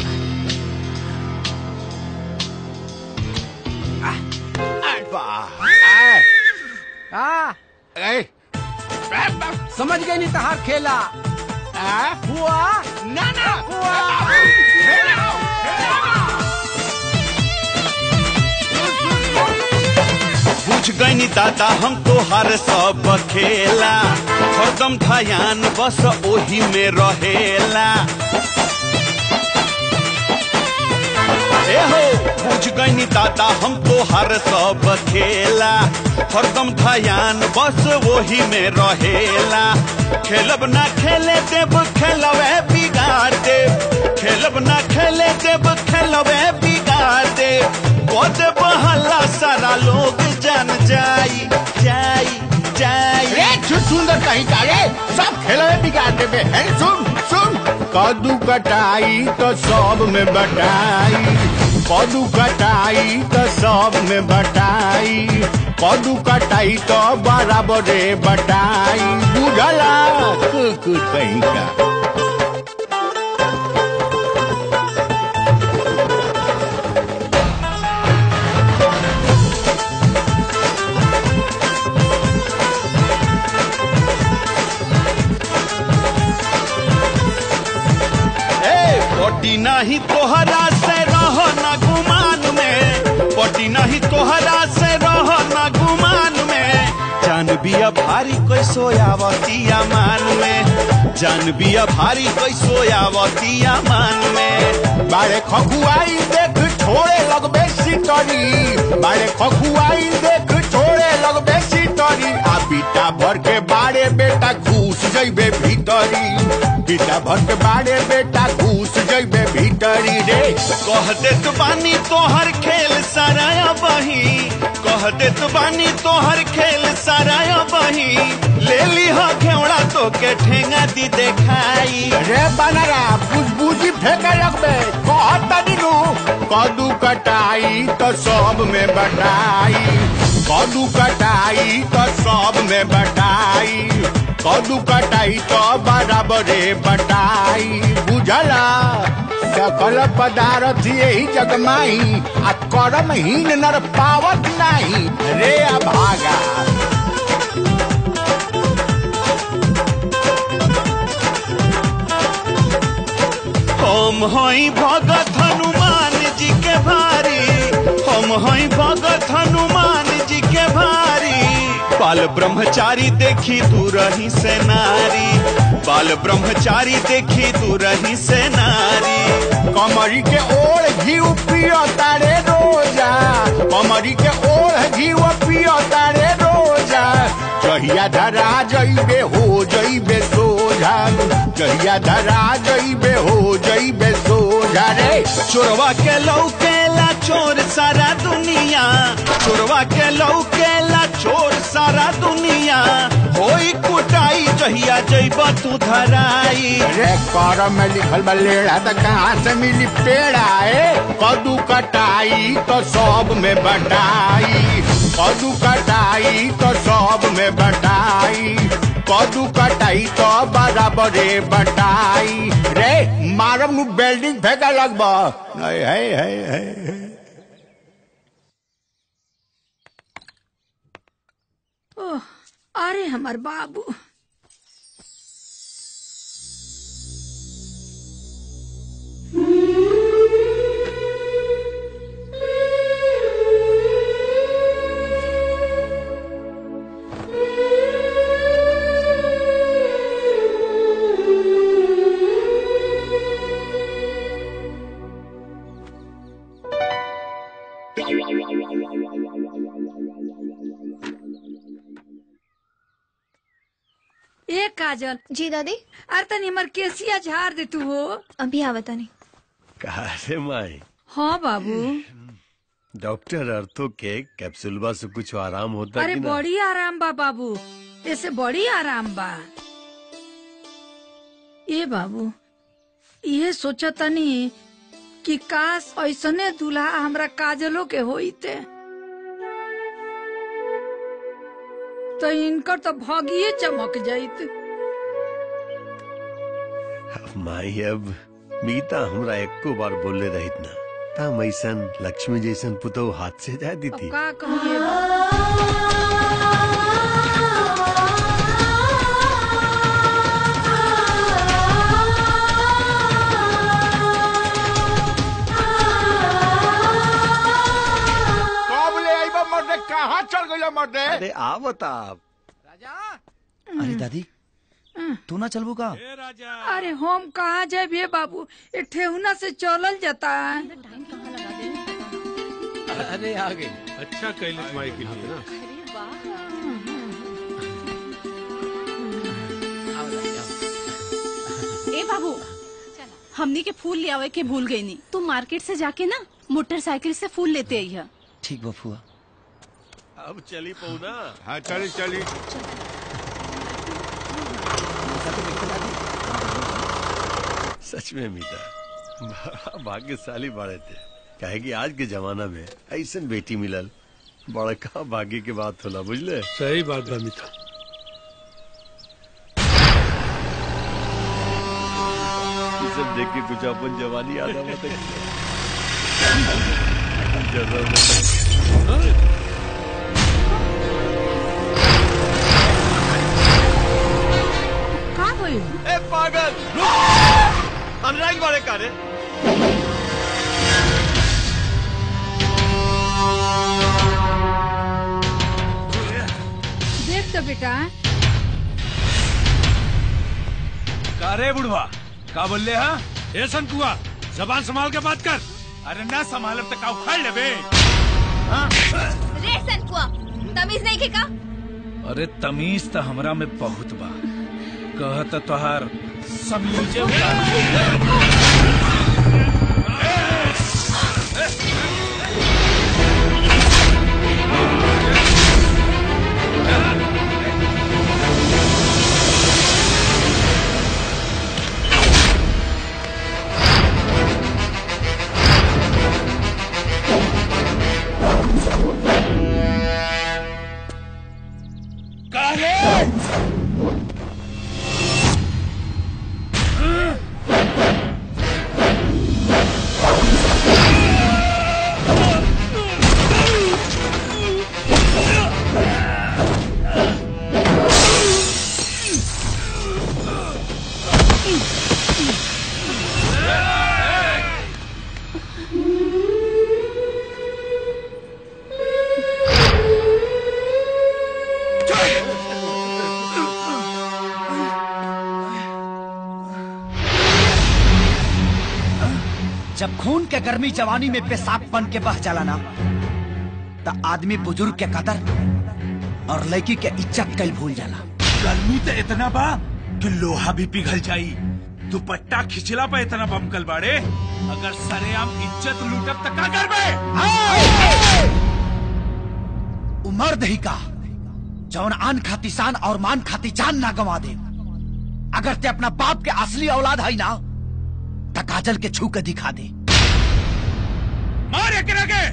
हाँ समझ गए नहीं तहार खेला हुआ ना ना हुआ बुझ गई दादा हम तो हर सब खेला हरदम ध्यान बस ओही में रहेला ए हो बुझ गई दादा हम तो हर सब खेला हरदम ध्यान बस वही में रहेला खेलब ना खेले देब खेलवे बिगाड़ देब खेलब ना खेले देब खेलवे बिगाड़ देब कद बहला सारा लोग जान जाई जाई जाई रे छुट सुंदर कहीं का रे सब खेल बिगाड़ देबे है सुन सुन कदू कटाई तो सब में बटाई कदू कटाई तो सब में बटाई कदू कटाई तो बराबरे बटाई बुझला कुछ कहीं का ए पटी नहीं तोहरा से रह न गुमान में पटी नहीं तोहरा से रह न गुमान में जान बिया भारी कोई सोयावतिया मान में जान बिया भारी कैसो आवतिया मान में बारे खखुआई देख छोड़े लगबे सिटरी बारे खखुआई देख छोड़े लगबे सिटरी आ बीटा भर के बारे बेटा घुस जइबे भीतरी बीटा भर के बारे बेटा घुस जइबे भीतरी रे कह देत बानी तोहर खेल सारा बही कह देत बानी तोहर खेल सारा बही ले ली हो घेवड़ा तो के ठेंगा दी देखाई रे बनरा बुझबुझी फेंके लगबे कहत तनी नु कदू कटाई तो सब में बटाई कदू कटाई तो सब में बटाई कदू कटाई तो बराबरे बटाई बुझला सकल पदार्थ यही जगमाई आ करम हीन नर पावत नाही रे अभागा हम हई भगत हनुमान जी के भारी हम हई भगत हनुमान जी के भारी बाल ब्रह्मचारी देखी तू रही से नारी बाल ब्रह्मचारी देखी तू रही से नारी कमरी के ओढ़ घी पियो तारे रोजा कमरी के ओढ़ घी पियो तारे रोजा जहिया धरा जइबे हो जइबे सोझा जहिया धरा जइबे हो जइबे सोझा रे चोरवा के लौकेला चोर सारा दुनिया चोरवा के लौकेला चोर सारा दुनिया होई कुटाई जहिया जइब तू धराई रे कर में लिखल बा लेड़ा त कहाँ से मिली पेड़ा ए कदू कटाई तो सब में बटाई कदू कटाई तो सब में बटाई कदू कटाई तो बराबरे बटाई रे मारम नु बिल्डिंग फेंका लगबा है है है है ओह, अरे हमार बाबू ए काजल जी दादी अरे तनी हमर केसिया झाड़ दे तू हो अभी आवता नहीं काहे माई हाँ बाबू डॉक्टर अर्थो के कैप्सूलबा से कुछ आराम होता अरे कि ना बड़ी आराम बा बाबू ऐसे बड़ी आराम बा ए बाबू ये सोचा तनी कि काश ऐसने दूल्हा हमरा काजलो के होइते तो इनकर तो भगिए चमक जाइत माई अब मीता हमरा एको बार बोले रहित ना तम ऐसन लक्ष्मी जैसन पुतो हाथ से जा दी थी का कहिए कब ले आइबा मर्दे कहाँ चल गइला मर्दे अरे आ बता आप अरे दादी तू ना चलबू का अरे हम कहाँ जाए भे बाबू ये ठेहुना से चलल जाता है अरे आ गई अच्छा कैलिस माई के लिए ना ए बाबू हमनी के फूल ले आवे के भूल गई नी तू मार्केट से जाके ना मोटरसाइकिल से फूल लेते आई है ठीक बफुआ अब चली पऊ ना हाँ चली चली सच में मीता बड़ा भाग्यशाली बाड़े थे काहे कि आज के जमाना में ऐसन बेटी मिलल बड़का भाग्य के बात होला बुझले सही बात बा मिता ये सब देख के कुछ अपन जवानी याद आवत का होई ए पागल अनुराग वाले का रे देख तो बेटा का रे बुढ़वा का बोल ले हाँ ए संकुआ जबान संभाल के बात कर अरे ना संभालब तो का उखाड़ ले बे रे सनकुआ तमीज नहीं के का अरे तमीज तो हमरा में बहुत बा कहत तोहार समीजे उतार जब खून के गर्मी जवानी में पेशाब बन के बह जाला ना त आदमी बुजुर्ग के कदर और लड़की के इज्जत कल भूल जाला गर्मी तो इतना बा कि लोहा भी पिघल जाई दुपट्टा खिंचला पे इतना बमकल बाड़े अगर सरेआम इज्जत लूटब तो का करबे उमर दही का जौन आन खाती शान और मान खाती जान ना गवा दे अगर ते अपना बाप के असली औलाद है ना त काजल के छू के दिखा दे मार एकरा के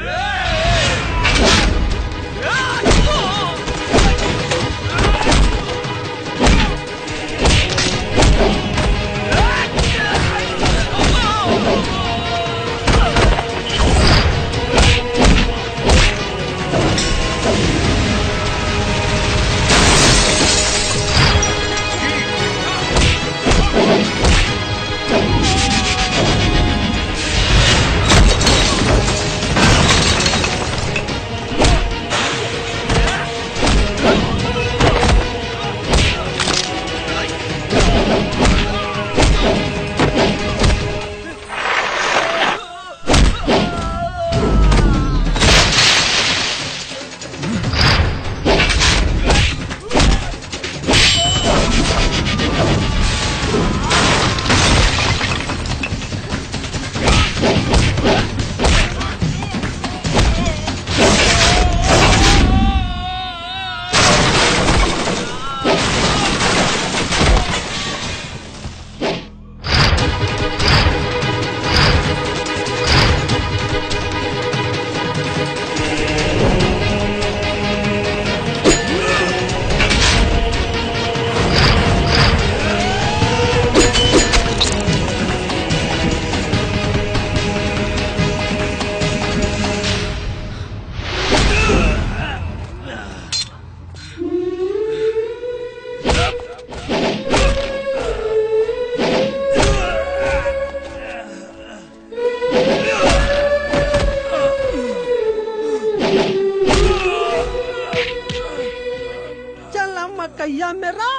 चला मकैया मेरा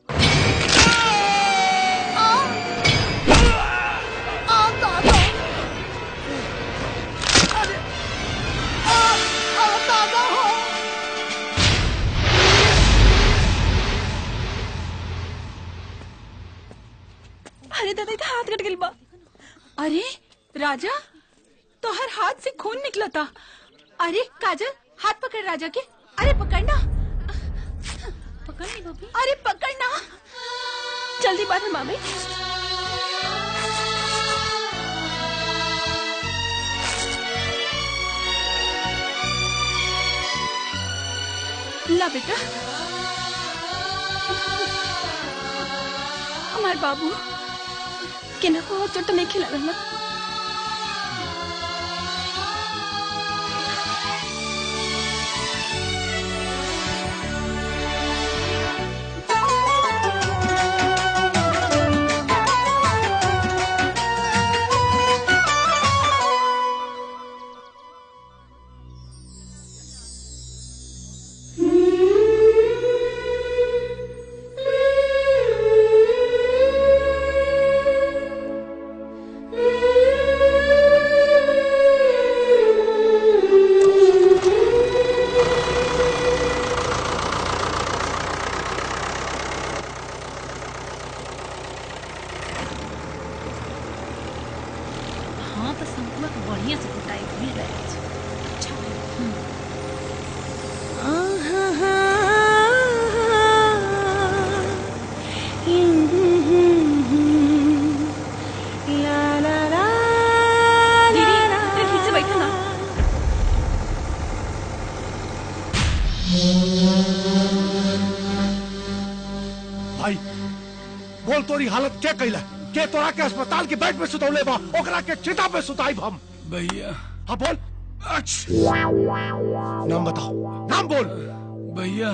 अरे दादा इधर हाथ कट गइल बा अरे राजा तो हर हाथ से खून निकला था अरे काजल हाथ पकड़ राजा के अरे पकड़ना पकड़नी बबी अरे पकड़ना जल्दी बाहर मामी ला बेटा हमारे बाबू केना को और चोट नहीं खिला ना Thank you. बोल तोरी हालत क्या कैला के तोरा के अस्पताल के बेड पे सुतौले बा ओकरा के चिता पे सुताई हम भैया हाँ बोल नाम बताओ नाम बोल भैया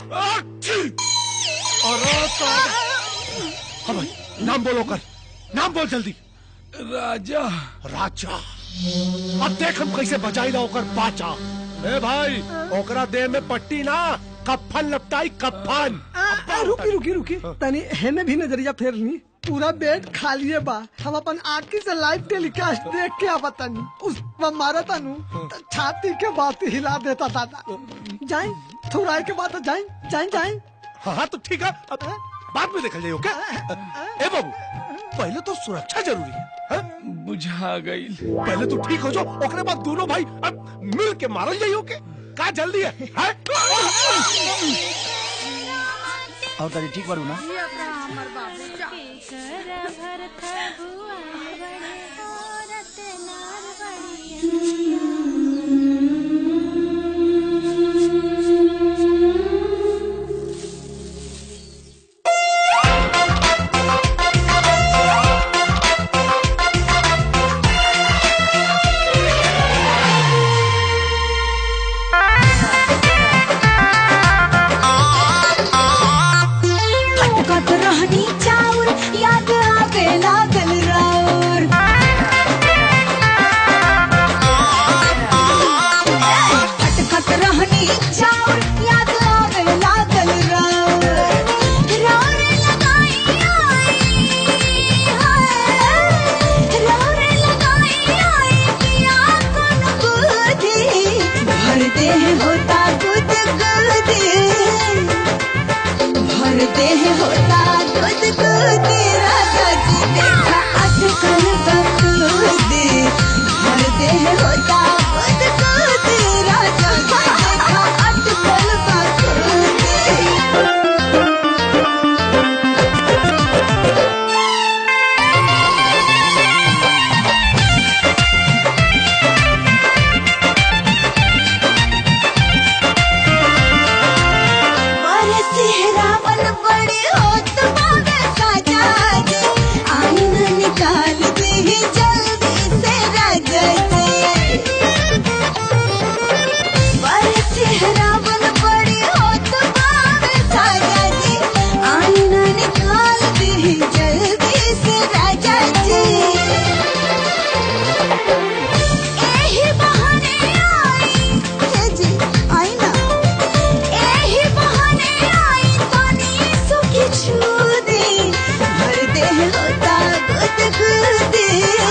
अरे तो- हाँ भाई नाम बोलो कर नाम बोल जल्दी राजा राजा अब देख हम कैसे बचाई ला ओकर बाचा ए भाई ओकरा देह में पट्टी ना कफन लपटाई कफन आ, आ, रुकी रुकी रुकी तनी हेने भी नजरिया फेरनी पूरा बेड खाली है बा हम अपन आँखी से लाइव टेलीकास्ट देख के आवा तनी उस पर मारा तनु तो छाती के बात हिला देता दादा जाए थोड़ा के बाद जाए जाए जाए हाँ हाँ तो ठीक है अब बाद में देखल जाइयो क्या ए बाबू पहले तो सुरक्षा जरूरी है हाँ? बुझा गई पहले तो ठीक हो जाओ ओकरे बाद दोनों भाई अब मिल के मारल जाइयो के का जल्दी है, है? और तारी ठीक बारू ना खटखट रहनी चाउर याद आवे लागल राउर खटखट रहनी चाउर याद आवे लागल राउर राउर लगाई आई हाय राउर लगाई आई पिया कोन बुद्धि भर दे होता गुद गुदी भर देह होता दूध दूध राजा जी देखा अटकल बकूदी भर देह होता दूध दूध राजा जी देखा अटकल बड़े सेहरावन बड़े होत बावे साजा जी आईना निकाल दे जल्दी से राजा जी बड़े सेहरावन बड़े होत बावे साजा जी आईना निकाल दे जल्दी से राजा जी एही बहाने आई हे जी आईना एही बहाने आई तनी सुखी छूदी भर देह होता गुद गुदी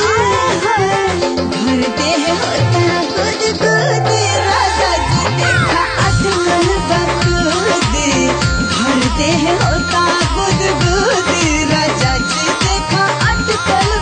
भर देह होता गुद गुदी राजा जी देखा अटकल बकूदी भर देह होता गुद गुदी राजा जी देखा अटकल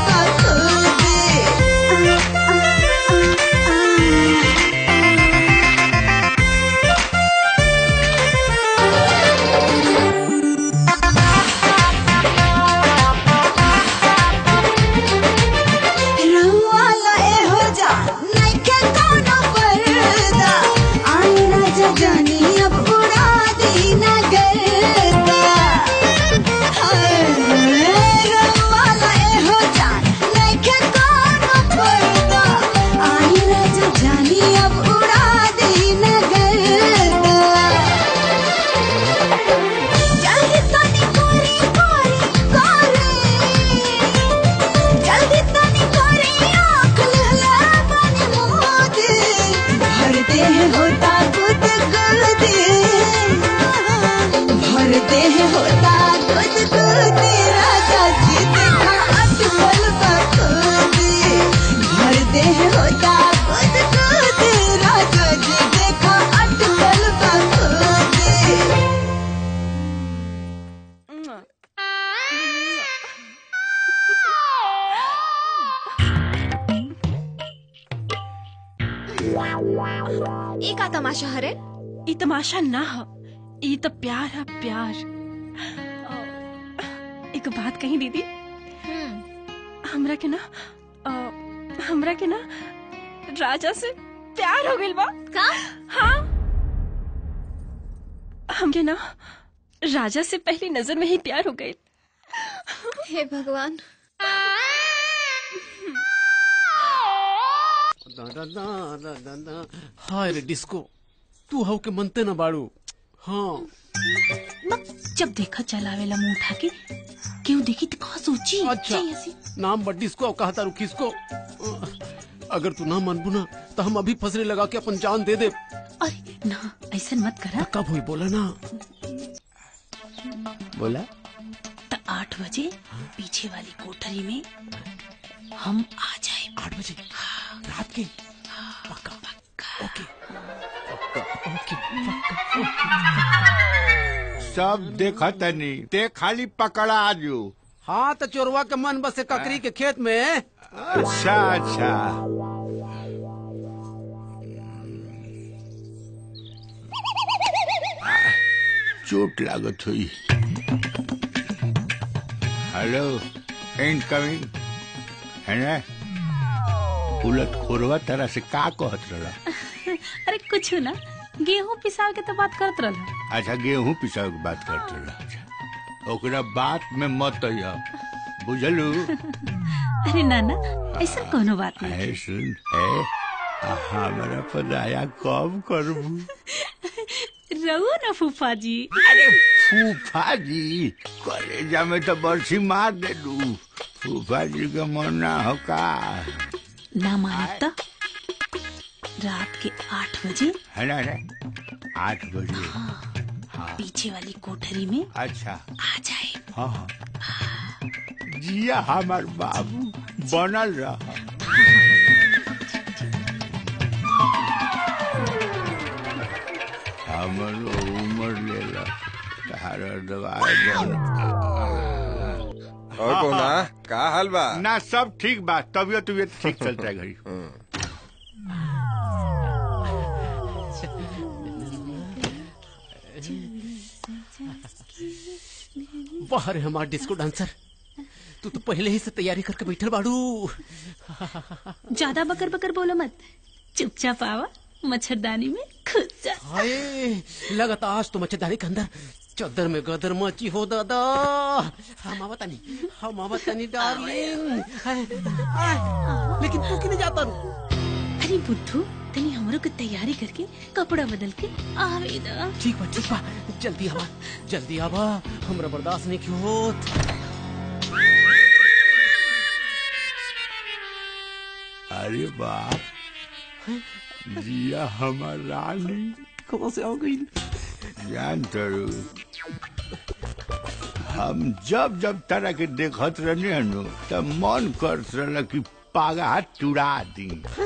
रहुआला एहो जा नइखे कोनो पर्दा आई राजा जानी अब उड़ा दी ना गर्दा हाय, रहुआला एहो जा नइखे कोनो पर्दा आई राजा जानी अब उड़ा दी ना गर्दा जल्दी तनी कोरी कोरी कोरी जल्दी तनी कोरी आँख लहला बनी मोदी भर देह होता गुद गुदी भर देह होता गुद गुदी राजा जी देखा अटकल बखूदी भर देह होता गुद गुदी राजा जी देखा अटकल बखूदी ई का तमाशा हरे ई तमाशा ना ह ई तो प्यार है प्यार अ, एक बात कही दीदी हमरा के ना अ, हमरा के ना राजा से प्यार हो गइल बा का हाँ हमके ना राजा से पहली नजर में ही प्यार हो गई हे भगवान हाय रे डिस्को तू हव के मनते न बाड़ू हाँ जब देखा चलावेला मुंह उठा के क्यों देखी तो कहा सोची अच्छा चाहिए ऐसी। नाम बट डिस्को और कहता रू किसको अगर तू ना मनबू ना तो हम अभी फसरे लगा के अपन जान दे दे अरे ना ऐसा मत करा कब हुई बोला ना बोला तो आठ बजे पीछे वाली कोठरी में हम आ जाए आठ बजे रात के पक्का ओके ओके सब देखा तनी ते खाली पकड़ा आजू हाँ तो चोरवा के मन बसे ककरी के खेत में अच्छा अच्छा चोट लागत हुई हेलो इनकमिंग है ना उलट खोरवा तरह से का कहत रहा अरे कुछ ना गेहूं पिसाव के तो बात करत रहा अच्छा गेहूं पिसाव के बात करत रहा अच्छा ओकरा बात में मत अइहा बुझलू अरे नाना ऐसा कोनो बात नहीं है सुन है हमारा पदाया कब करबू रहो ना फूफा जी अरे फूफा जी कलेजा में तो बरसी मार दे दू फूफा जी का मन ना हो का ना माने तो रात के आठ बजे है ना ना आठ बजे हाँ पीछे वाली कोठरी में अच्छा आ जाए हाँ हाँ जिया हमार बाबू बनल रहा हमरो उम्र लेला तारा दवाई बन और कोना का हाल बा ना सब ठीक बा तबियत तबियत ठीक चलता है घड़ी वाह रे हमार डिस्को डांसर तू तो पहले ही से तैयारी करके बैठल बाड़ू ज्यादा बकर बकर बोलो मत चुपचाप आवा मच्छरदानी में खुद जा हाय लगता आज तो मच्छरदानी के अंदर चद्दर में गदर मची हो दादा हम आवता नहीं हम आवता नहीं डार्लिंग हाय, आय, लेकिन तू क्यों जाता रू अरे बुद्धू तनी हमरो के तैयारी करके कपड़ा बदल के आवे दा ठीक बा ठीक बा जल्दी आवा जल्दी आवा हमरा बर्दाश्त नहीं क्यों होत अरे बाप जिया हमार रानी कहाँ से आ गई जान तरू हम जब जब तरह के देखत रहने हनु तब मन करत रहल कि पागा चुरा दी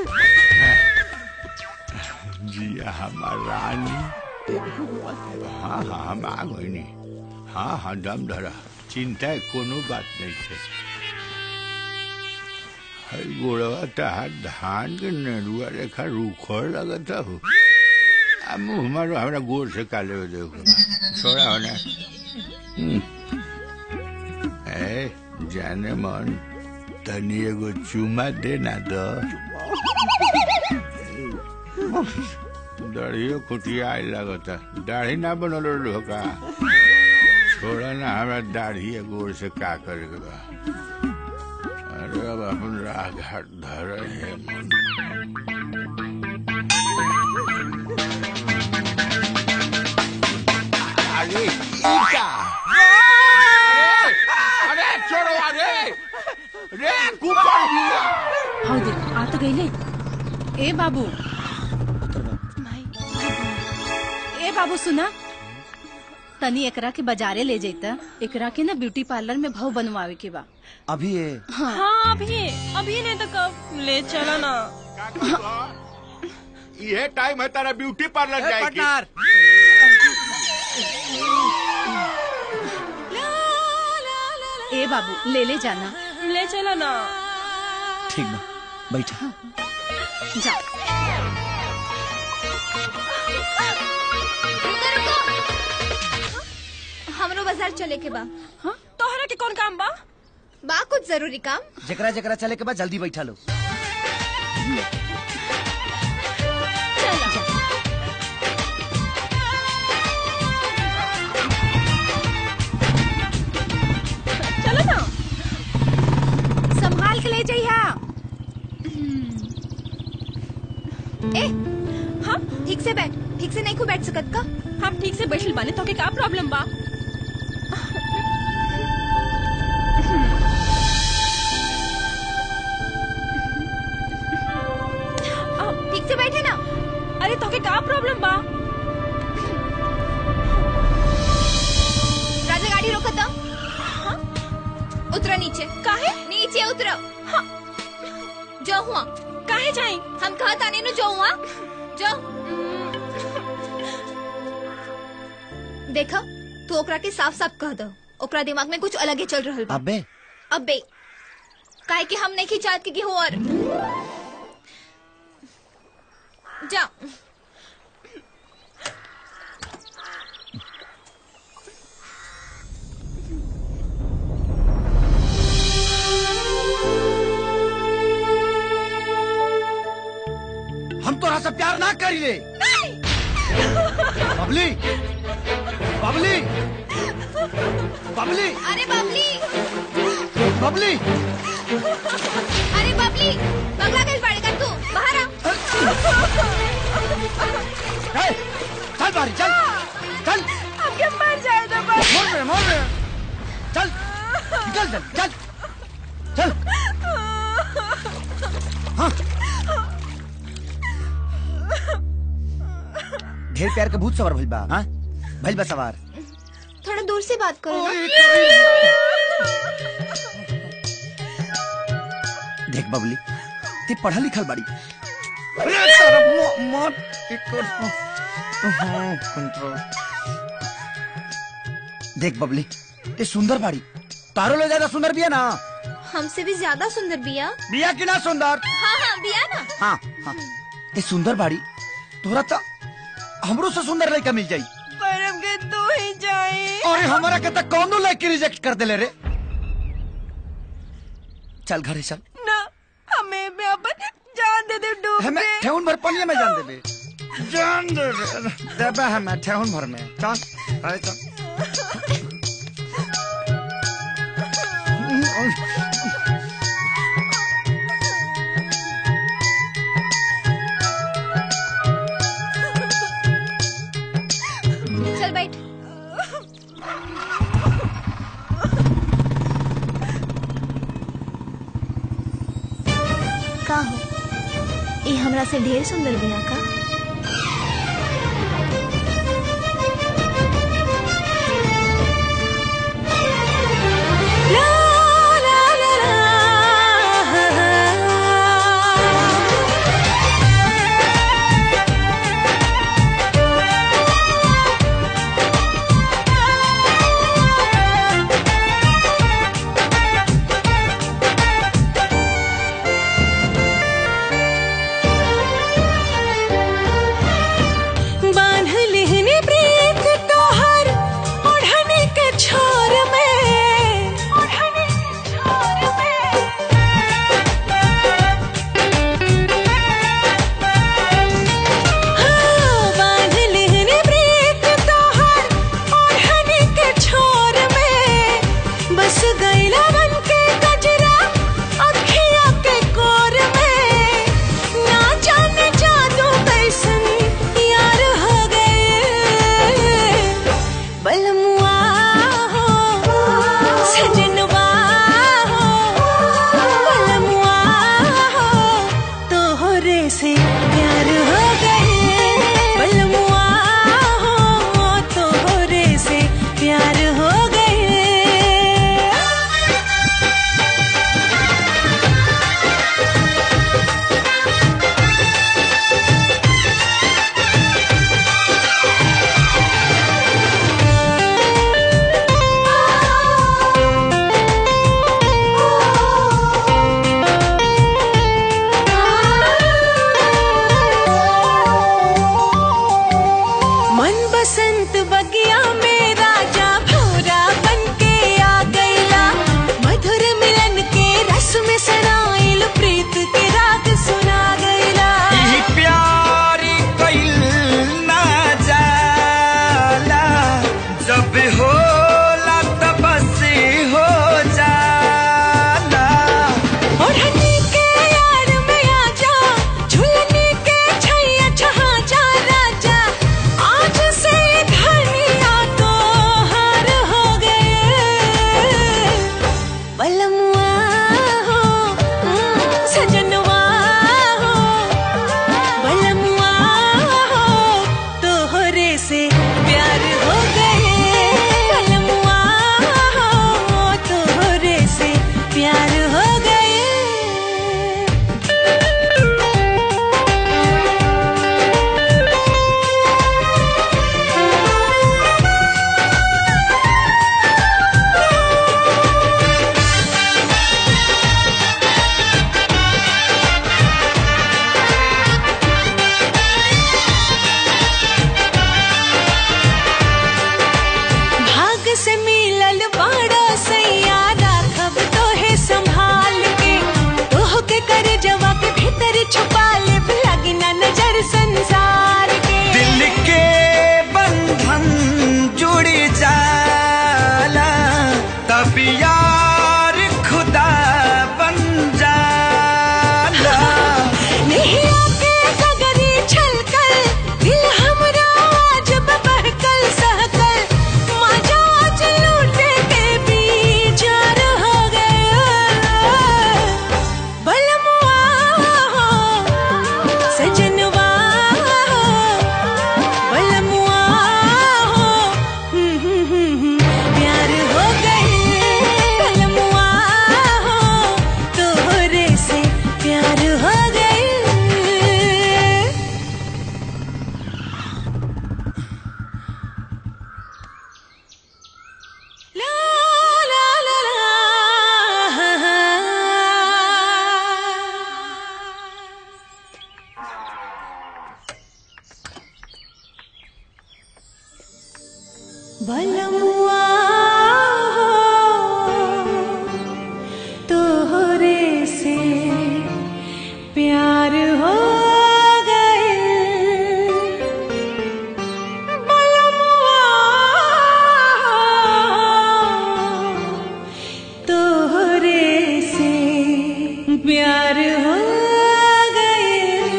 जिया हमार रानी हाँ हाँ हम आ गई हाँ हाँ दम धरा चिंता है कोनो बात नहीं थे हर गोड़वा तहार धान के नरुआ रेखा रूखर लगता हो आ मुँह हमारो हमरा गोड़ से काले हो देखो छोड़ा होना हम्म। ए जाने मन तनी एगो चुमा दे ना दो दाढ़ियो खुटिया आई लगता दाढ़ी ना बनल रहो का छोड़ा ना हमरा दाढ़ी या गोड़ से का करे के बा अरे अब अपन राह घाट धर है मन अरे ईटा अरे अरे छोड़ो अरे रे कुकर दिया हाउ देख आ तो गईले ए बाबू ए बाबू सुना तनी एकरा के बाजारे ले जैता एकरा के ना ब्यूटी पार्लर में भाव बनवावे के बा अभी ये हाँ अभी अभी नहीं तो कब ले चला ना ये टाइम है तारा ब्यूटी पार्लर ए, जाएगी पार्टनर। ए बाबू ले ले जाना ले चला ना ठीक बा बैठा जा हमरो बाजार चले के बा हाँ तोहरा के कौन काम बा बा कुछ जरूरी काम जकरा जकरा चले के बाद जल्दी बैठा लो चलो ना हाँ ठीक से बैठ ठीक से नहीं को बैठ सकत का हम ठीक से बैठल बाने तो के का प्रॉब्लम बा ठीक से बैठे ना अरे तो के का प्रॉब्लम बा राजा गाड़ी रोको तो उतरो नीचे काहे नीचे उतरो हाँ। जो हुआ काहे जाए हम कहा ताने नु जो हुआ जो देखो तू ओकरा के साफ साफ कह दो ओकरा दिमाग में कुछ अलग ही चल रहल बा अबे अबे काहे कि हम नहीं खिंचात के हो और जा हम तोरा से प्यार ना करी रे बबली बबली बबली अरे बबली बबली अरे बबली पगला कैसे पड़ेगा तू बाहर आ ए, चल बारी चल चल अब क्या मर जाए तो बस मोर में मोर में चल निकल चल चल चल हाँ ढेर प्यार के भूत सवार भइल बा हाँ भइल बा सवार थोड़ा दूर से बात करो ना देख बबली ते पढ़ा लिखल बाड़ी अरे तारा मो- मौत एक हाँ, कंट्रोल देख बबली ते सुंदर बाड़ी तारो ले ज्यादा सुंदर बिया ना हमसे भी ज्यादा सुंदर बिया बिया की ना सुंदर हाँ हाँ बिया ना हाँ हाँ ते सुंदर बाड़ी तोरा तो हमरो से सुंदर लड़का मिल जाई परम के तू ही जाए अरे हमारा के तक कौनो लड़की रिजेक्ट कर देले रे चल घरे चल ना हमें मैं अपन जान दे दे डूब हमें के ठेहुन भर पनिया में जान देबे जान देबे देबे हमें ठेहुन भर में चल अरे चल चल बैठ का हो ये हमरा से ढेर सुंदर बिया का बलमुआ तोहरे से प्यार हो गए बलमुआ तोहरे से प्यार हो गए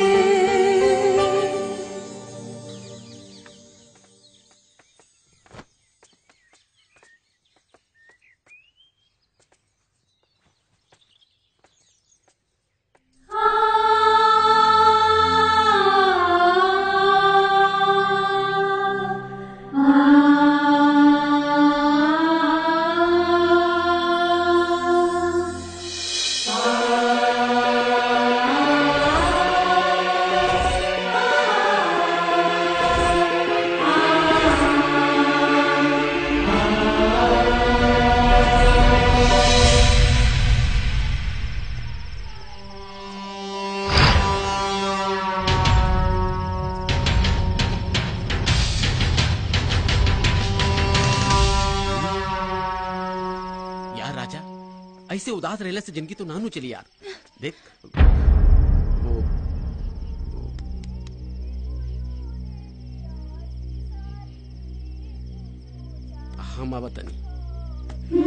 यार राजा ऐसे उदास रहने से जिंदगी तो नानू चली यार देख वो हम अब तनी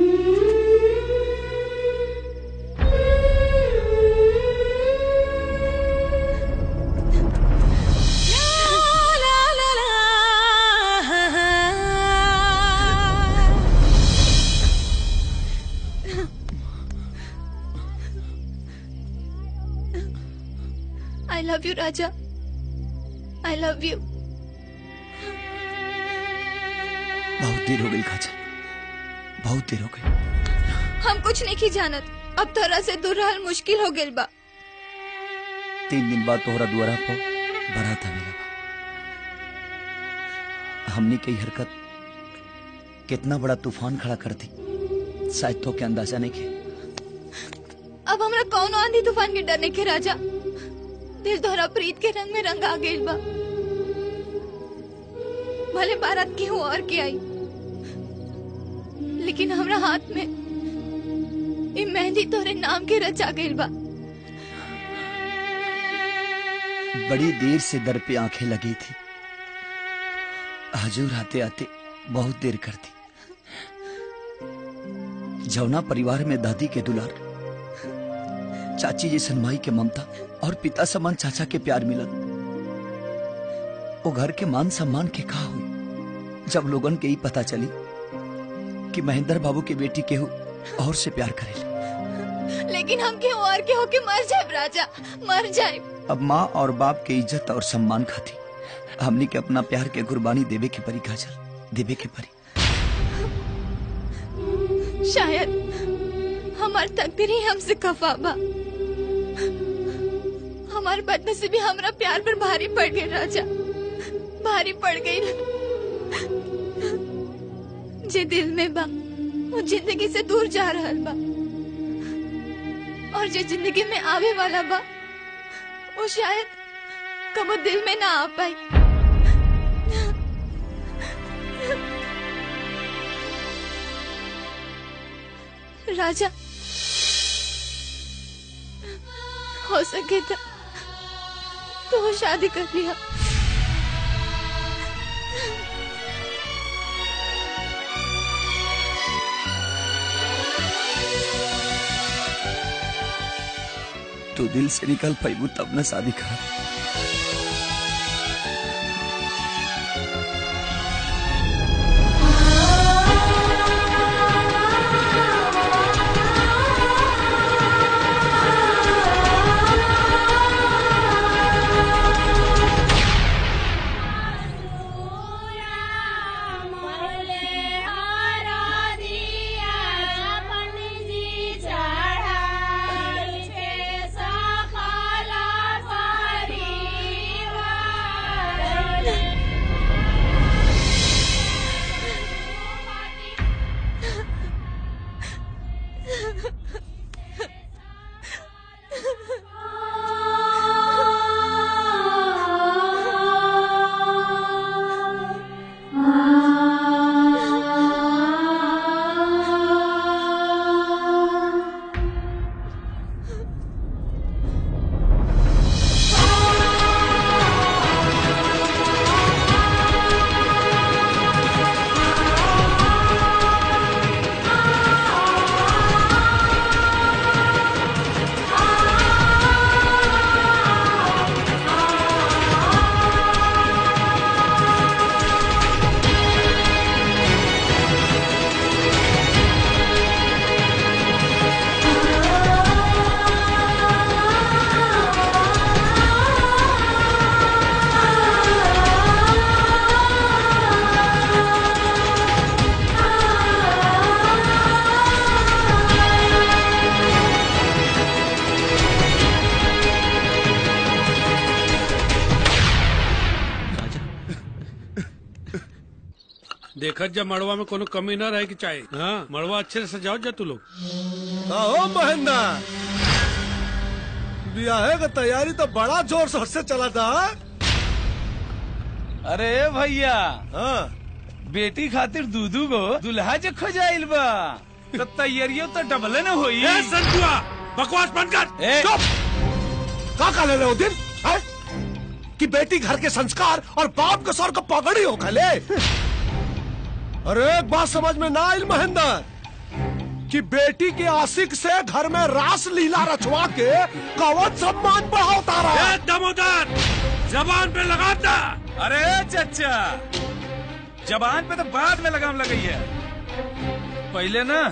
आई लव यू राजा आई लव यू बहुत देर हो गई काजल बहुत देर हो गई हम कुछ नहीं की जानत अब तोरा से दूर रहल मुश्किल हो गेल बा तीन दिन बाद तोहरा दुआरा पर बारात आवेला हमने की हरकत कितना बड़ा तूफान खड़ा कर दी शायद तो के अंदाजा नहीं के अब हमरा कौन आंधी तूफान के डरने के राजा दिल तोहरा प्रीत के रंग में रंगा गेल बा भले बारात की हो और के आई लेकिन हमरा हाथ में ई मेहंदी तोरे नाम के रचा गेल बा बड़ी देर से दर पे आंखें लगी थी हजूर आते आते बहुत देर कर दी जौना परिवार में दादी के दुलार चाची जैसन माई के ममता और पिता समान चाचा के प्यार मिलन वो घर के मान सम्मान के कहा हुई जब लोगन के ही पता चली कि महेंद्र बाबू की बेटी केहू और से प्यार करेली लेकिन हम के और के होके मर जाए राजा मर जाए अब माँ और बाप के इज्जत और सम्मान खाती हमनी के अपना प्यार के कुर्बानी देवे के परी काजल देवे के परी शायद हमार तकदीर ही हमसे खफा बा हमार बदनसीबी हमरा प्यार पर भारी पड़ गई राजा भारी पड़ गई जे दिल में बा वो जिंदगी से दूर जा रहल बा और जो जिंदगी में आवे वाला बा वो शायद कबो दिल में ना आ पाई राजा हो सके तो तो शादी कर लिया तू दिल से निकल पैबू तब न शादी कर चढ़ाई पे सकाला देखत जब मड़वा में कोनो कमी न रहे की चाहे हाँ मड़वा अच्छे से सजाओ जा तू लोग ओ महेंद्र ब्याह का तैयारी तो बड़ा जोर शोर से चला था अरे भैया बेटी खातिर दूधू गो दुल्हा जे खोजाइल बा तो तैयारियों तो डबले न होई ए संतुआ बकवास बंद कर ए, का का ले रहे हो दिन है? कि बेटी घर के संस्कार और बाप के सर को पगड़ी हो खले अरे एक बात समझ में ना आई महेंद्र कि बेटी के आशिक से घर में रास लीला रचवा के कवच सम्मान बढ़ाओ तारा ए दमोदर जबान पे लगाता अरे चचा जबान पे तो बाद में लगाम लगाई है पहले ना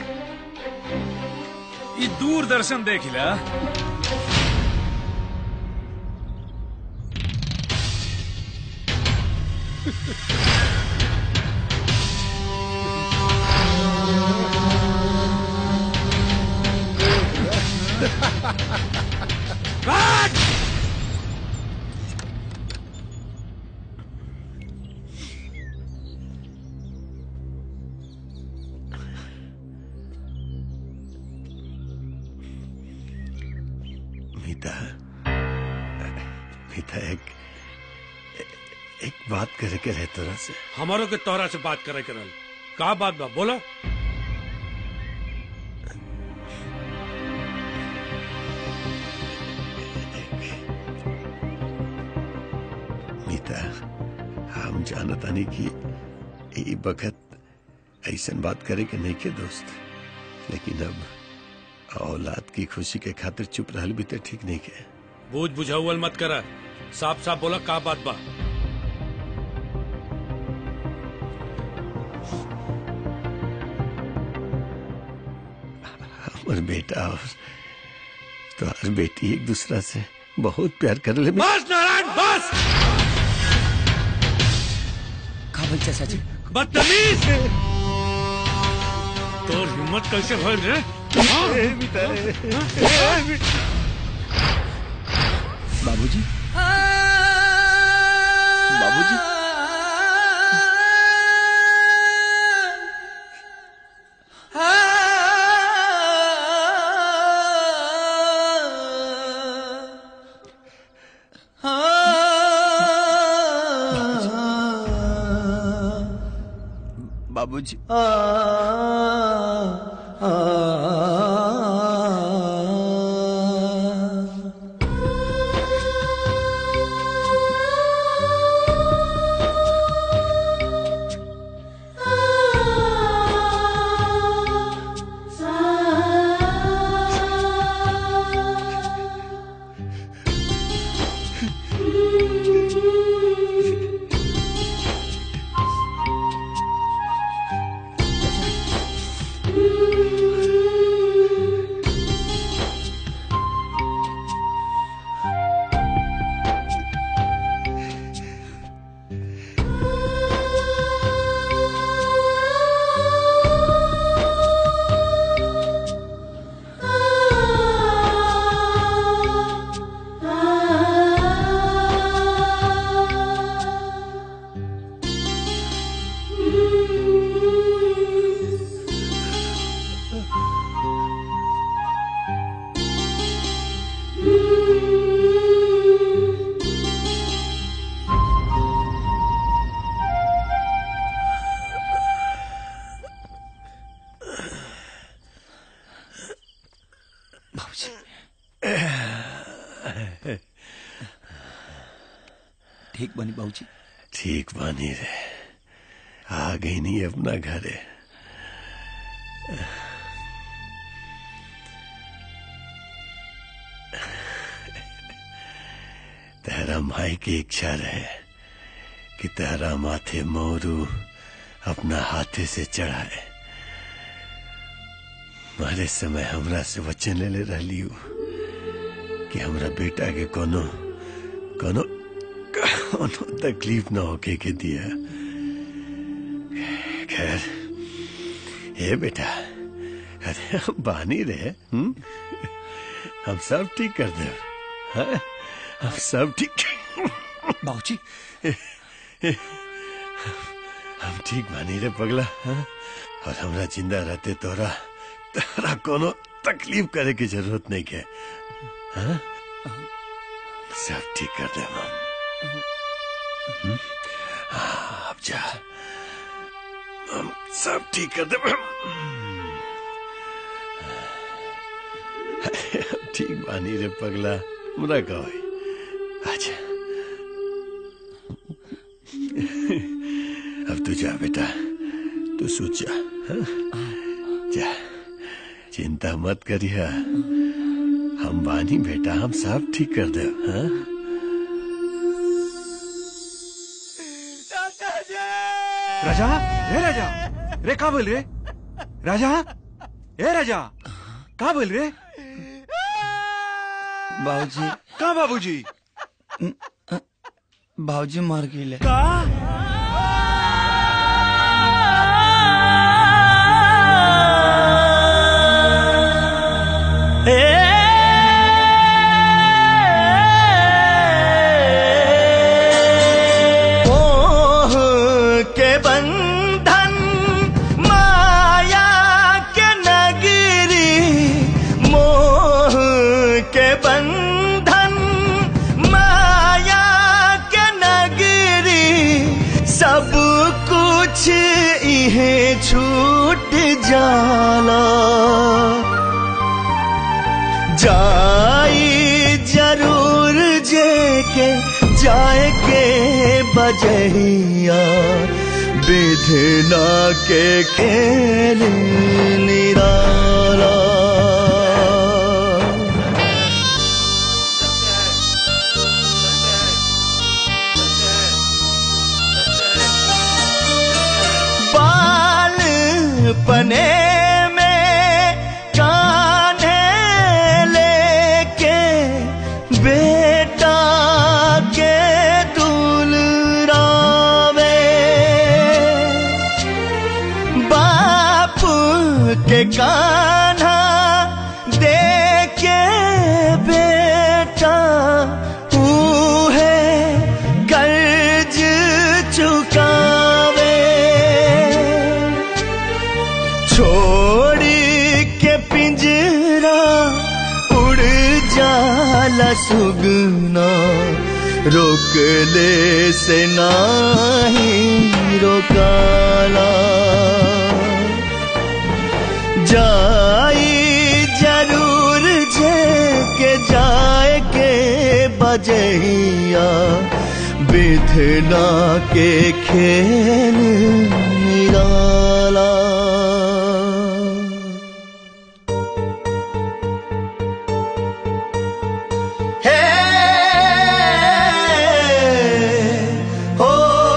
ये दूरदर्शन देख ला मीता मीता एक एक बात करे के रहे तोरा से हमारो के तोहरा से बात करे करल का बात बा बोला मीता हम जानतानी कि ई बखत ऐसन बात करे के नहीं के दोस्त लेकिन अब औलाद की खुशी के खातिर चुप रहल भी तो ठीक नहीं के बूझ बुझाउल मत करा साफ साफ बोला का बात बा हमर बेटा और तोहर बेटी एक दूसरा से बहुत प्यार कर ले बस नारायण बस का बोल चाचा जी बदतमीज तोर हिम्मत कैसे भइल रे हाँ? बाबूजी बाबूजी बाबूजी ठीक बनी बाबूजी ठीक बानी रे आ गई नहीं अपना घर है तेरा माई की इच्छा रहे कि तेरा माथे मोरू अपना हाथे से चढ़ाए मारे समय हमरा से वचन ले ले रही कि हमरा बेटा के कोनो कोनो कोनो तकलीफ ना होके के दिया खैर हे बेटा अरे हम बानी रहे हुँ? हम सब ठीक कर दे हाँ? हम सब ठीक बाबूजी हम ठीक मानी रे पगला हाँ? और हमरा जिंदा रहते तोरा तोरा कोनो तकलीफ करे की जरूरत नहीं के हाँ? सब ठीक कर दे हम हम्म? हाँ, अब जा हम सब ठीक कर दे ठीक मानी रे पगला मुरा कहो अच्छा अब तू जा बेटा तू सोच जा हाँ? जा चिंता मत करिया हम बानी बेटा हम सब ठीक कर दे हाँ? राजा रे राजा रे का बोल रे राजा ए राजा का बोल रे बाबूजी का बाबूजी बाबूजी मर गए का मोह के बंधन माया के नगरी मोह के बंधन माया के नगरी सब कुछ इहे छूट जाला जाई जरूर जे के जाए के बजहिया विधना के खेल निराला बाल पने में कान्हे लेके बेटा के दुलरावे बाप के कान्हा देके बेटा है कर्ज चुकावे छोड़ी के पिंजरा उड़ जाला सुगना रोक ले से नाही रोकाला जाई जरूर जे के जाए के बजहिया विधना के खेल निराला हे हो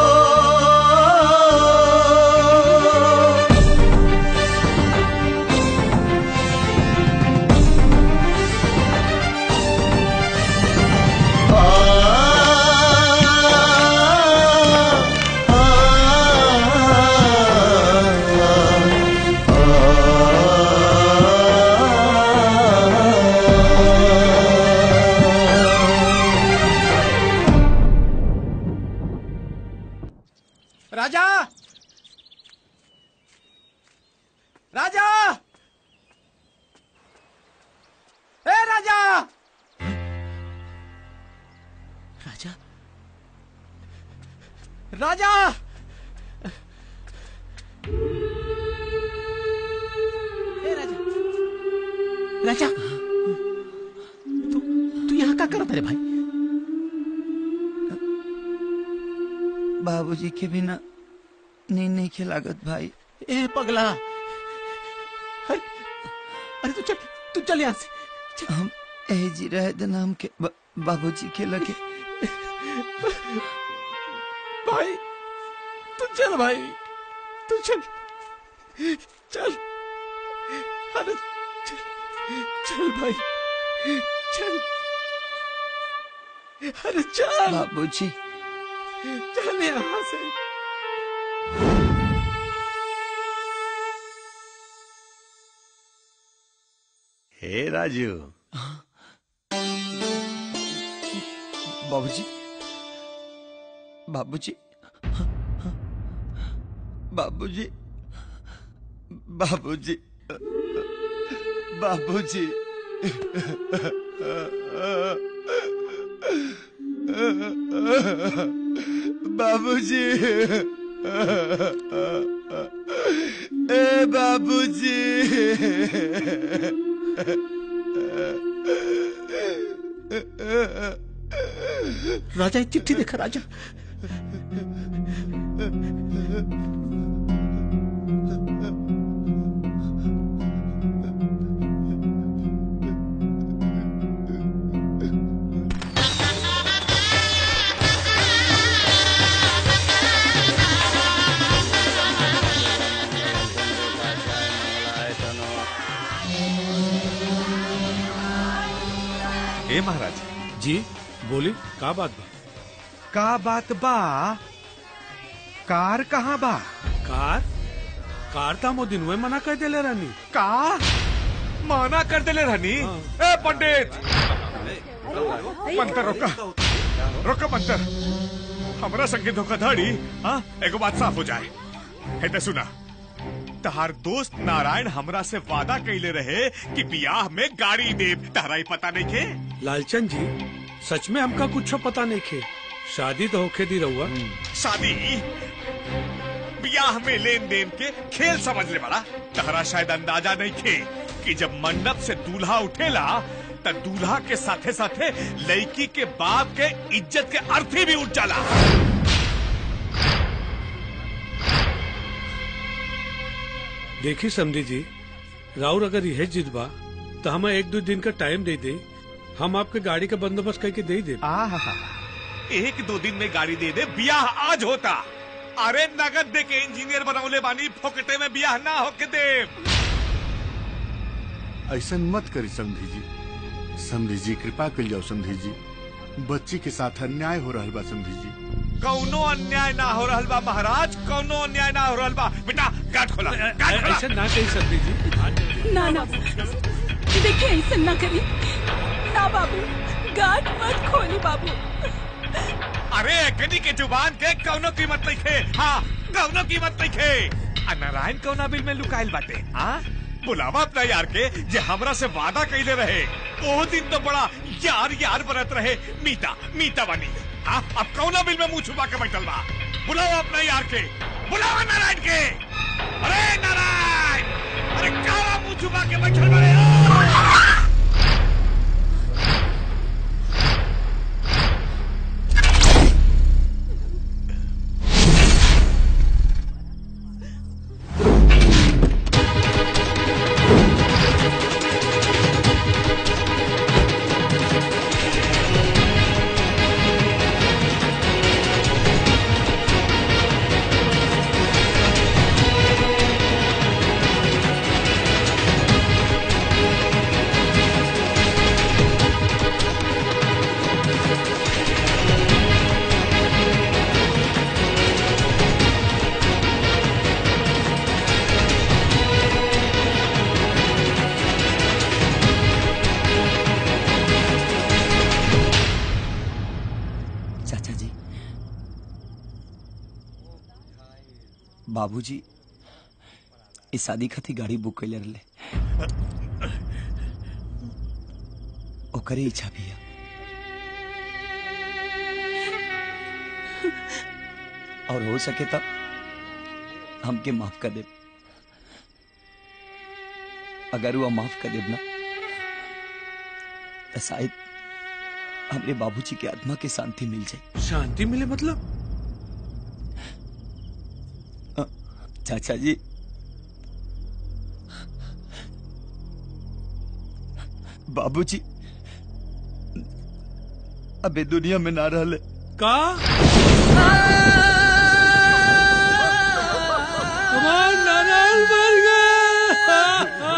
राजा राजा ए राजा राजा राजा ए राजा राजा तू तू यहाँ क्या करता रे भाई बाबूजी के बिना नींद नहीं खिलागत भाई ए पगला अरे अरे तू चल तू चल यहाँ से हम ए जी रहे दिन हम के ब- बाबूजी के लगे भाई तू चल भाई तू चल चल अरे चल चल भाई चल अरे चल बाबूजी चल यहाँ से हे राजू बाबूजी बाबूजी बाबूजी बाबूजी बाबूजी बाबूजी ए बाबूजी राजा एक चिट्ठी देखा राजा ए महाराज जी बोली का बात बा का बात बा कार कहाँ बा कार कार था वो दिन मना कर देले रानी का माना कर देले रहनी ए पंडित मंतर रोका रोका मंतर हमरा संगे धोखाधड़ी हाँ एगो बात साफ हो जाए है ते सुना तहार दोस्त नारायण हमरा से वादा कैले रहे कि बियाह में गाड़ी देव तहरा ही पता नहीं के लालचंद जी सच में हमका कुछ पता नहीं खे शादी तो होके दी रहुआ शादी बियाह में लेन देन के खेल समझ ले बड़ा तहरा शायद अंदाजा नहीं थे कि जब मंडप से दूल्हा उठेला त दूल्हा के साथे साथे लड़की के बाप के इज्जत के अर्थी भी उठ जाला देखी समझी जी राउर अगर यह जिद बा तो हमें एक दो दिन का टाइम दे दे हम आपके गाड़ी का बंदोबस्त करके दे दे एक दो दिन में गाड़ी दे दे बियाह आज होता अरे नगद दे के इंजीनियर बनौले बानी फोकटे में बियाह ना होके दे ऐसा मत करी समधी जी समधी जी कृपा कर जाओ समधी जी बच्ची के साथ अन्याय हो रहा बा समधी जी कौनो अन्याय ना हो रहल बा महाराज कौनो अन्याय ना हो रहल बा बेटा गाठ खोला गाठ खोला ऐसा ना कही सकती जी ना ना देखिए ऐसा ना करी ना बाबू गाठ मत खोली बाबू अरे कनी के जुबान के कौनो कीमत नहीं खे हाँ कौनो कीमत नहीं खे आ नारायण कौना बिल में लुकाइल बाटे हाँ बुलावा अपना यार के जे हमरा से वादा कैले रहे ओ दिन तो बड़ा यार यार बनत रहे मीता मीता बनी हाँ अब कौना बिल में मुंह छुपा के बैठल बा बुलावा अपना यार के बुलावा नारायण के अरे नारायण अरे काला मुंह छुपा के बैठल बड़े चाचा जी बाबूजी इस शादी खातिर गाड़ी बुक कैले रहले ओकरे इच्छा भी है और हो सके तब हमके माफ कर दे अगर वो माफ कर देब ना तो शायद हमरे बाबूजी के आत्मा के शांति मिल जाए शांति मिले मतलब चाचा जी बाबूजी अबे दुनिया में ना रहले का हमार नारायण मर गया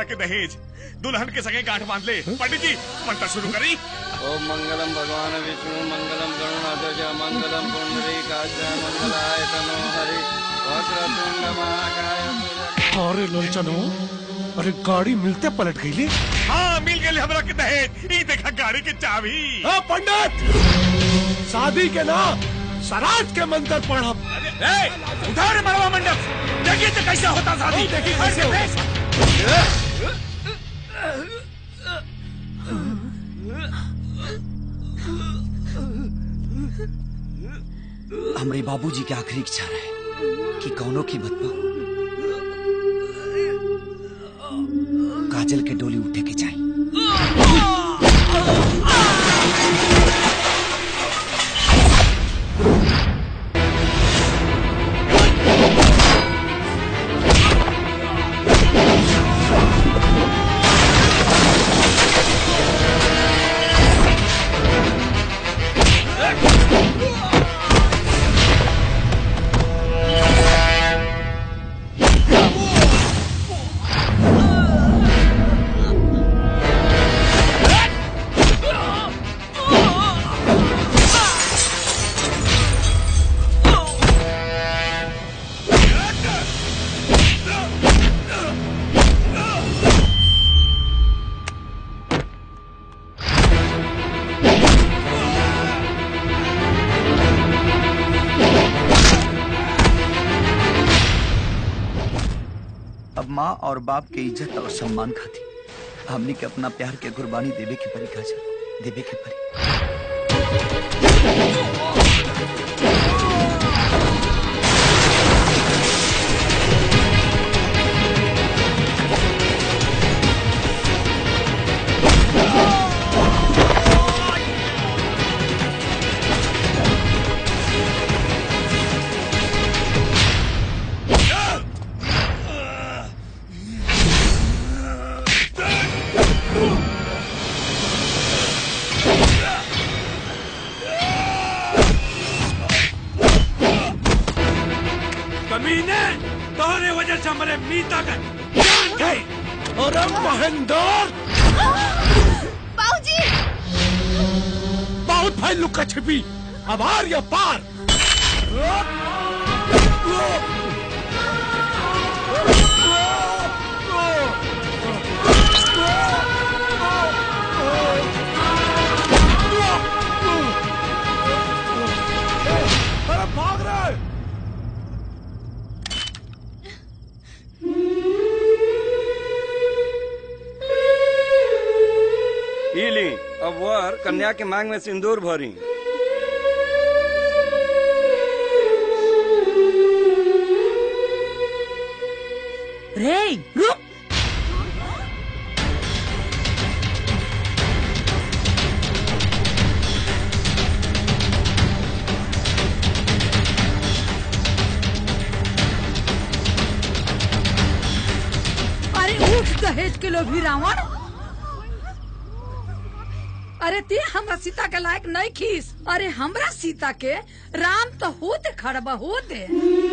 के दहेज दुल्हन के सगे गांठ बांध ले पंडित जी मंत्र शुरू करी ओम मंगलम भगवान विष्णु मंगलम गरुणाध्वज मंगलम पुंडरी काज मंगलाय तनो हरि वक्रतुंड महाकाय अरे लोचनो अरे गाड़ी मिलते पलट गई हाँ मिल गए हमरा के दहेज ई देखा गाड़ी की चाबी हाँ पंडित शादी के ना सराज के मंत्र पढ़ब उधार मरवा मंडप देखिए तो कैसा होता शादी देखिए कैसे कैसे हमरे बाबूजी के आखिरी इच्छा रहे कि कौनो कीमत पर काजल के डोली उठे के चाहिए अब माँ और बाप के इज्जत और सम्मान खाती हमने के अपना प्यार के कुर्बानी देवे के परी काजल देवे के परी कमीने तोहरे वजह से हमारे मीता का जान गई अरे महेंद्र बाबूजी बहुत भाई लुका छिपी अब आर या पार अरे भाग रहे ई ली अब वर कन्या के मांग में सिंदूर भरी रे रुक अरे उठ दहेज के लोभी रावण अरे ते हमरा सीता के लायक नहीं खीस अरे हमरा सीता के राम तो होते खड़बा होते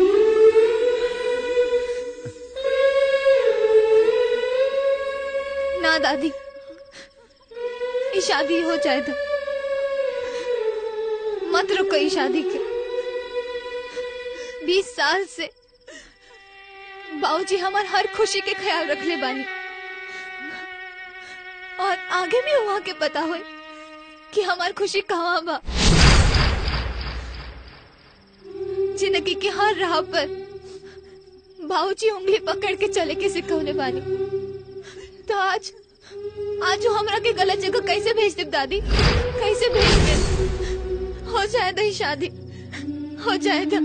ना दादी ये शादी हो जाए तो मत रुको ये शादी के बीस साल से बाबूजी हमार हर खुशी के ख्याल रख ले बानी और आगे भी वहाँ के पता हो कि हमार खुशी कहाँ बा जिंदगी की हर राह पर बाबूजी उंगली पकड़ के चले के सिखौले बानी तो आज आज वो हमरा के गलत जगह कैसे भेज दे दादी कैसे भेज दे हो जाए दही शादी हो जाए तो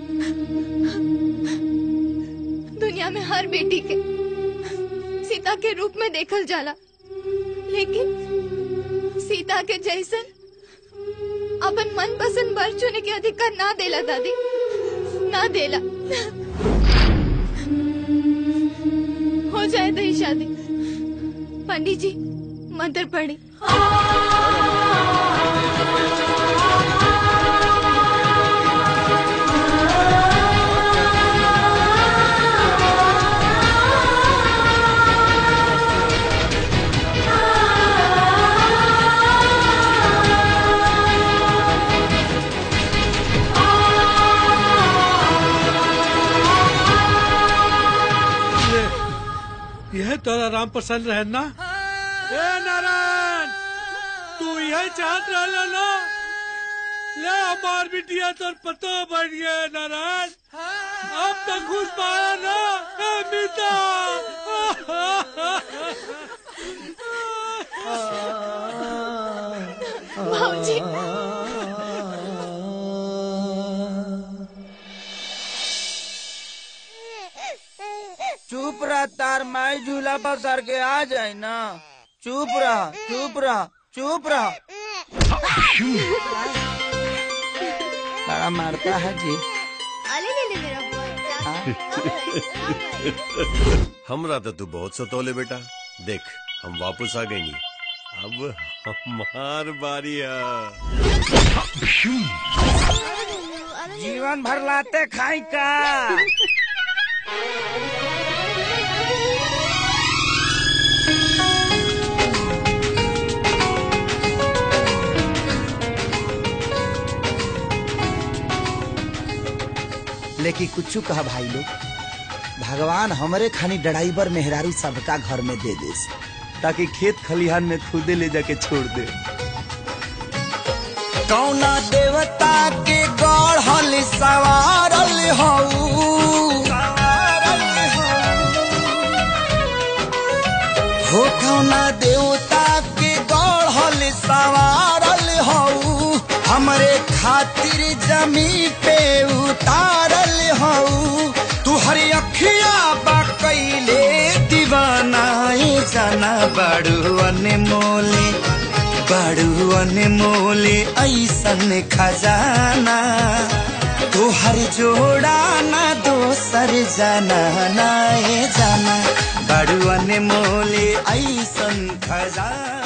दुनिया में हर बेटी के सीता के रूप में देखल जाला लेकिन सीता के जैसन अपन मन पसंद बर चुने के अधिकार ना देला दादी ना देला हो जाए दही शादी पंडित जी मंत्र पढ़ी तोरा राम पसंद रहे ना ए नारायण तू यही चाहत रहे ना ले हमार बिटिया तोर पतो बढ़ गया नारायण अब तक घुस पाया ना ए मीता भाऊजी चुप रह तार माई झूला पर सर के आ जाए ना चुप रह चुप रह चुप रह बड़ा मारता है जी हमरा तो तू बहुत सतोले बेटा देख हम वापस आ गए नहीं अब हमार बारी है जीवन भर लाते खाई का लेकिन कुछ कहा भाई लोग भगवान हमरे खानी ड्राइवर मेहरारू सबका घर में दे दे ताकि खेत खलिहान में खुदे ले जाके छोड़ दे कौना देवता के गढ़ल सवारल हऊ हो कौना देवता के गढ़ल सवारल हऊ हमरे खातिर जमी पे उतारल हऊ तू हरी अखिया बा कैले दीवानाए जाना बड़ू अनमोले बड़ू अनमोले ऐसन खजाना तोहर जोड़ा ना दोसर जाना नाए जाना बड़ू अनमोले ऐसन खजाना